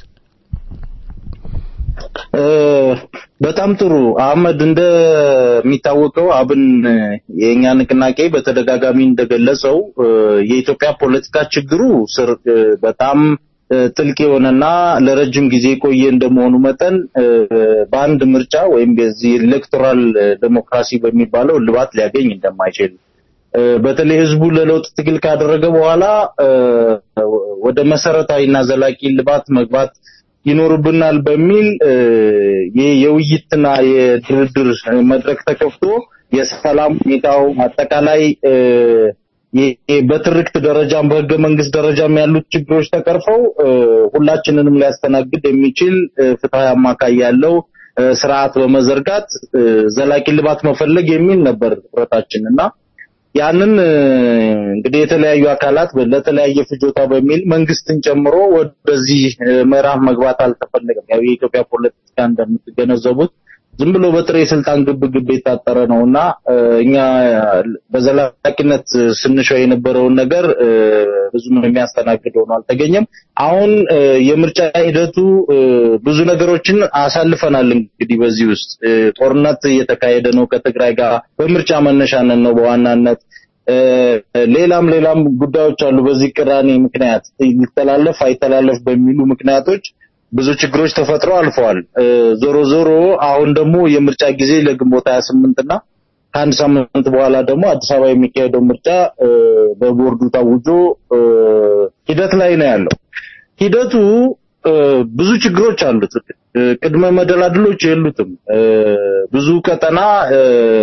እ፣ በጣም ጥሩ አህመድ፣ እንደሚታወቀው አብን የእኛ ንቅናቄ በተደጋጋሚ እንደገለጸው እ፣ የኢትዮጵያ ፖለቲካ ችግሩ ስር እ፣ በጣም እ፣ ጥልቅ የሆነና ለረጅም ጊዜ የቆየ እንደመሆኑ መጠን እ፣ በአንድ ምርጫ ወይም በዚህ ኤሌክቶራል ዴሞክራሲ በሚባለው እልባት ሊያገኝ እንደማይችል እ፣ በተለይ ህዝቡ ለለውጥ ትግል ካደረገ በኋላ እ፣ ወደ መሰረታዊና ዘላቂ እልባት መግባት ይኖርብናል በሚል እ፣ ይህ የውይይትና የድርድር መድረክ ተከፍቶ የሰላም ሁኔታው አጠቃላይ እ፣ ይህ በትርክት ደረጃም በህገ መንግስት ደረጃም ያሉት ችግሮች ተቀርፈው እ፣ ሁላችንንም ሊያስተናግድ የሚችል እ፣ ፍትሐዊ አማካይ ያለው እ፣ ስርዓት በመዘርጋት እ፣ ዘላቂ ልባት መፈለግ የሚል ነበር ህብረታችን እና ያንን እ፣ እንግዲህ የተለያዩ አካላት ለተለያየ ፍጆታ በሚል መንግስትን ጨምሮ ወደዚህ እ፣ ምዕራፍ መግባት አልተፈለገም። ያው የኢትዮጵያ ፖለቲካ እንደምትገነዘቡት ዝም ብሎ በጥሬ ስልጣን ግብ ግብ የታጠረ ነውና እ፣ እኛ በዘላቂነት ስንሸው የነበረውን ነገር እ፣ ብዙም የሚያስተናግድ ሆኖ አልተገኘም። አሁን እ፣ የምርጫ ሂደቱ እ፣ ብዙ ነገሮችን አሳልፈናል። እንግዲህ በዚህ ውስጥ እ፣ ጦርነት እየተካሄደ ነው ከትግራይ ጋር በምርጫ መነሻነት ነው በዋናነት እ፣ ሌላም ሌላም ጉዳዮች አሉ። በዚህ ቅራኔ ምክንያት ይተላለፍ አይተላለፍ በሚሉ ምክንያቶች ብዙ ችግሮች ተፈጥረው አልፈዋል። እ፣ ዞሮ ዞሮ አሁን ደግሞ የምርጫ ጊዜ ለግንቦት 28 እና ከአንድ ሳምንት በኋላ ደግሞ አዲስ አበባ የሚካሄደው ምርጫ እ፣ በቦርዱ ታውጆ እ፣ ሂደት ላይ ነው ያለው። ሂደቱ እ፣ ብዙ ችግሮች አሉት። እ፣ ቅድመ መደላድሎች የሉትም። እ፣ ብዙ ቀጠና እ፣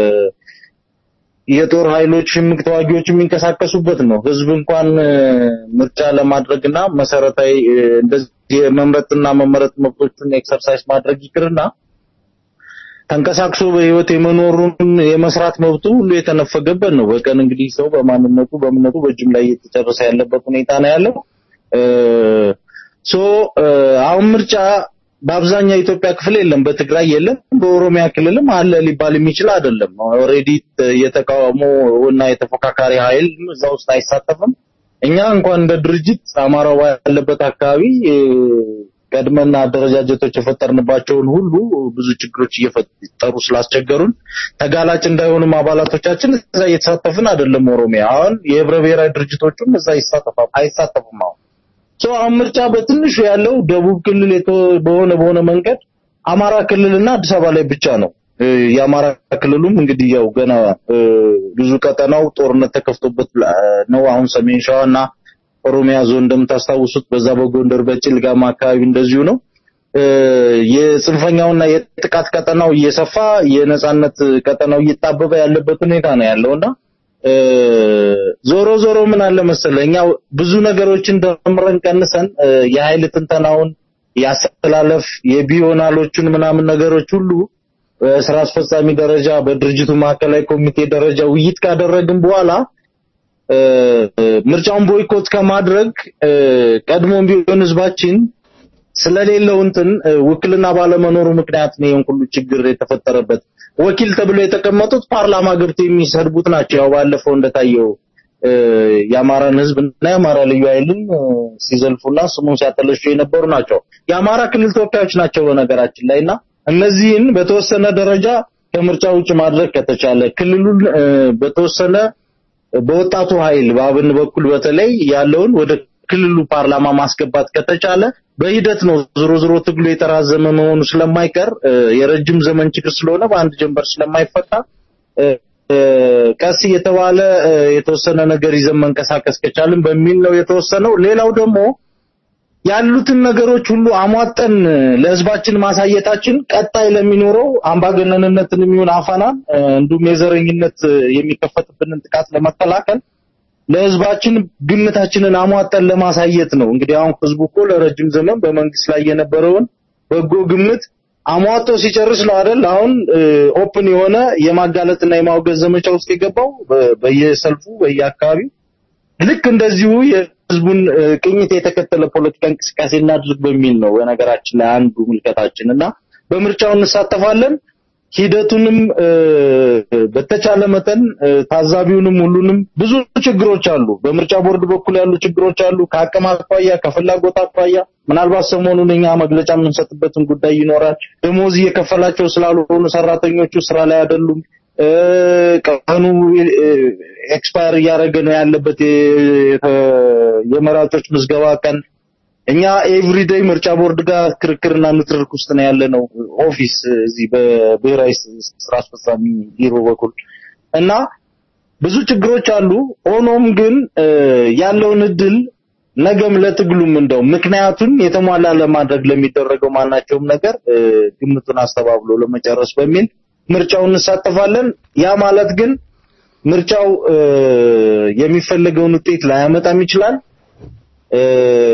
የጦር ኃይሎች ሽምቅ ተዋጊዎች የሚንቀሳቀሱበት ነው። ህዝብ እንኳን እ፣ ምርጫ ለማድረግና መሰረታዊ እ፣ እንደዚህ የመምረጥና መመረጥ መብቶቹን ኤክሰርሳይዝ ማድረግ ይቅርና ተንቀሳቅሶ በህይወት የመኖሩን የመስራት መብቱ ሁሉ የተነፈገበት ነው። በቀን እንግዲህ ሰው በማንነቱ በእምነቱ በጅምላ እየተጨረሰ ያለበት ሁኔታ ነው ያለው። እ፣ ሶ እ፣ አሁን ምርጫ በአብዛኛው የኢትዮጵያ ክፍል የለም፣ በትግራይ የለም፣ በኦሮሚያ ክልልም አለ ሊባል የሚችል አይደለም። ኦልሬዲ የተቃውሞ እና የተፎካካሪ ኃይል እዛ ውስጥ አይሳተፍም። እኛ እንኳን እንደ ድርጅት አማራው ያለበት አካባቢ እ፣ ቀድመና አደረጃጀቶች የፈጠርንባቸውን ሁሉ ብዙ ችግሮች እየፈጠሩ ስላስቸገሩን ተጋላጭ እንዳይሆኑም አባላቶቻችን እዛ እየተሳተፍን አይደለም። ኦሮሚያ አሁን የህብረ ብሔራዊ ድርጅቶቹም እዛ ይሳተፋ አይሳተፉም አሁን ሶ አሁን ምርጫ በትንሹ ያለው ደቡብ ክልል የተ- በሆነ በሆነ መንገድ አማራ ክልልና አዲስ አበባ ላይ ብቻ ነው። እ፣ የአማራ ክልሉም እንግዲህ ያው ገና እ፣ ብዙ ቀጠናው ጦርነት ተከፍቶበት ላ- ነው። አሁን ሰሜን ሸዋ እና ኦሮሚያ ዞን እንደምታስታውሱት በዛ በጎንደር በጭልጋማ አካባቢ እንደዚሁ ነው። እ፣ የጽንፈኛውና የጥቃት ቀጠናው እየሰፋ የነጻነት ቀጠናው እየጣበበ ያለበት ሁኔታ ነው ያለውና እ፣ ዞሮ ዞሮ ምን አለ መሰለህ እኛ ብዙ ነገሮችን ደምረን ቀንሰን እ፣ የኃይል ትንተናውን ያስተላለፍ የቢዮናሎቹን ምናምን ነገሮች ሁሉ በስራ አስፈጻሚ ደረጃ በድርጅቱ ማዕከላዊ ኮሚቴ ደረጃ ውይይት ካደረግን በኋላ እ፣ ምርጫውን ቦይኮት ከማድረግ እ፣ ቀድሞም ቢሆን ህዝባችን ስለሌለው እንትን እ፣ ውክልና ባለመኖሩ ምክንያት ነው ይሄን ሁሉ ችግር የተፈጠረበት። ወኪል ተብሎ የተቀመጡት ፓርላማ ገብተው የሚሰድቡት ናቸው። ያው ባለፈው እንደታየው እ፣ የአማራን ህዝብ እና የአማራ ልዩ ኃይልን እ፣ ሲዘልፉና ስሙን ሲያጠለሹ የነበሩ ናቸው። የአማራ ክልል ተወካዮች ናቸው በነገራችን ላይ እና እነዚህን በተወሰነ ደረጃ ከምርጫ ውጭ ማድረግ ከተቻለ ክልሉን እ፣ በተወሰነ በወጣቱ ኃይል በአብን በኩል በተለይ ያለውን ወደ ክልሉ ፓርላማ ማስገባት ከተቻለ በሂደት ነው። ዞሮ ዞሮ ትግሉ የተራዘመ መሆኑ ስለማይቀር እ፣ የረጅም ዘመን ችግር ስለሆነ በአንድ ጀንበር ስለማይፈታ እ፣ እ፣ ቀስ እየተባለ እ፣ የተወሰነ ነገር ይዘን መንቀሳቀስ ከቻልን በሚል ነው የተወሰነው። ሌላው ደግሞ ያሉትን ነገሮች ሁሉ አሟጠን ለህዝባችን ማሳየታችን ቀጣይ ለሚኖረው አምባገነንነትን የሚሆን አፈናን እ፣ እንዲሁም የዘረኝነት እ፣ የሚከፈትብንን ጥቃት ለመከላከል ለህዝባችን ግምታችንን አሟጠን ለማሳየት ነው። እንግዲህ አሁን ህዝቡ እኮ ለረጅም ዘመን በመንግስት ላይ የነበረውን በጎ ግምት አሟጦ ሲጨርስ ነው አይደል? አሁን ኦፕን የሆነ የማጋለጥና የማውገዝ ዘመቻ ውስጥ የገባው በ- በየሰልፉ በየአካባቢው ልክ እንደዚሁ የህዝቡን እ፣ ቅኝት የተከተለ ፖለቲካ እንቅስቃሴ እናድርግ በሚል ነው በነገራችን ላይ አንዱ ምልከታችን እና በምርጫው እንሳተፋለን። ሂደቱንም እ፣ በተቻለ መጠን እ፣ ታዛቢውንም ሁሉንም ብዙ ችግሮች አሉ። በምርጫ ቦርድ በኩል ያሉ ችግሮች አሉ። ከአቅም አኳያ፣ ከፍላጎት አኳያ ምናልባት ሰሞኑን እኛ መግለጫ የምንሰጥበትን ጉዳይ ይኖራል። ደሞዝ እየከፈላቸው ስላልሆኑ ሰራተኞቹ ስራ ላይ አይደሉም። እ፣ ቀኑ ኤክስፓየር እያደረገ ነው ያለበት የ- የተ- የመራጮች ምዝገባ ቀን እኛ ኤቭሪዴይ ምርጫ ቦርድ ጋር ክርክርና ንትርክ ውስጥ ነው ያለ ነው ኦፊስ እዚህ በብሔራዊ ስራ አስፈጻሚ ቢሮ በኩል እና ብዙ ችግሮች አሉ። ሆኖም ግን እ፣ ያለውን እድል ነገም ለትግሉም እንደው ምክንያቱን የተሟላ ለማድረግ ለሚደረገው ማናቸውም ነገር እ፣ ግምቱን አስተባብሎ ለመጨረስ በሚል ምርጫውን እንሳተፋለን። ያ ማለት ግን ምርጫው እ፣ የሚፈለገውን ውጤት ላያመጣም ይችላል። እ፣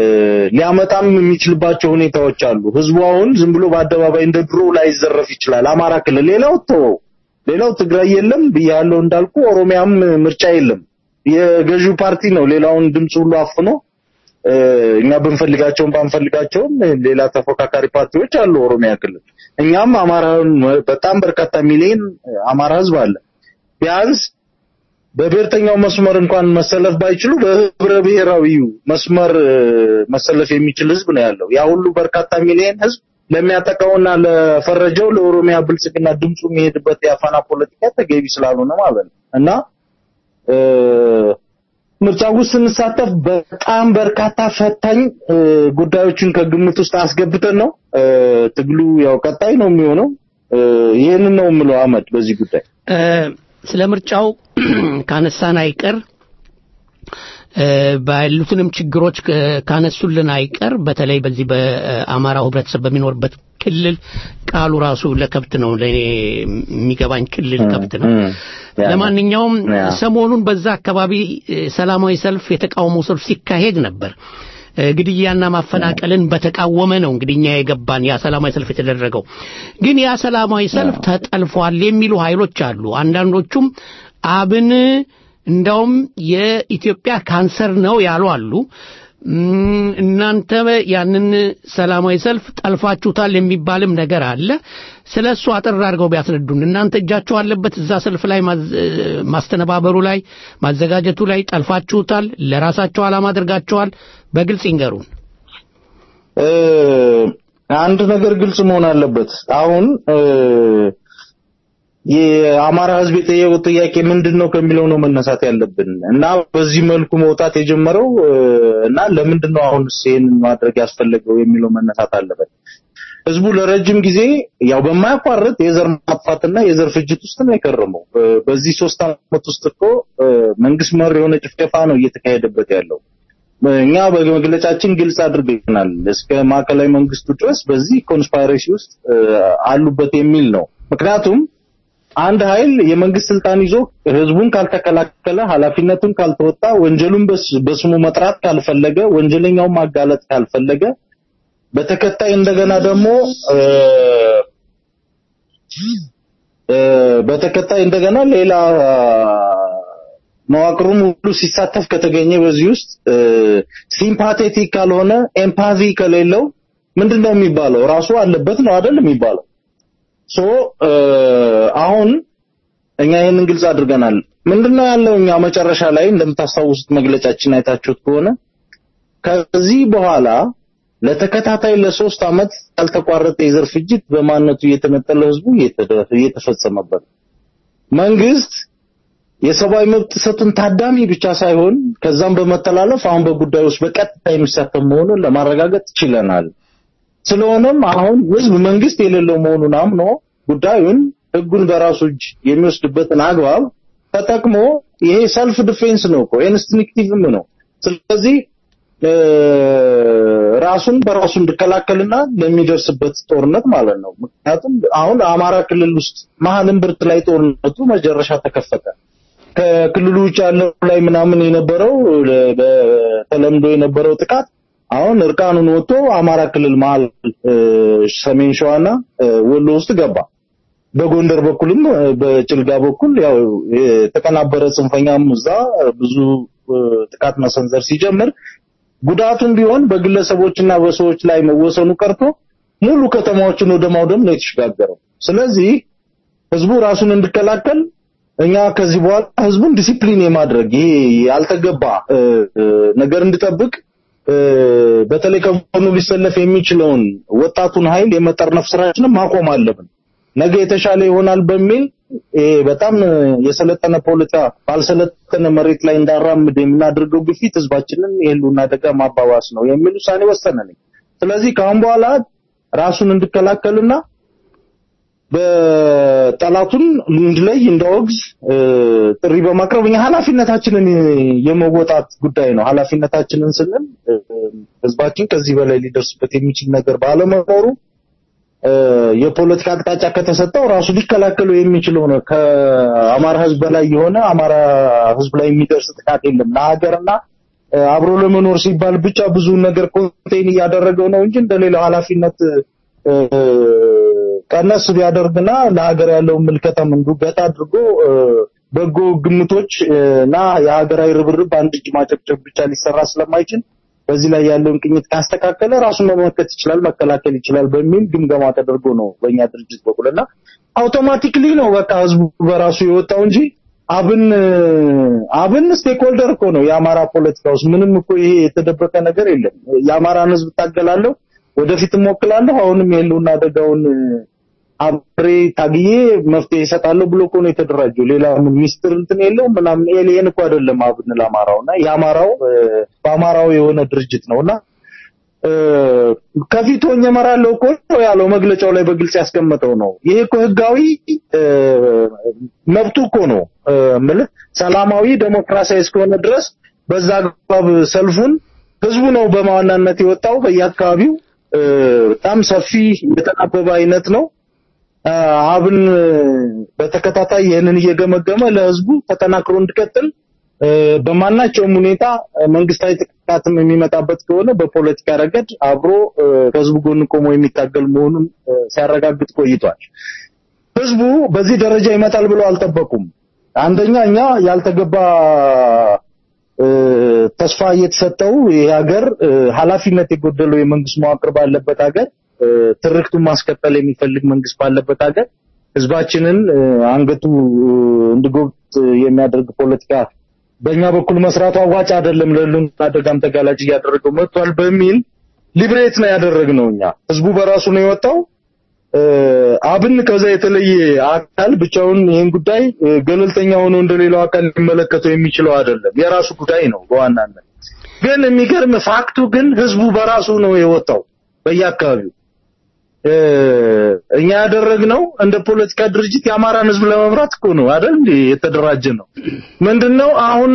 ሊያመጣም የሚችልባቸው ሁኔታዎች አሉ። ህዝቡ አሁን ዝም ብሎ በአደባባይ እንደ ድሮ ላይዘረፍ ይችላል። አማራ ክልል ሌላው ተወው፣ ሌላው ትግራይ የለም ብያለሁ እንዳልኩ፣ ኦሮሚያም ምርጫ የለም። የገዢው ፓርቲ ነው ሌላውን ድምፅ ሁሉ አፍኖ እ፣ እኛ ብንፈልጋቸውም ባንፈልጋቸውም ሌላ ተፎካካሪ ፓርቲዎች አሉ ኦሮሚያ ክልል። እኛም አማራን በጣም በርካታ ሚሊዮን አማራ ህዝብ አለ። ቢያንስ በብሔርተኛው መስመር እንኳን መሰለፍ ባይችሉ በህብረ ብሔራዊው መስመር እ፣ መሰለፍ የሚችል ህዝብ ነው ያለው። ያ ሁሉ በርካታ ሚሊዮን ህዝብ ለሚያጠቃውና ለፈረጀው ለኦሮሚያ ብልጽግና ድምፁ የሚሄድበት የአፋና ፖለቲካ ተገቢ ስላልሆነ ማለት ነው እና እ፣ ምርጫ ውስጥ ስንሳተፍ በጣም በርካታ ፈታኝ እ፣ ጉዳዮችን ከግምት ውስጥ አስገብተን ነው እ፣ ትግሉ ያው ቀጣይ ነው የሚሆነው። እ፣ ይህንን ነው የምለው አህመድ በዚህ ጉዳይ እ፣ ስለ ምርጫው ካነሳን አይቀር እ፣ ባሉትንም ችግሮች ከ- ካነሱልን አይቀር በተለይ በዚህ በአማራው ህብረተሰብ በሚኖርበት ክልል ቃሉ ራሱ ለከብት ነው ለእኔ የሚገባኝ ክልል ከብት ነው። ለማንኛውም ሰሞኑን በዛ አካባቢ እ፣ ሰላማዊ ሰልፍ የተቃውሞ ሰልፍ ሲካሄድ ነበር። እ፣ ግድያና ማፈናቀልን በተቃወመ ነው እንግዲህ እኛ የገባን ያ ሰላማዊ ሰልፍ የተደረገው። ግን ያ ሰላማዊ ሰልፍ ተጠልፏል የሚሉ ኃይሎች አሉ። አንዳንዶቹም አብን እንዳውም የኢትዮጵያ ካንሰር ነው ያሉ አሉ። እም፣ እናንተ ያንን ሰላማዊ ሰልፍ ጠልፋችሁታል የሚባልም ነገር አለ። ስለ እሱ አጠር አድርገው ቢያስረዱን። እናንተ እጃችሁ አለበት እዛ ሰልፍ ላይ ማዝ- ማስተነባበሩ ላይ ማዘጋጀቱ ላይ ጠልፋችሁታል፣ ለራሳቸው ዓላማ አድርጋችኋል። በግልጽ ይንገሩን። እ፣ አንድ ነገር ግልጽ መሆን አለበት። አሁን እ፣ የአማራ ህዝብ የጠየቀው ጥያቄ ምንድን ነው ከሚለው ነው መነሳት ያለብን እና በዚህ መልኩ መውጣት የጀመረው እ፣ እና ለምንድን ነው አሁን ይህንን ማድረግ ያስፈለገው የሚለው መነሳት አለበት። ህዝቡ ለረጅም ጊዜ ያው በማያቋርጥ የዘር ማጥፋትና የዘር ፍጅት ውስጥ ነው የከረመው። እ፣ በዚህ ሶስት ዓመት ውስጥ እኮ እ፣ መንግስት መር የሆነ ጭፍጨፋ ነው እየተካሄደበት ያለው። እኛ በመግለጫችን ግልጽ አድርገናል። እስከ ማዕከላዊ መንግስቱ ድረስ በዚህ ኮንስፓይሬሲ ውስጥ እ፣ አሉበት የሚል ነው። ምክንያቱም አንድ ኃይል የመንግስት ስልጣን ይዞ ህዝቡን ካልተከላከለ፣ ኃላፊነቱን ካልተወጣ፣ ወንጀሉን በስ- በስሙ መጥራት ካልፈለገ፣ ወንጀለኛውን ማጋለጥ ካልፈለገ በተከታይ እንደገና ደግሞ እ፣ እ፣ በተከታይ እንደገና ሌላ መዋቅሩም ሁሉ ሲሳተፍ ከተገኘ በዚህ ውስጥ ሲምፓቴቲክ ካልሆነ ኤምፓቲ ከሌለው ምንድነው የሚባለው? ራሱ አለበት ነው አይደል የሚባለው? ሶ አሁን እኛ ይህንን ግልጽ አድርገናል። ምንድነው ያለው እኛ መጨረሻ ላይ እንደምታስታውሱት መግለጫችን አይታችሁት ከሆነ ከዚህ በኋላ ለተከታታይ ለሶስት ዓመት ያልተቋረጠ የዘር ፍጅት በማንነቱ እየተነጠለ ህዝቡ እየተደ- እየተፈጸመበት ነው። መንግስት የሰብአዊ መብት ጥሰቱን ታዳሚ ብቻ ሳይሆን ከዛም በመተላለፍ አሁን በጉዳዩ ውስጥ በቀጥታ የሚሳተፍ መሆኑን ለማረጋገጥ ችለናል። ስለሆነም አሁን ህዝብ መንግስት የሌለው መሆኑን አምኖ ጉዳዩን ህጉን በራሱ እጅ የሚወስድበትን አግባብ ተጠቅሞ ይሄ ሰልፍ ዲፌንስ ነው እኮ ኢንስቲንክቲቭም ነው። ስለዚህ እ፣ ራሱን በራሱ እንዲከላከልና ለሚደርስበት ጦርነት ማለት ነው። ምክንያቱም አሁን አማራ ክልል ውስጥ መሀል እምብርት ላይ ጦርነቱ መጨረሻ ተከፈተ። ከክልሉ ውጭ ያለው ላይ ምናምን የነበረው ለ- በተለምዶ የነበረው ጥቃት አሁን እርቃኑን ወጥቶ አማራ ክልል መሀል እ፣ ሰሜን ሸዋና እ፣ ወሎ ውስጥ ገባ። በጎንደር በኩልም እ፣ በጭልጋ በኩል ያው የተቀናበረ ጽንፈኛም እዛ ብዙ እ፣ ጥቃት መሰንዘር ሲጀምር ጉዳቱም ቢሆን በግለሰቦችና በሰዎች ላይ መወሰኑ ቀርቶ ሙሉ ከተማዎችን ወደ ማውደም ነው የተሸጋገረው። ስለዚህ ህዝቡ ራሱን እንዲከላከል እኛ ከዚህ በኋላ ህዝቡን ዲሲፕሊን የማድረግ ይሄ ያልተገባ እ፣ እ፣ ነገር እንዲጠብቅ እ፣ በተለይ ከጎኑ ሊሰለፍ የሚችለውን ወጣቱን ኃይል የመጠርነፍ ስራችንን ማቆም አለብን። ነገ የተሻለ ይሆናል በሚል ይሄ በጣም የሰለጠነ ፖለቲካ ባልሰለጠነ መሬት ላይ እንዳራምድ የምናደርገው ግፊት ህዝባችንን የህልውና አደጋ ማባባስ ነው የሚል ውሳኔ ወሰነን። ስለዚህ ከአሁን በኋላ ራሱን እንዲከላከልና በጠላቱን እንድለይ እንዳወግዝ እ፣ ጥሪ በማቅረብ እኛ ኃላፊነታችንን የመወጣት ጉዳይ ነው። ኃላፊነታችንን ስንል እ፣ ህዝባችን ከዚህ በላይ ሊደርስበት የሚችል ነገር ባለመኖሩ እ፣ የፖለቲካ አቅጣጫ ከተሰጠው ራሱ ሊከላከለው የሚችለው ነው። ከአማራ ህዝብ በላይ የሆነ አማራ ህዝብ ላይ የሚደርስ ጥቃት የለም። ለሀገርና እ፣ አብሮ ለመኖር ሲባል ብቻ ብዙ ነገር ኮንቴን እያደረገው ነው እንጂ እንደሌላው ኃላፊነት እ፣ ቀነስ ቢያደርግና ለሀገር ያለውን ምልከታም እንዱ ገታ አድርጎ እ፣ በጎ ግምቶች እ፣ እና የሀገራዊ ርብርብ በአንድ እጅ ማጨብጨብ ብቻ ሊሰራ ስለማይችል በዚህ ላይ ያለውን ቅኝት ካስተካከለ ራሱን መመከት ይችላል፣ መከላከል ይችላል በሚል ግምገማ ተደርጎ ነው በእኛ ድርጅት በኩልና አውቶማቲክሊ ነው በቃ ህዝቡ በራሱ የወጣው እንጂ አብን አብን ስቴክሆልደር እኮ ነው የአማራ ፖለቲካ ውስጥ ምንም እኮ ይሄ የተደበቀ ነገር የለም። የአማራን ህዝብ ታገላለሁ፣ ወደፊት እሞክላለሁ፣ አሁንም የህልውና አደጋውን አብሬ ታግዬ መፍትሄ ይሰጣለሁ ብሎ እኮ ነው የተደራጀው። ሌላ ምን ሚስጥር እንትን የለውም ምናምን ኤሊየን እኮ አይደለም አብን ለአማራው እና የአማራው በአማራው የሆነ ድርጅት ነውና ከፊት ሆኜ እመራለሁ እኮ ነው ያለው መግለጫው ላይ በግልጽ ያስቀመጠው ነው። ይሄ እኮ ህጋዊ መብቱ እኮ ነው እምልህ ሰላማዊ ዴሞክራሲያዊ እስከሆነ ድረስ በዛ አግባብ ሰልፉን ህዝቡ ነው በማዋናነት የወጣው በየአካባቢው በጣም ሰፊ የተናበበ አይነት ነው። አብን በተከታታይ ይህንን እየገመገመ ለህዝቡ ተጠናክሮ እንዲቀጥል በማናቸውም ሁኔታ መንግስታዊ ጥቃትም የሚመጣበት ከሆነ በፖለቲካ ረገድ አብሮ ከህዝቡ ጎን ቆሞ የሚታገል መሆኑን ሲያረጋግጥ ቆይቷል። ህዝቡ በዚህ ደረጃ ይመጣል ብለው አልጠበቁም። አንደኛ እኛ ያልተገባ ተስፋ እየተሰጠው ይህ ሀገር ኃላፊነት የጎደለው የመንግስት መዋቅር ባለበት ሀገር ትርክቱን ማስቀጠል የሚፈልግ መንግስት ባለበት ሀገር ህዝባችንን አንገቱ እንዲጎብጥ የሚያደርግ ፖለቲካ በእኛ በኩል መስራቱ አዋጭ አይደለም፣ ለህልውና አደጋም ተጋላጭ እያደረገው መጥቷል በሚል ሊብሬት ነው ያደረግነው። እኛ ህዝቡ በራሱ ነው የወጣው። አብን ከዛ የተለየ አካል ብቻውን ይህን ጉዳይ ገለልተኛ ሆኖ እንደሌላው አካል ሊመለከተው የሚችለው አይደለም። የራሱ ጉዳይ ነው በዋናነት። ግን የሚገርም ፋክቱ ግን ህዝቡ በራሱ ነው የወጣው በየአካባቢው እኛ ያደረግነው እንደ ፖለቲካ ድርጅት የአማራን ህዝብ ለመምራት እኮ ነው አይደል እንዴ የተደራጀ ነው ምንድነው አሁን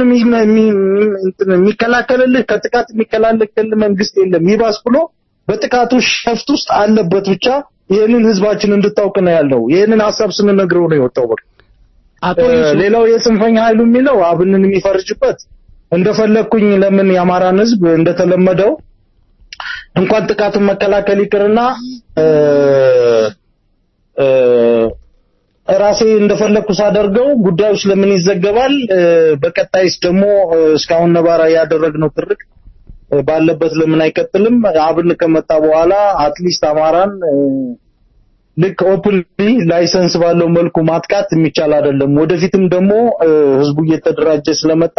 የሚከላከልልህ ከጥቃት የሚከላከልልህ መንግስት የለም ይባስ ብሎ በጥቃቱ ሸፍት ውስጥ አለበት ብቻ ይህንን ህዝባችን እንድታውቅ ነው ያለው ይህንን ሀሳብ ስንነግረው ነው የወጣው በቃ ሌላው የጽንፈኛ ኃይሉ የሚለው አብንን የሚፈርጅበት እንደፈለግኩኝ ለምን የአማራን ህዝብ እንደተለመደው እንኳን ጥቃቱን መከላከል ይቅርና ራሴ እንደፈለግኩ ሳደርገው ጉዳዩ ስለምን ይዘገባል? በቀጣይስ ደግሞ እስካሁን ነባራ ያደረግነው ትርክ ባለበት ለምን አይቀጥልም? አብን ከመጣ በኋላ አትሊስት አማራን ልክ ኦፕንሊ ላይሰንስ ባለው መልኩ ማጥቃት የሚቻል አይደለም። ወደፊትም ደግሞ ህዝቡ እየተደራጀ ስለመጣ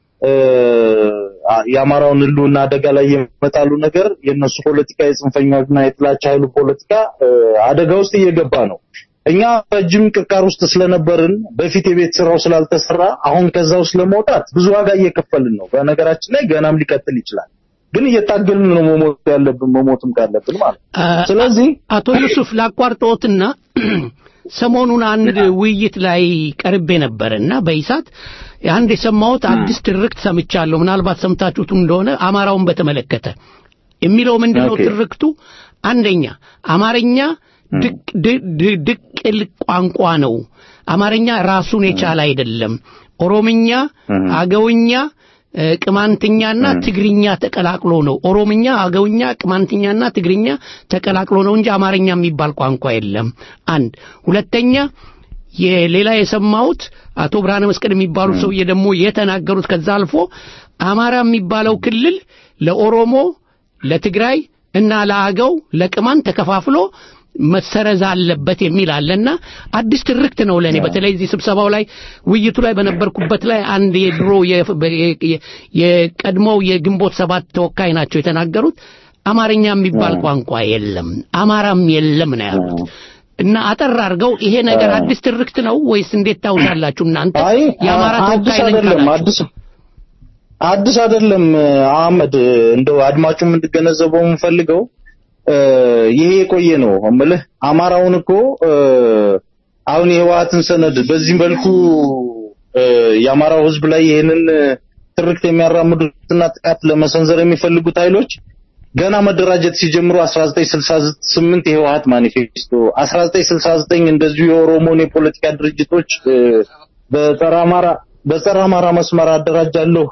የአማራውን ህልውና አደጋ ላይ የመጣሉ ነገር የነሱ ፖለቲካ የጽንፈኛና የጥላቻ ኃይሉ ፖለቲካ አደጋ ውስጥ እየገባ ነው። እኛ ረጅም ቅርቃር ውስጥ ስለነበርን በፊት የቤት ስራው ስላልተሰራ አሁን ከዛ ውስጥ ለመውጣት ብዙ ዋጋ እየከፈልን ነው። በነገራችን ላይ ገናም ሊቀጥል ይችላል። ግን እየታገልን ነው መሞት ያለብን መሞትም ካለብን ማለት ነው። ስለዚህ አቶ ዩሱፍ ላቋርጦትና ሰሞኑን አንድ ውይይት ላይ ቀርቤ ነበርና በኢሳት አንድ የሰማሁት አዲስ ትርክት ሰምቻለሁ። ምናልባት ሰምታችሁት እንደሆነ አማራውን በተመለከተ የሚለው ምንድነው ትርክቱ? አንደኛ አማርኛ ድቅል ቋንቋ ነው። አማርኛ ራሱን የቻለ አይደለም። ኦሮምኛ፣ አገውኛ፣ ቅማንትኛና ትግርኛ ተቀላቅሎ ነው። ኦሮምኛ፣ አገውኛ፣ ቅማንትኛና ትግርኛ ተቀላቅሎ ነው እንጂ አማርኛ የሚባል ቋንቋ የለም። አንድ ሁለተኛ የሌላ የሰማሁት አቶ ብርሃነ መስቀል የሚባሉ ሰውዬ ደግሞ የተናገሩት ከዛ አልፎ አማራ የሚባለው ክልል ለኦሮሞ፣ ለትግራይ እና ለአገው ለቅማን ተከፋፍሎ መሰረዝ አለበት የሚል አለና አዲስ ትርክት ነው ለኔ። በተለይ እዚህ ስብሰባው ላይ ውይይቱ ላይ በነበርኩበት ላይ አንድ የድሮ የቀድሞው የግንቦት ሰባት ተወካይ ናቸው የተናገሩት አማርኛ የሚባል ቋንቋ የለም፣ አማራም የለም ነው ያሉት። እና አጠር አድርገው ይሄ ነገር አዲስ ትርክት ነው ወይስ እንዴት ታውሳላችሁ እናንተ? የአማራ ተወካይ ነኝ አይደለም አዲስ አዲስ አይደለም አህመድ፣ እንደው አድማጩም እንድገነዘበው የምፈልገው ይሄ የቆየ ነው እምልህ አማራውን እኮ አሁን የህወሓትን ሰነድ በዚህ መልኩ የአማራው ህዝብ ላይ ይህንን ትርክት የሚያራምዱትና ጥቃት ለመሰንዘር የሚፈልጉት ኃይሎች ገና መደራጀት ሲጀምሩ 1968 የህወሓት ማኒፌስቶ 1969 እንደዚሁ የኦሮሞን የፖለቲካ ድርጅቶች በጸረ አማራ በጸረ አማራ መስመር አደራጃለሁ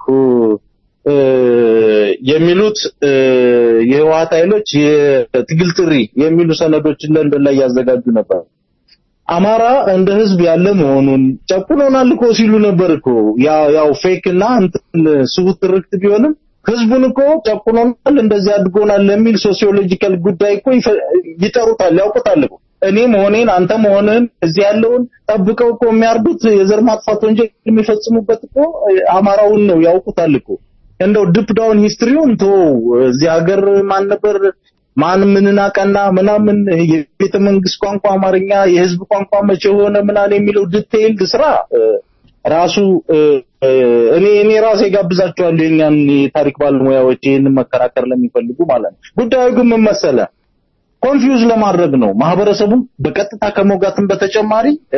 የሚሉት የህወሓት ኃይሎች የትግል ጥሪ የሚሉ ሰነዶችን ለንደን ላይ ያዘጋጁ ነበር። አማራ እንደ ህዝብ ያለ መሆኑን ጨቁኖናል እኮ ሲሉ ነበር እኮ ያው ያው ፌክ እና እንትን ስሁት ትርክት ቢሆንም ህዝቡን እኮ ጨቁኖናል፣ እንደዚህ አድርጎናል ለሚል ሶሲዮሎጂካል ጉዳይ እኮ ይፈ- ይጠሩታል፣ ያውቁታል እኮ እኔ መሆኔን አንተ መሆንን እዚህ ያለውን ጠብቀው እኮ የሚያርዱት የዘር ማጥፋት ወንጀል የሚፈጽሙበት እኮ አማራውን ነው ያውቁታል እኮ። እንደው ዲፕ ዳውን ሂስትሪውን ቶ እዚህ ሀገር ማን ነበር ማን ምንን አቀና ምናምን የቤተ መንግስት ቋንቋ አማርኛ የህዝብ ቋንቋ መቼ ሆነ ምናምን የሚለው ዲቴይልድ ስራ እ፣ ራሱ እ፣ እ፣ እኔ እኔ ራሴ ጋብዛቸዋለሁ የኛን የታሪክ ባለሙያዎች ይህንን መከራከር ለሚፈልጉ ማለት ነው። ጉዳዩ ግን ምን መሰለህ ኮንፊውዝ ለማድረግ ነው ማህበረሰቡን በቀጥታ ከመውጋትም በተጨማሪ እ፣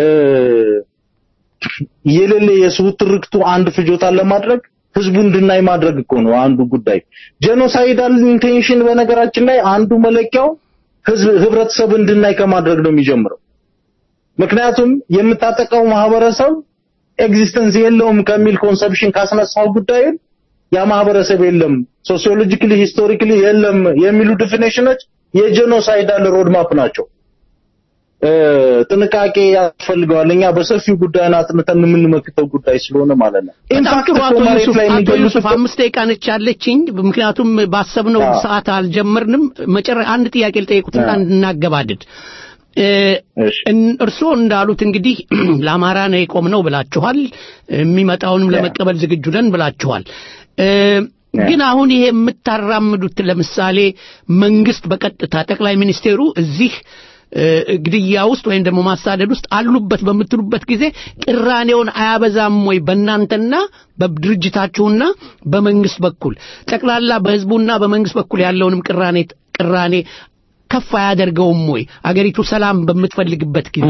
የሌለ የስሁት ትርክቱ አንድ ፍጆታን ለማድረግ ህዝቡ እንድናይ ማድረግ እኮ ነው አንዱ ጉዳይ። ጄኖሳይዳል ኢንቴንሽን በነገራችን ላይ አንዱ መለኪያው ህዝብ ህብረተሰብ እንድናይ ከማድረግ ነው የሚጀምረው። ምክንያቱም የምታጠቃው ማህበረሰብ ኤግዚስተንስ የለውም ከሚል ኮንሰፕሽን ካስነሳው ጉዳይን ያ ማህበረሰብ የለም ሶሲዮሎጂካሊ ሂስቶሪካሊ የለም የሚሉ ዲፊኔሽኖች የጄኖሳይዳል ሮድማፕ ናቸው። እ፣ ጥንቃቄ ያስፈልገዋል። እኛ በሰፊው ጉዳይን አጥንተን የምንመክተው ጉዳይ ስለሆነ ማለት ነው። በጣም ኢንፋክት ጥሩ እኮ አቶ መሬት ዩሱፍ ላይ አቶ የሚገሉት ዩሱፍ እኮ- አምስት ደቂቃ ነች ያለችኝ ምክንያቱም ባሰብነው አዎ። ሰዓት አልጀመርንም መጨረ አንድ ጥያቄ ልጠይቁትና እናገባድድ እ፣ እን- እርስዎ እንዳሉት እንግዲህ ለአማራ ነው የቆምነው ብላችኋል የሚመጣውንም ለመቀበል ዝግጁ ነን ብላችኋል እ፣ ግን አሁን ይሄ የምታራምዱት ለምሳሌ መንግስት በቀጥታ ጠቅላይ ሚኒስቴሩ እዚህ እ፣ ግድያ ውስጥ ወይም ደግሞ ማሳደድ ውስጥ አሉበት በምትሉበት ጊዜ ቅራኔውን አያበዛም ወይ በእናንተና በድርጅታችሁና በመንግስት በኩል ጠቅላላ በህዝቡና በመንግስት በኩል ያለውንም ቅራኔ ቅራኔ ከፍ አያደርገውም ወይ አገሪቱ ሰላም በምትፈልግበት ጊዜ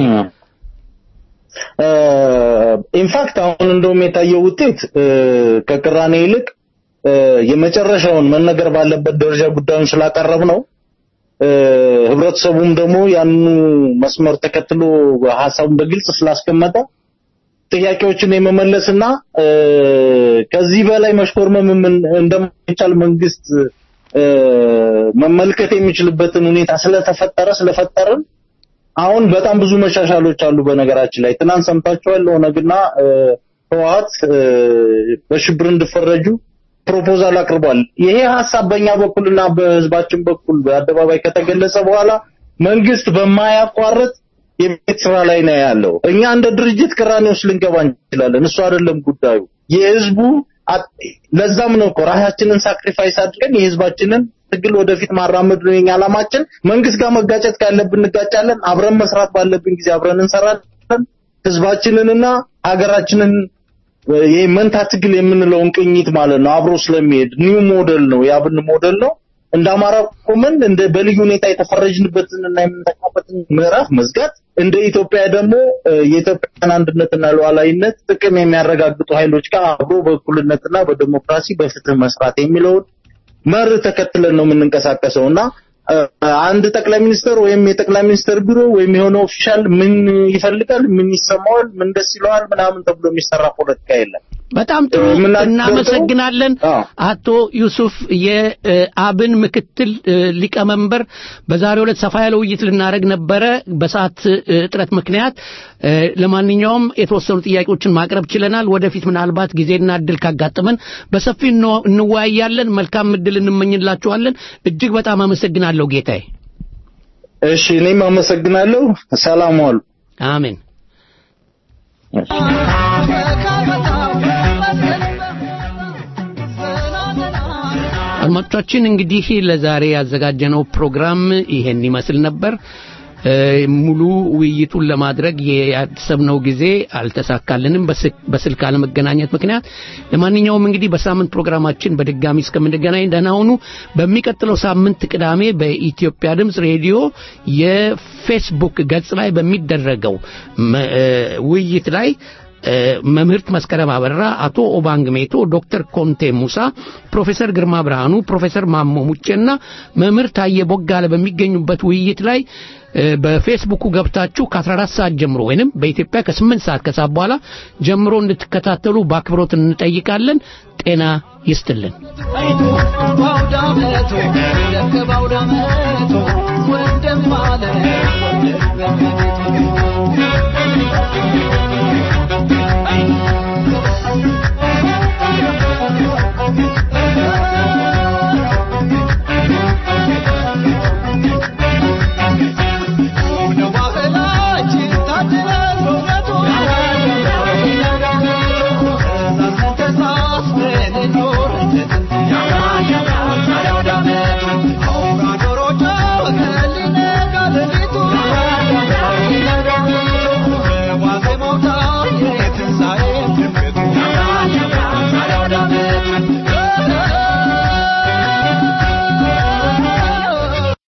ኢንፋክት አሁን እንደውም የታየው ውጤት እ፣ ከቅራኔ ይልቅ እ፣ የመጨረሻውን መነገር ባለበት ደረጃ ጉዳዩን ስላቀረብ ነው እ፣ ህብረተሰቡም ደግሞ ያንኑ መስመር ተከትሎ ሀሳቡን በግልጽ ስላስቀመጠ ጥያቄዎችን የመመለስና እ፣ ከዚህ በላይ መሽኮርመም ምን- እንደማይቻል መንግስት እ፣ መመልከት የሚችልበትን ሁኔታ ስለተፈጠረ ስለፈጠርን አሁን በጣም ብዙ መሻሻሎች አሉ። በነገራችን ላይ ትናንት ሰምታችኋል። ኦነግና እ፣ ህወሓት እ፣ በሽብር እንዲፈረጁ ፕሮፖዛል አቅርቧል። ይሄ ሀሳብ በእኛ በኩልና በህዝባችን በኩል በአደባባይ ከተገለጸ በኋላ መንግስት በማያቋርጥ የቤት ስራ ላይ ነው ያለው። እኛ እንደ ድርጅት ቅራኔ ውስጥ ልንገባ እንችላለን። እሱ አይደለም ጉዳዩ። የህዝቡ አጥ- ለዛም ነው እኮ ራሳችንን ሳክሪፋይስ አድርገን የህዝባችንን ትግል ወደፊት ማራመድ ነው የኛ ዓላማችን። መንግስት ጋር መጋጨት ካለብን እንጋጫለን። አብረን መስራት ባለብን ጊዜ አብረን እንሰራለን። ህዝባችንንና ሀገራችንን ይሄ መንታ ትግል የምንለውን ቅኝት ማለት ነው አብሮ ስለሚሄድ ኒው ሞዴል ነው የአብን ሞዴል ነው። እንደ አማራ ቆመን እንደ በልዩ ሁኔታ የተፈረጅንበትን እና የምንጠቃበትን ምዕራፍ መዝጋት እንደ ኢትዮጵያ ደግሞ እ፣ የኢትዮጵያን አንድነትና ሉዓላዊነት ጥቅም የሚያረጋግጡ ኃይሎች ጋር አብሮ በእኩልነትና በዲሞክራሲ በፍትህ መስራት የሚለውን መርህ ተከትለን ነው የምንንቀሳቀሰው እና እ፣ አንድ ጠቅላይ ሚኒስትር ወይም የጠቅላይ ሚኒስትር ቢሮ ወይም የሆነ ኦፊሻል ምን ይፈልጋል፣ ምን ይሰማዋል፣ ምን ደስ ይለዋል ምናምን ተብሎ የሚሰራ ፖለቲካ የለም። በጣም ጥሩ እናመሰግናለን አቶ ዩሱፍ የአብን ምክትል እ፣ ሊቀመንበር በዛሬው ዕለት ሰፋ ያለ ውይይት ልናደርግ ነበረ በሰዓት እ፣ እጥረት ምክንያት እ፣ ለማንኛውም የተወሰኑ ጥያቄዎችን ማቅረብ ችለናል ወደፊት ምናልባት ጊዜና እድል ካጋጠመን በሰፊ እንወ- እንወያያለን መልካም እድል እንመኝላችኋለን እጅግ በጣም አመሰግናለሁ ጌታዬ እሺ እኔም አመሰግናለሁ። ሰላም ዋሉ። አሜን። አድማጮቻችን እንግዲህ ለዛሬ ያዘጋጀነው ፕሮግራም ይሄን ይመስል ነበር። እ፣ ሙሉ ውይይቱን ለማድረግ ያሰብነው ጊዜ አልተሳካልንም በስልክ- በስልክ አለመገናኘት ምክንያት። ለማንኛውም እንግዲህ በሳምንት ፕሮግራማችን በድጋሚ እስከምንገናኝ ደህና ሁኑ። በሚቀጥለው ሳምንት ቅዳሜ በኢትዮጵያ ድምፅ ሬዲዮ የፌስቡክ ገጽ ላይ በሚደረገው መ- እ፣ ውይይት ላይ እ፣ መምህርት መስከረም አበራ፣ አቶ ኦባንግ ሜቶ፣ ዶክተር ኮንቴ ሙሳ፣ ፕሮፌሰር ግርማ ብርሃኑ፣ ፕሮፌሰር ማሞ ሙጬና መምህር ታየ ቦጋለ በሚገኙበት ውይይት ላይ እ፣ በፌስቡኩ ገብታችሁ ከ14 ሰዓት ጀምሮ ወይንም በኢትዮጵያ ከ8 ሰዓት ከሰዓት በኋላ ጀምሮ እንድትከታተሉ በአክብሮት እንጠይቃለን። ጤና ይስጥልን። ባውዳመቱ ደግ ባውዳመቱ ወንድም አለ ወንድም በቤቱ